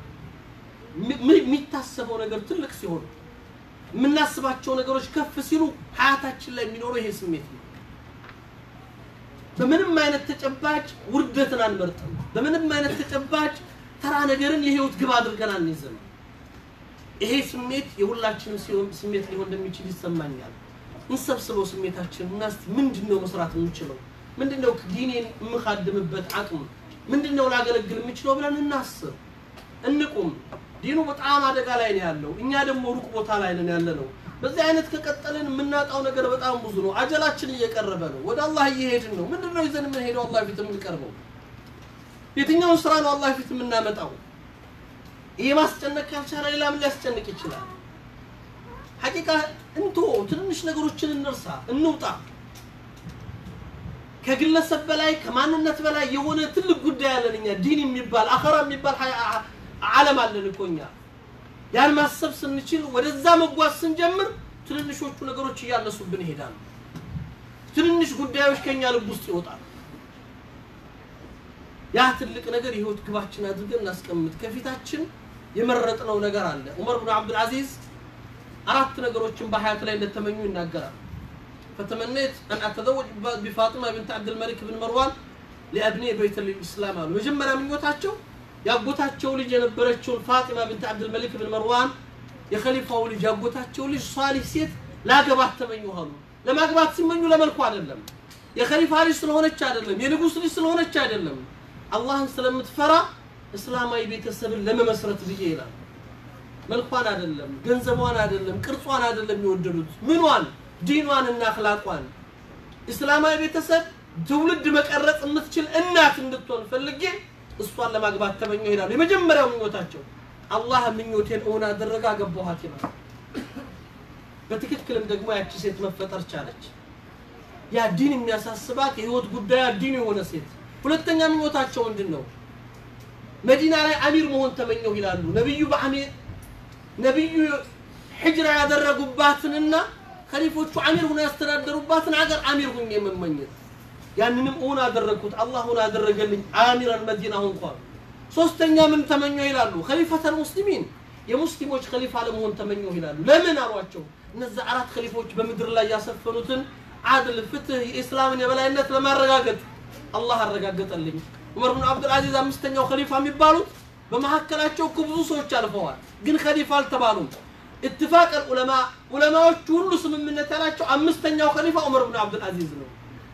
የሚታሰበው ነገር ትልቅ ሲሆን የምናስባቸው ነገሮች ከፍ ሲሉ ሀያታችን ላይ የሚኖረው ይሄ ስሜት ነው። በምንም አይነት ተጨባጭ ውርደትን አንመርጥም። በምንም አይነት ተጨባጭ ተራ ነገርን የህይወት ግብ አድርገን አንይዝም። ይሄ ስሜት የሁላችንም ስሜት ሊሆን እንደሚችል ይሰማኛል። እንሰብስበው ስሜታችን እና እስቲ ምንድን ነው መስራት የምንችለው? ምንድን ነው ዲኔን የምካድምበት አቅም? ምንድን ነው ላገለግል የምችለው ብለን እናስብ፣ እንቁም። ዲኑ በጣም አደጋ ላይ ነው ያለው። እኛ ደግሞ ሩቅ ቦታ ላይ ነን ያለ ነው። በዚህ አይነት ከቀጠልን የምናጣው ነገር በጣም ብዙ ነው። አጀላችን እየቀረበ ነው። ወደ አላህ እየሄድን ነው። ምንድን ነው ይዘን የምንሄደው? አላህ ፊት የምንቀርበው የትኛውን ስራ ነው አላህ ፊት የምናመጣው? ይሄ ማስጨነቅ ካልቻለ ሌላ ምን ሊያስጨንቅ ይችላል? ሐቂቃ እንቶ ትንንሽ ነገሮችን እንርሳ፣ እንውጣ። ከግለሰብ በላይ ከማንነት በላይ የሆነ ትልቅ ጉዳይ አለን እኛ። ዲን የሚባል አኸራ የሚባል ዓለም አለን እኮ እኛ። ያን ማሰብ ስንችል ወደዛ መጓዝ ስንጀምር ትንንሾቹ ነገሮች እያነሱብን ይሄዳሉ። ትንንሽ ጉዳዮች ከኛ ልብ ውስጥ ይወጣሉ። ያ ትልቅ ነገር የህይወት ግባችን አድርገን እናስቀምጥ። ከፊታችን የመረጥነው ነገር አለ። ዑመር ብን አብዱል አዚዝ አራት ነገሮችን በሀያት ላይ እንደተመኙ ይናገራል። ፈተመነይት አን አተዘወጅ ቢፋጢማ ብንት አብድልመሊክ ብን መርዋን ሊአብኒ በይተ ልኢስላም አሉ። መጀመሪያ ምኞታቸው ያጎታቸው ልጅ የነበረችውን ፋጢማ ብንት አብድልመሊክ ብን መርዋን የኸሊፋው ልጅ ያጎታቸው ልጅ ሷሊህ ሴት ላገባት ተመኙ አሉ። ለማግባት ሲመኙ ለመልኩ አይደለም፣ የኸሊፋ ልጅ ስለሆነች አይደለም፣ የንጉስ ልጅ ስለሆነች አይደለም፣ አላህን ስለምትፈራ እስላማዊ ቤተሰብን ለመመስረት ብዬ ይላል። መልኳን አይደለም፣ ገንዘቧን አይደለም፣ ቅርጿን አይደለም የወደዱት ምኗን፣ ዲኗን እና አኽላቋን እስላማዊ ቤተሰብ ትውልድ መቀረጽ የምትችል እናት እንድትሆን ፈልጌ እሷን ለማግባት ተመኘሁ ይላሉ። የመጀመሪያው ምኞታቸው አላህ ምኞቴን እውን አደረገ፣ አገባኋት ይላል። በትክክልም ደግሞ ያቺ ሴት መፈጠር ቻለች። ያ ዲን የሚያሳስባት የህይወት ጉዳያ ዲን የሆነ ሴት። ሁለተኛ ምኞታቸው ምንድን ነው? መዲና ላይ አሚር መሆን ተመኘሁ ይላሉ። ነቢዩ በአሚር ነቢዩ ሕጅራ ያደረጉባትንና ከሊፎቹ አሚር ሆኖ ያስተዳደሩባትን ሀገር አሚር ሁኜ መመኘት ያንንም እውን አደረግኩት። አላህ እውን አደረገልኝ። አሚረን መዲና ሆንኳል። ሶስተኛ ምን ተመኘሁ ይላሉ? ከሊፈተል ሙስሊሚን የሙስሊሞች ከሊፋ ለመሆን ተመኘሁ ይላሉ። ለምን አሏቸው? እነዚህ አራት ከሊፎች በምድር ላይ ያሰፈኑትን አድል፣ ፍትህ፣ የኢስላምን የበላይነት ለማረጋገጥ አላህ አረጋገጠልኝ። ዑመር ብን አብዱልአዚዝ አምስተኛው ከሊፋ የሚባሉት በመካከላቸው እኮ ብዙ ሰዎች አልፈዋል፣ ግን ከሊፋ አልተባሉም። ኢትፋቅ ዑለማ ዑለማዎቹ ሁሉ ስምምነት ያላቸው አምስተኛው ከሊፋ ዑመር ብን አብዱልአዚዝ ነው።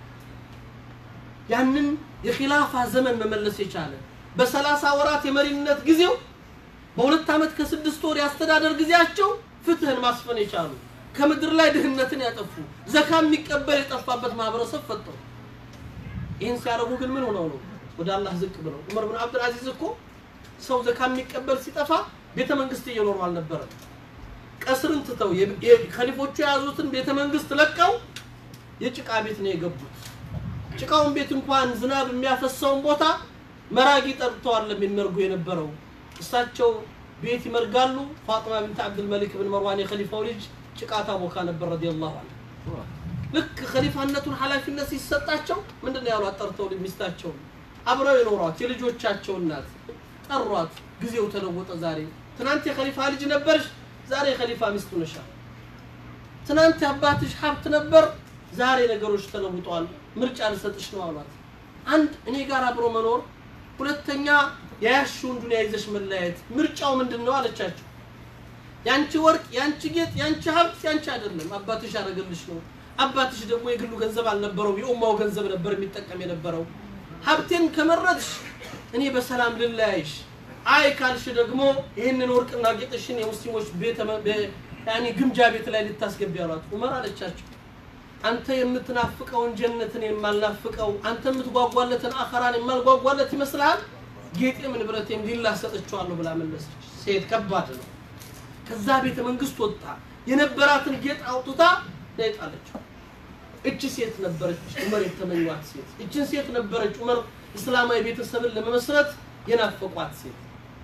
ያንን የኺላፋ ዘመን መመለስ የቻለ በሰላሳ ወራት የመሪነት ጊዜው በሁለት ዓመት ከስድስት ወር የአስተዳደር ጊዜያቸው ፍትህን ማስፈን የቻሉ ከምድር ላይ ድህነትን ያጠፉ ዘካ የሚቀበል የጠፋበት ማህበረሰብ ፈጠሩ። ይህን ሲያደርጉ ግን ምን ሆነው ነው? ወደ አላህ ዝቅ ብለው። ዑመር ብን አብዱል አዚዝ እኮ ሰው ዘካ የሚቀበል ሲጠፋ ቤተ መንግስት እየኖሩ አልነበረም። ቀስርን ትተው ከሊፎቹ የያዙትን ቤተ መንግስት ለቀው የጭቃ ቤት ነው የገቡት። ጭቃውን ቤት እንኳን ዝናብ የሚያፈሰውን ቦታ መራጊ ጠርተዋል የሚመርጉ የነበረው እሳቸው ቤት ይመርጋሉ። ፋጥማ ብንት አብዱል መሊክ ብን መርዋን የኸሊፋው ልጅ ጭቃ ታቦካ ነበር ረዲየላሁ ዐንሁ። ልክ ኸሊፋነቱን ኃላፊነት ሲሰጣቸው ምንድን ነው ያሏት? ጠርተው ሚስታቸው አብረው የኖሯት የልጆቻቸው እናት ጠሯት። ጊዜው ተለወጠ። ዛሬ ትናንት የኸሊፋ ልጅ ነበርሽ፣ ዛሬ የኸሊፋ ሚስት ሆነሻል። ትናንት የአባትሽ ሀብት ነበር፣ ዛሬ ነገሮች ተለውጠዋል። ምርጫ ልሰጥሽ ነው አሏት። አንድ እኔ ጋር አብሮ መኖር፣ ሁለተኛ የያሽውን ዱንያ ይዘሽ መለያየት። ምርጫው ምንድን ነው አለቻቸው። ያንቺ ወርቅ፣ ያንቺ ጌጥ፣ ያንቺ ሀብት ያንቺ አይደለም፣ አባትሽ ያደረገልሽ ነው። አባትሽ ደግሞ የግሉ ገንዘብ አልነበረው፣ የኡማው ገንዘብ ነበር የሚጠቀም የነበረው። ሀብቴን ከመረጥሽ እኔ በሰላም ልለያይሽ፣ አይ ካልሽ ደግሞ ይህንን ወርቅና ጌጥሽን የሙስሊሞች ቤተ ያኔ ግምጃ ቤት ላይ ልታስገቢ አሏት። ዑመር አለቻቸው አንተ የምትናፍቀውን ጀነትን የማልናፍቀው አንተ የምትጓጓለትን አኸራን የማልጓጓለት ይመስልሃል? ጌጤም ንብረቴም ሊላ ሰጥቼዋለሁ ብላ መለሰች። ሴት ከባድ ነው። ከዛ ቤተ መንግስት ወጣ። የነበራትን ጌጥ አውጥታ ላይ ጣለችው። እቺ ሴት ነበረች ዑመር የተመኟት ሴት። እችን ሴት ነበረች ዑመር እስላማዊ ቤተሰብን ለመመስረት የናፈቋት ሴት።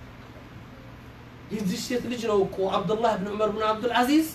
የዚህ ሴት ልጅ ነው እኮ አብዱላህ ብን ዑመር ብን አብዱልዓዚዝ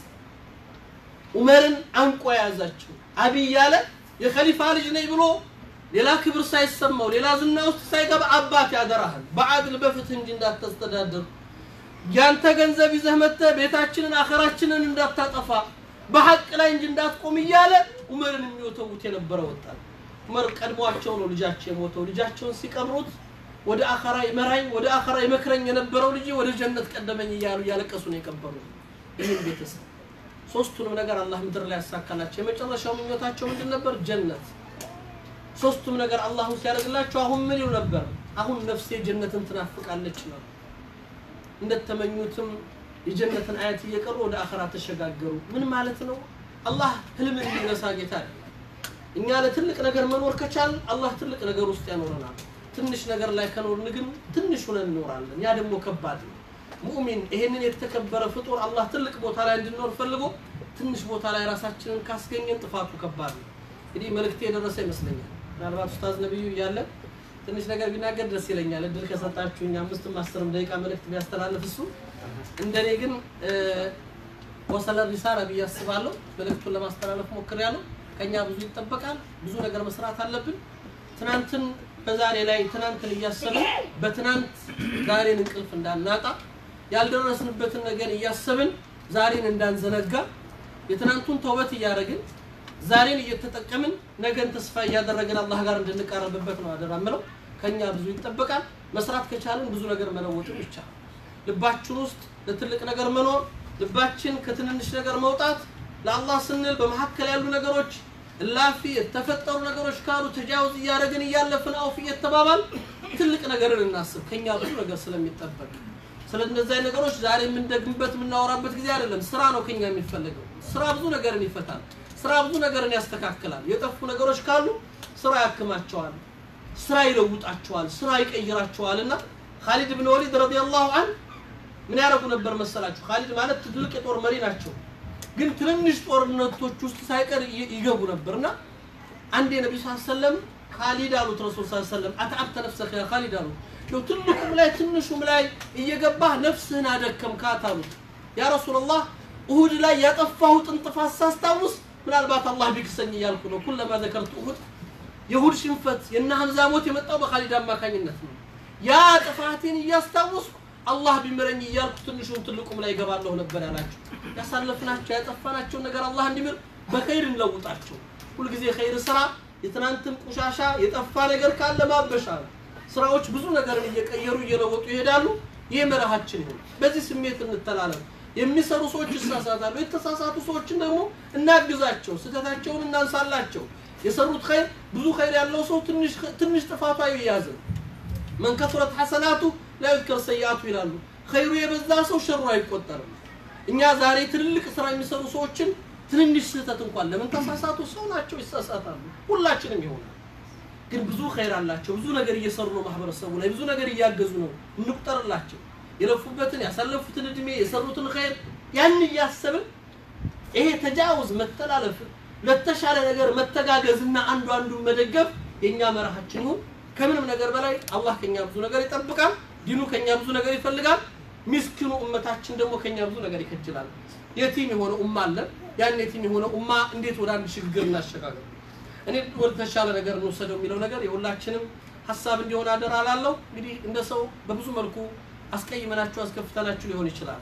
ዑመርን አንቆ የያዛቸው አብይ ያለ የኸሊፋ ልጅ ነኝ ብሎ ሌላ ክብር ሳይሰማው ሌላ ዝና ውስጥ ሳይገባ አባት ያደራሃል በአድል በፍትህ እንጂ እንዳታስተዳድር ያንተ ገንዘብ ይዘህ መጥተህ ቤታችንን አኸራችንን እንዳታጠፋ በሐቅ ላይ እንጂ እንዳትቆም እያለ ዑመርን የሚወተውት የነበረ ወጣት ዑመር ቀድሟቸው ነው ልጃቸው የሞተው ልጃቸውን ሲቀብሩት ወደ አኸራ ይመራኝ ወደ አኸራ ይመክረኝ የነበረው ልጅ ወደ ጀነት ቀደመኝ እያሉ እያለቀሱ ነው የቀበሩት ይህን ቤተሰብ ሶስቱንም ነገር አላህ ምድር ላይ ያሳካላቸው የመጨረሻው ምኞታቸው ምንድን ነበር ጀነት ሶስቱም ነገር አላሁ ሲያደርግላቸው አሁን ምን ይሉ ነበር አሁን ነፍሴ ጀነትን ትናፍቃለች ነው እንደተመኙትም የጀነትን አያት እየቀሩ ወደ አኸራ ተሸጋገሩ ምን ማለት ነው አላህ ህልምን የሚነሳ ጌታ አይደለም እኛ ለትልቅ ነገር መኖር ከቻል አላህ ትልቅ ነገር ውስጥ ያኖረናል ትንሽ ነገር ላይ ከኖርን ግን ትንሽ ሆነን እንኖራለን ያ ደግሞ ከባድ ነው ሙእሚን ይሄንን የተከበረ ፍጡር አላህ ትልቅ ቦታ ላይ እንድንኖር ፈልጎ ትንሽ ቦታ ላይ ራሳችንን ካስገኘን ጥፋቱ ከባድ ነው እንግዲህ መልእክቴ የደረሰ ይመስለኛል ምናልባት ኡስታዝ ነቢዩ እያለ ትንሽ ነገር ቢናገር ደስ ይለኛል እድል ከሰጣችሁኝ አምስትም አስርም ደቂቃ መልእክት ቢያስተላልፍ እሱ እንደኔ ግን ወሰለ ሪሳላ ብዬ አስባለሁ መልእክቱን ለማስተላለፍ ሞክሬያለሁ ከኛ ብዙ ይጠበቃል ብዙ ነገር መስራት አለብን ትናንትን በዛሬ ላይ ትናንትን እያሰብን በትናንት ዛሬን እንቅልፍ እንዳናጣ ያልደረስንበትን ነገር እያሰብን ዛሬን እንዳንዘነጋ የትናንቱን ተውበት እያደረግን ዛሬን እየተጠቀምን ነገን ተስፋ እያደረግን አላህ ጋር እንድንቃረብበት ነው አደራ ምለው ከኛ ብዙ ይጠበቃል መስራት ከቻልን ብዙ ነገር መለወጥም ይቻላል ልባችን ውስጥ ለትልቅ ነገር መኖር ልባችን ከትንንሽ ነገር መውጣት ለአላህ ስንል በመካከል ያሉ ነገሮች እላፊ የተፈጠሩ ነገሮች ካሉ ተጃውዝ እያደረግን እያለፍን አውፍ እየተባባል ትልቅ ነገርን እናስብ ከኛ ብዙ ነገር ስለሚጠበቅ ስለ እነዚህ ነገሮች ዛሬ የምንደግምበት የምናወራበት ጊዜ አይደለም ስራ ነው ከኛ የሚፈለገው ስራ ብዙ ነገርን ይፈታል ስራ ብዙ ነገርን ያስተካክላል የጠፉ ነገሮች ካሉ ስራ ያክማቸዋል ስራ ይለውጣቸዋል ስራ ይቀይራቸዋል እና ካሊድ ብን ወሊድ ረዲየላሁ አን ምን ያደርጉ ነበር መሰላችሁ ካሊድ ማለት ትልቅ የጦር መሪ ናቸው ግን ትንንሽ ጦርነቶች ውስጥ ሳይቀር ይገቡ ነበርና አንድ ነቢ ስ ሰለም ካሊድ አሉት ረሱል ስ ሰለም አትዓብተ ነፍሰከ ያ ካሊድ አሉት ነው ትልቁም ላይ ትንሹም ላይ እየገባህ ነፍስህን አደከምካት አሉት ያ ረሱላላህ እሁድ ላይ ያጠፋሁትን ጥፋት ሳስታውስ ምናልባት አላህ ቢክሰኝ እያልኩ ነው ኩለማ ዘከርቱ እሁድ የእሁድ ሽንፈት የእነ ሐምዛ ሞት የመጣው በካሊድ አማካኝነት ነው ያ ጥፋቴን እያስታወስኩ አላህ ቢምረኝ እያልኩ ትንሹም ትልቁም ላይ ይገባለሁ ነበር ያላቸው ያሳለፍናቸው ያጠፋናቸውን ነገር አላህ እንዲምር በኸይር እንለውጣቸው ሁልጊዜ ኸይር ስራ የትናንትን ቆሻሻ የጠፋ ነገር ካለ ማበሻ ነው ስራዎች ብዙ ነገርን እየቀየሩ እየለወጡ ይሄዳሉ ይህ መርሃችን ይሁን በዚህ ስሜት እንተላለፍ የሚሰሩ ሰዎች ይሳሳታሉ የተሳሳቱ ሰዎችን ደግሞ እናግዛቸው ስህተታቸውን እናንሳላቸው የሰሩት ኸይር ብዙ ኸይር ያለው ሰው ትንሽ ጥፋቱ አይያዝም መን ከሱረት ሐሰናቱ ላ ዩዝከር ሰይአቱ ይላሉ ኸይሩ የበዛ ሰው ሸሩ አይቆጠርም እኛ ዛሬ ትልልቅ ስራ የሚሰሩ ሰዎችን ትንንሽ ስህተት እንኳን ለምን ተሳሳቱ ሰው ናቸው ይሳሳታሉ ሁላችንም ይሆናል ግን ብዙ ኸይር አላቸው ብዙ ነገር እየሰሩ ነው ማህበረሰቡ ላይ ብዙ ነገር እያገዙ ነው እንቁጠርላቸው የለፉበትን ያሳለፉትን እድሜ የሰሩትን ኸይር ያን እያሰብን ይሄ ተጃውዝ መተላለፍ ለተሻለ ነገር መተጋገዝና አንዱ አንዱን መደገፍ የእኛ መርሃችን ይሁን ከምንም ነገር በላይ አላህ ከኛ ብዙ ነገር ይጠብቃል ዲኑ ከኛ ብዙ ነገር ይፈልጋል ሚስኪኑ እመታችን ደግሞ ከኛ ብዙ ነገር ይከጅላል የቲም የሆነ ኡማ አለ ያን የቲም የሆነ ኡማ እንዴት ወደ አንድ ሽግግር እናሸጋገር እኔ ወደ ተሻለ ነገር እንወሰደው የሚለው ነገር የሁላችንም ሀሳብ እንዲሆን አደራ ላለው እንግዲህ እንደ ሰው በብዙ መልኩ አስቀይመናችሁ አስከፍተናችሁ ሊሆን ይችላል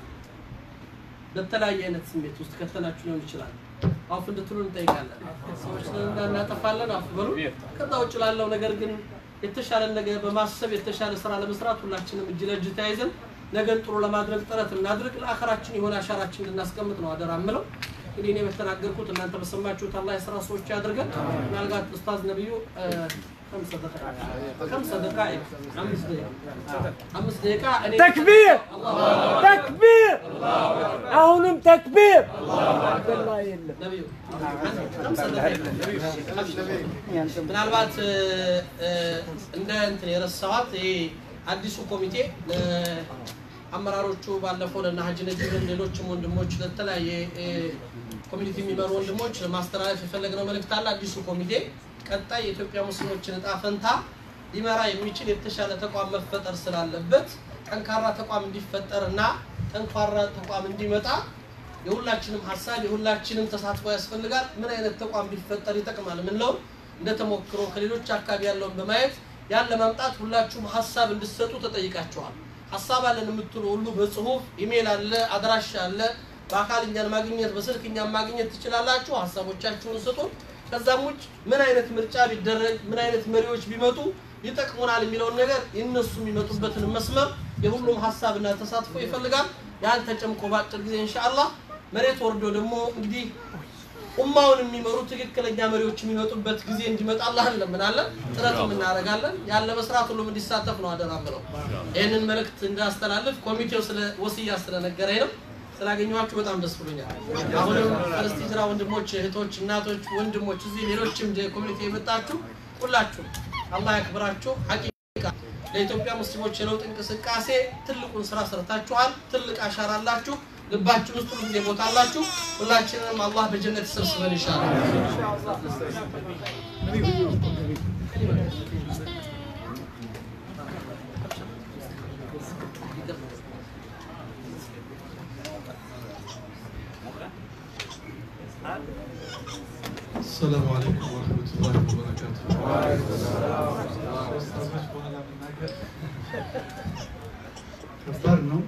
በተለያየ አይነት ስሜት ውስጥ ከተናችሁ ሊሆን ይችላል አፍ እንድትሉ እንጠይቃለን ሰዎች እንዳናጠፋለን አፍ በሉ ከዛ ውጭ ላለው ነገር ግን የተሻለ ነገር በማሰብ የተሻለ ስራ ለመስራት ሁላችንም እጅ ለእጅ ተያይዘን ነገን ጥሩ ለማድረግ ጥረት እናድርግ ለአኸራችን የሆነ አሻራችን እንድናስቀምጥ ነው አደራ ምለው እንግዲህ እኔ በተናገርኩት እናንተ በሰማችሁት አላህ የስራ ሰዎች ያድርገን ምናልባት ኡስታዝ ነብዩ خمسة دقائق خمسة دقائق خمس دقائق خمس دقائق እኔ ተክቢር ተክቢር አሁንም ተክቢር አብደላ የለም ነቢዩ خمسة دقائق ምናልባት እ፣ እ፣ እንደ እንትን የረሳኋት ይሄ አዲሱ ኮሚቴ አመራሮቹ ባለፈው ለና ሀጂ ነጅብን ሌሎችም ወንድሞች ለተለያየ እ፣ ኮሚኒቲ የሚመሩ ወንድሞች ለማስተላለፍ የፈለግነው መልእክት አለ። አዲሱ ኮሚቴ ቀጣይ የኢትዮጵያ ሙስሊሞችን እጣ ፈንታ ሊመራ የሚችል የተሻለ ተቋም መፈጠር ስላለበት ጠንካራ ተቋም እንዲፈጠር እና ጠንካራ ተቋም እንዲመጣ የሁላችንም ሀሳብ የሁላችንም ተሳትፎ ያስፈልጋል። ምን አይነት ተቋም ቢፈጠር ይጠቅማል የምንለው እንደ ተሞክሮ ከሌሎች አካባቢ ያለውን በማየት ያን ለማምጣት ሁላችሁም ሀሳብ እንድሰጡ ተጠይቃችኋል። ሀሳብ አለን የምትሉ ሁሉ በጽሁፍ ኢሜል አለ፣ አድራሻ አለ። በአካል እኛን ማግኘት በስልክ እኛን ማግኘት ትችላላችሁ። ሀሳቦቻችሁን ስጡን። ከዛም ውጭ ምን አይነት ምርጫ ቢደረግ ምን አይነት መሪዎች ቢመጡ ይጠቅሙናል የሚለውን ነገር የእነሱ የሚመጡበትን መስመር የሁሉም ሀሳብና ተሳትፎ ይፈልጋል። ያን ተጨምቆ በአጭር ጊዜ ኢንሻአላህ መሬት ወርዶ ደግሞ እንግዲህ ኡማውን የሚመሩ ትክክለኛ መሪዎች የሚመጡበት ጊዜ እንዲመጣ አላህ እንለምናለን፣ ጥረትም እናደርጋለን። ያን ለመስራት ሁሉም እንዲሳተፍ ነው አደራ ምለው። ይህንን መልእክት እንዳስተላልፍ ኮሚቴው ስለ ወስያ ስለነገረኝ ነው። ስላገኘኋችሁ በጣም ደስ ብሎኛል። አሁንም ፈርስት ሂጅራ ወንድሞች፣ እህቶች፣ እናቶች፣ ወንድሞች እዚህ ሌሎችም ኮሚኒቲ የመጣችሁ ሁላችሁ አላህ ያክብራችሁ። ሐቂቃ ለኢትዮጵያ ሙስሊሞች የለውጥ እንቅስቃሴ ትልቁን ስራ ሰርታችኋል። ትልቅ አሻራ አላችሁ። ልባችን ውስጥ ሁሉ ጊዜ ቦታ አላችሁ። ሁላችንም አላህ በጀነት ይሰብስበን ይሻላል። السلام عليكم ورحمة الله وبركاته. ኡስታዞች በኋላ መናገር ከባድ ነው።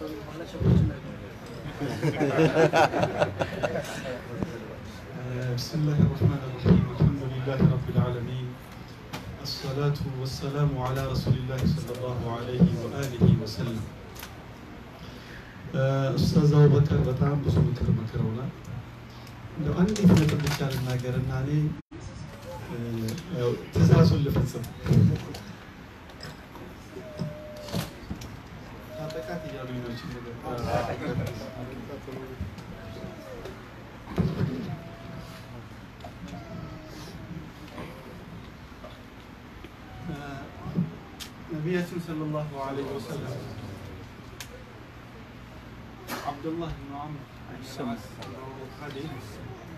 بسم الله الرحمن الرحيم الحمد لله رب العالمين الصلاة والسلام على رسول الله صلى الله عليه وآله وسلم ኡስታዝ አቡበከር በጣም ብዙ ምክር መክረውናል። እንደው አንዲት ነጥብ ብቻ ልናገርና እኔ እ፣ ያው ትእዛዙን ልፈጽም። ታጠቃት እያሉኝ ነው ይህችን ነገር። እ፣ ነቢያችን ሰለላሁ ዐለይሂ ወሰለም አብዱላህ ብን ዐምር ሐዲስ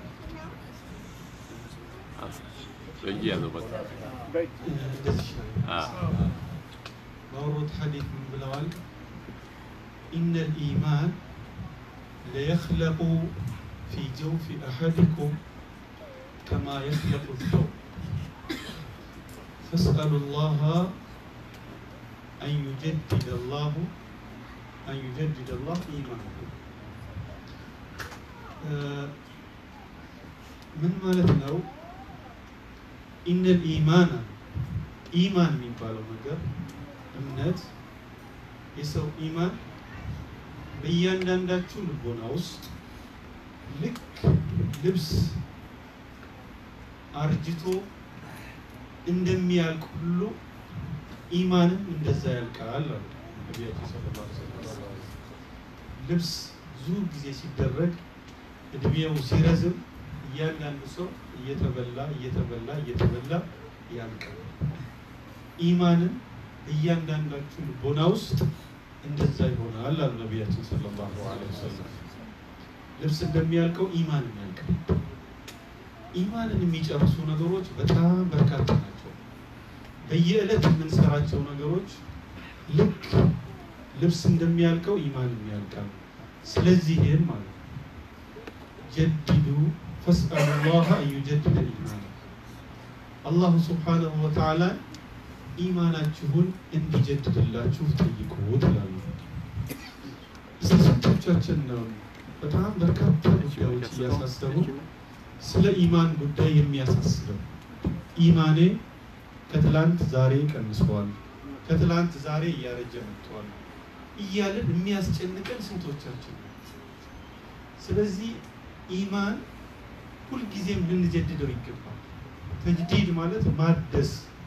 በየያዘው በቃ እንደዚህ ይላል። ባወሩት ሐዲት ምን ብለዋል? ኢነ ልኢማን ለየኽለቁ ፊ ጀውፊ አሐድኩም ከማ የኽለቁ الثوب فاسألوا الله أن يجدد الله أن يجدد الله إيمانكم آه، من ማለት ነው ኢነል ኢማን ኢማን የሚባለው ነገር እምነት የሰው ኢማን በእያንዳንዳችሁ ልቦና ውስጥ ልክ ልብስ አርጅቶ እንደሚያልቅ ሁሉ ኢማንም እንደዛ ያልቃል አሉ ነቢያችን ሰለላሁ ዐለይሂ ወሰለም። ልብስ ብዙ ጊዜ ሲደረግ እድሜው ሲረዝም እያንዳንዱ ሰው እየተበላ እየተበላ እየተበላ ያልቃል። ኢማንም እያንዳንዳችሁ ልቦና ውስጥ እንደዛ ይሆናል አሉ ነቢያችን ሰለላሁ ዐለይሂ ወሰለም። ልብስ እንደሚያልቀው ኢማንም ያልቃል። ኢማንን የሚጨርሱ ነገሮች በጣም በርካታ ናቸው። በየዕለት የምንሰራቸው ነገሮች ልክ ልብስ እንደሚያልቀው ኢማንም ያልቃል። ስለዚህም ማለት ነው ጀድዱ ፈስአሉ ላህ አን ዩጀድደ ኢማን አላሁ ስብሓነሁ ወተዓላ ኢማናችሁን እንዲጀድድላችሁ ጠይቁ ትላሉ። እስቲ ስንቶቻችን ነው በጣም በርካታ ጉዳዮች እያሳሰቡ ስለ ኢማን ጉዳይ የሚያሳስበው? ኢማኔ ከትላንት ዛሬ ቀንሷል፣ ከትላንት ዛሬ እያረጀ መጥቷል እያልን የሚያስጨንቀን ስንቶቻችን ነው? ስለዚህ ኢማን ሁልጊዜም ልንጀድደው ይገባል። ተጅዲድ ማለት ማደስ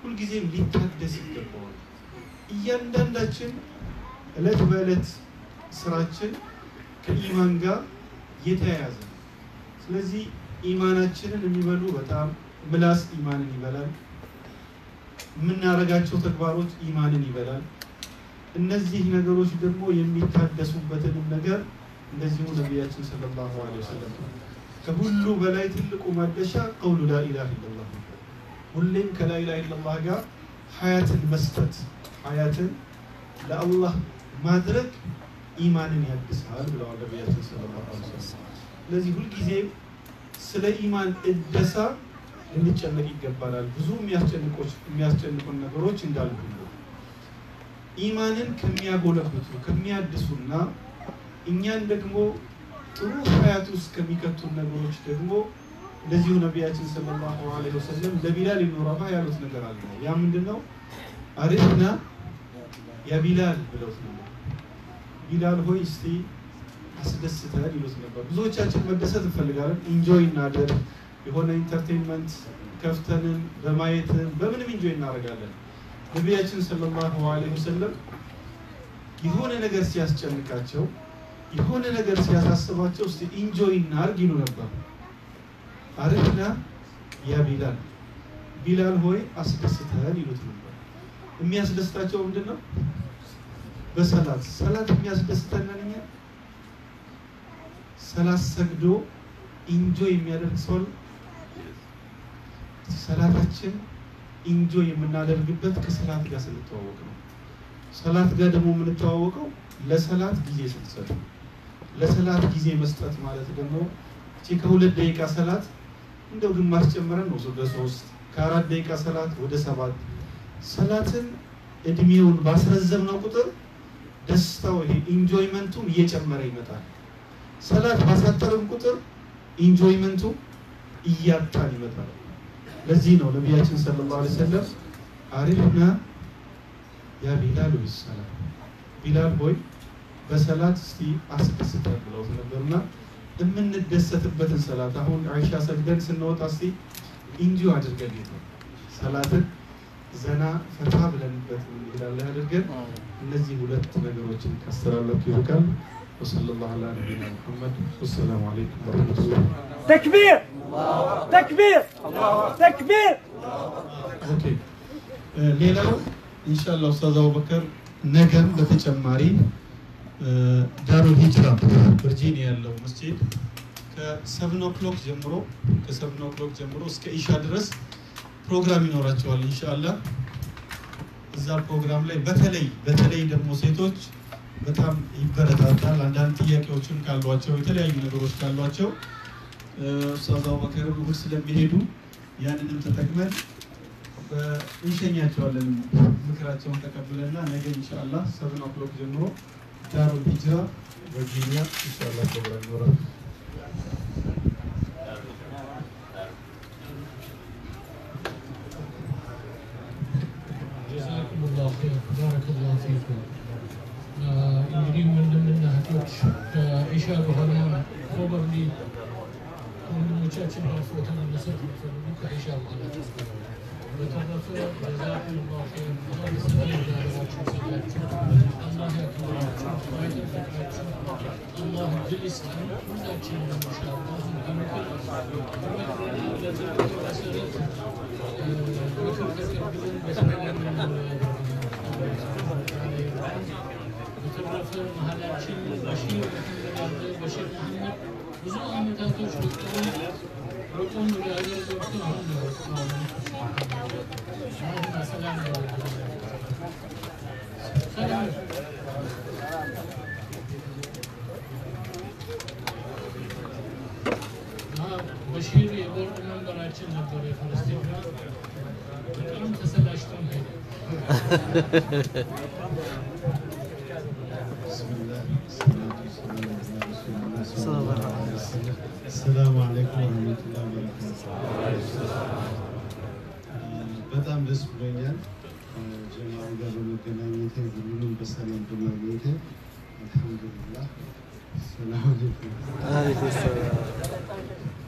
ሁልጊዜም ሊታደስ ይገባዋል። እያንዳንዳችን እለት በዕለት ስራችን ከኢማን ጋር የተያያዘ ነው። ስለዚህ ኢማናችንን የሚበሉ በጣም ምላስ ኢማንን ይበላል። የምናደርጋቸው ተግባሮች ኢማንን ይበላል። እነዚህ ነገሮች ደግሞ የሚታደሱበትንም ነገር እንደዚሁ ነቢያችን ሰለላሁ ዐለይሂ ወሰለም ከሁሉ በላይ ትልቁ ማደሻ ቀውሉ ላኢላሃ ኢለላህ ነው። ሁሌም ከላኢላሃ ኢለላህ ጋር ሀያትን መስጠት ሀያትን ለአላህ ማድረግ ኢማንን ያድሳል ብለዋል ነቢያችን ሰለላሁ ዐለይሂ ወሰለም። ስለዚህ ሁልጊዜም ስለ ኢማን እደሳ ልንጨነቅ ይገባናል። ብዙ የሚያስጨንቆች የሚያስጨንቁን ነገሮች እንዳሉ ሁሉ ኢማንን ከሚያጎለብቱ ከሚያድሱና እኛን ደግሞ ጥሩ ሀያት ውስጥ ከሚከቱን ነገሮች ደግሞ እንደዚሁ ነቢያችን ሰለላሁ ዐለይሂ ወሰለም ለቢላል ኢብኑ ረባህ ያሉት ነገር አለ። ያ ምንድን ነው? አሪፍና ያ ቢላል ብለውት ነበር። ቢላል ሆይ እስቲ አስደስተን ይሉት ነበር። ብዙዎቻችን መደሰት እንፈልጋለን። ኢንጆይ እናደርግ የሆነ ኢንተርቴንመንት ከፍተንን በማየትም በምንም ኢንጆይ እናደርጋለን። ነቢያችን ሰለላሁ ዐለይሂ ወሰለም የሆነ ነገር ሲያስጨንቃቸው የሆነ ነገር ሲያሳስባቸው እስቲ ኢንጆይ እናርግ ይሉ ነበር። አረፍና ያ ቢላል ቢላል ሆይ አስደስተን ይሉት ነበር። የሚያስደስታቸው ምንድን ነው? በሰላት ሰላት የሚያስደስተን እኛ ሰላት ሰግዶ ኢንጆይ የሚያደርግ ሰው አለ? ሰላታችን ኢንጆይ የምናደርግበት ከሰላት ጋር ስንተዋወቅ ነው። ሰላት ጋር ደግሞ የምንተዋወቀው ለሰላት ጊዜ ስንሰጥ ነው። ለሰላት ጊዜ መስጠት ማለት ደግሞ እቺ ከሁለት ደቂቃ ሰላት እንደው ግማሽ ጨምረን ነው ወደ ሶስት ከአራት ደቂቃ ሰላት ወደ ሰባት ሰላትን እድሜውን ባስረዘምነው ቁጥር ደስታው ይሄ ኢንጆይመንቱም እየጨመረ ይመጣል። ሰላት ባሳጠርን ቁጥር ኢንጆይመንቱ እያጣን ይመጣል። ለዚህ ነው ነቢያችን ሰለላሁ ዐለይሂ ወሰለም አሪፍና ያ ቢላል ወይ ሰላም ቢላል ሆይ በሰላት እስቲ አስደስተን ብለውት ነበርና የምንደሰትበትን ሰላት አሁን አይሻ ሰግደን ስንወጣ እስቲ ኢንጆ አድርገን ጌታ ሰላትን ዘና ፈታ ብለንበት እንሄዳለን አድርገን እነዚህ ሁለት ነገሮችን ካስተላለፉ ይርቃል። ወሰለላሁ ዐላ ነቢይና ሙሐመድ ወሰላሙ አለይኩም ወረህመቱላህ። تكبير تكبير تكبير ኦኬ እ ሌላው ኢንሻአላህ ኡስታዝ አቡበከር ነገም በተጨማሪ እ ዳሩል ሂጅራ ቨርጂኒያ ያለው መስጂድ ከሰብን ኦክሎክ ጀምሮ ከሰብን ኦክሎክ ጀምሮ እስከ ኢሻ ድረስ ፕሮግራም ይኖራቸዋል ኢንሻአላህ። እዛ ፕሮግራም ላይ በተለይ በተለይ ደግሞ ሴቶች በጣም ይበረታታል። አንዳንድ ጥያቄዎችን ካሏቸው የተለያዩ ነገሮች ካሏቸው እ ኡስታዝ አቡበከር እሑድ ስለሚሄዱ ያንንም ተጠቅመን በ- እንሸኛቸዋለን። ምክራቸውን ተቀብለና ነገ ኢንሻአላህ ሰብን ኦክሎክ ጀምሮ ዳሩል ሂጅራ ቨርጂኒያ ኢንሻአላህ ፕሮግራም ይኖራል። ጀዛኩሙላሁ ኸይር ባረከላሁ ፊኩም። እንግዲህ ወንድምና እህቶች ከኢሻ በኋላ ፕሮባብሊ ወንድሞቻችን ጋር ፎቶ መነሳት የሚፈልጉ ከኢሻ በኋላ ተስከረ በተረፈ ጀዛኩሙላሁ ኸይር አላህ በሰላም ዳራችሁ ይሰጣችሁ፣ አላህ ያክብራችሁ፣ አይጠብቃችሁ፣ አላህ እድል ይስጠን ሁላችንም ኢንሻአላህ በምክር በመክረና በትክክል መሰረት ምክር ተቀብለን በተግባር በተረፈ መሀላችን በሺር መሐመድ አለ። በሺር መሐመድ ብዙ አመታቶች ወጥተው ወጡን ወደ ሀገር ገብቶ አሁን ነው የወጣው። አሁን በሰላም ነው የወጣው። ሰላም እና በሺር የቦርድ መንበራችን ነበር የፈለስቲን ጋር በጣም ተሰላችተን ሄደ። ሰላሙ አለይኩም ወረህመቱላሂ ወበረካቱህ። በጣም ደስ ብሎኛል ጀማዓ ጋር በመገናኘቴ ሁሉንም በሰላም በማግኘቴ አልሐምዱሊላህ። ሰላም አለይኩም።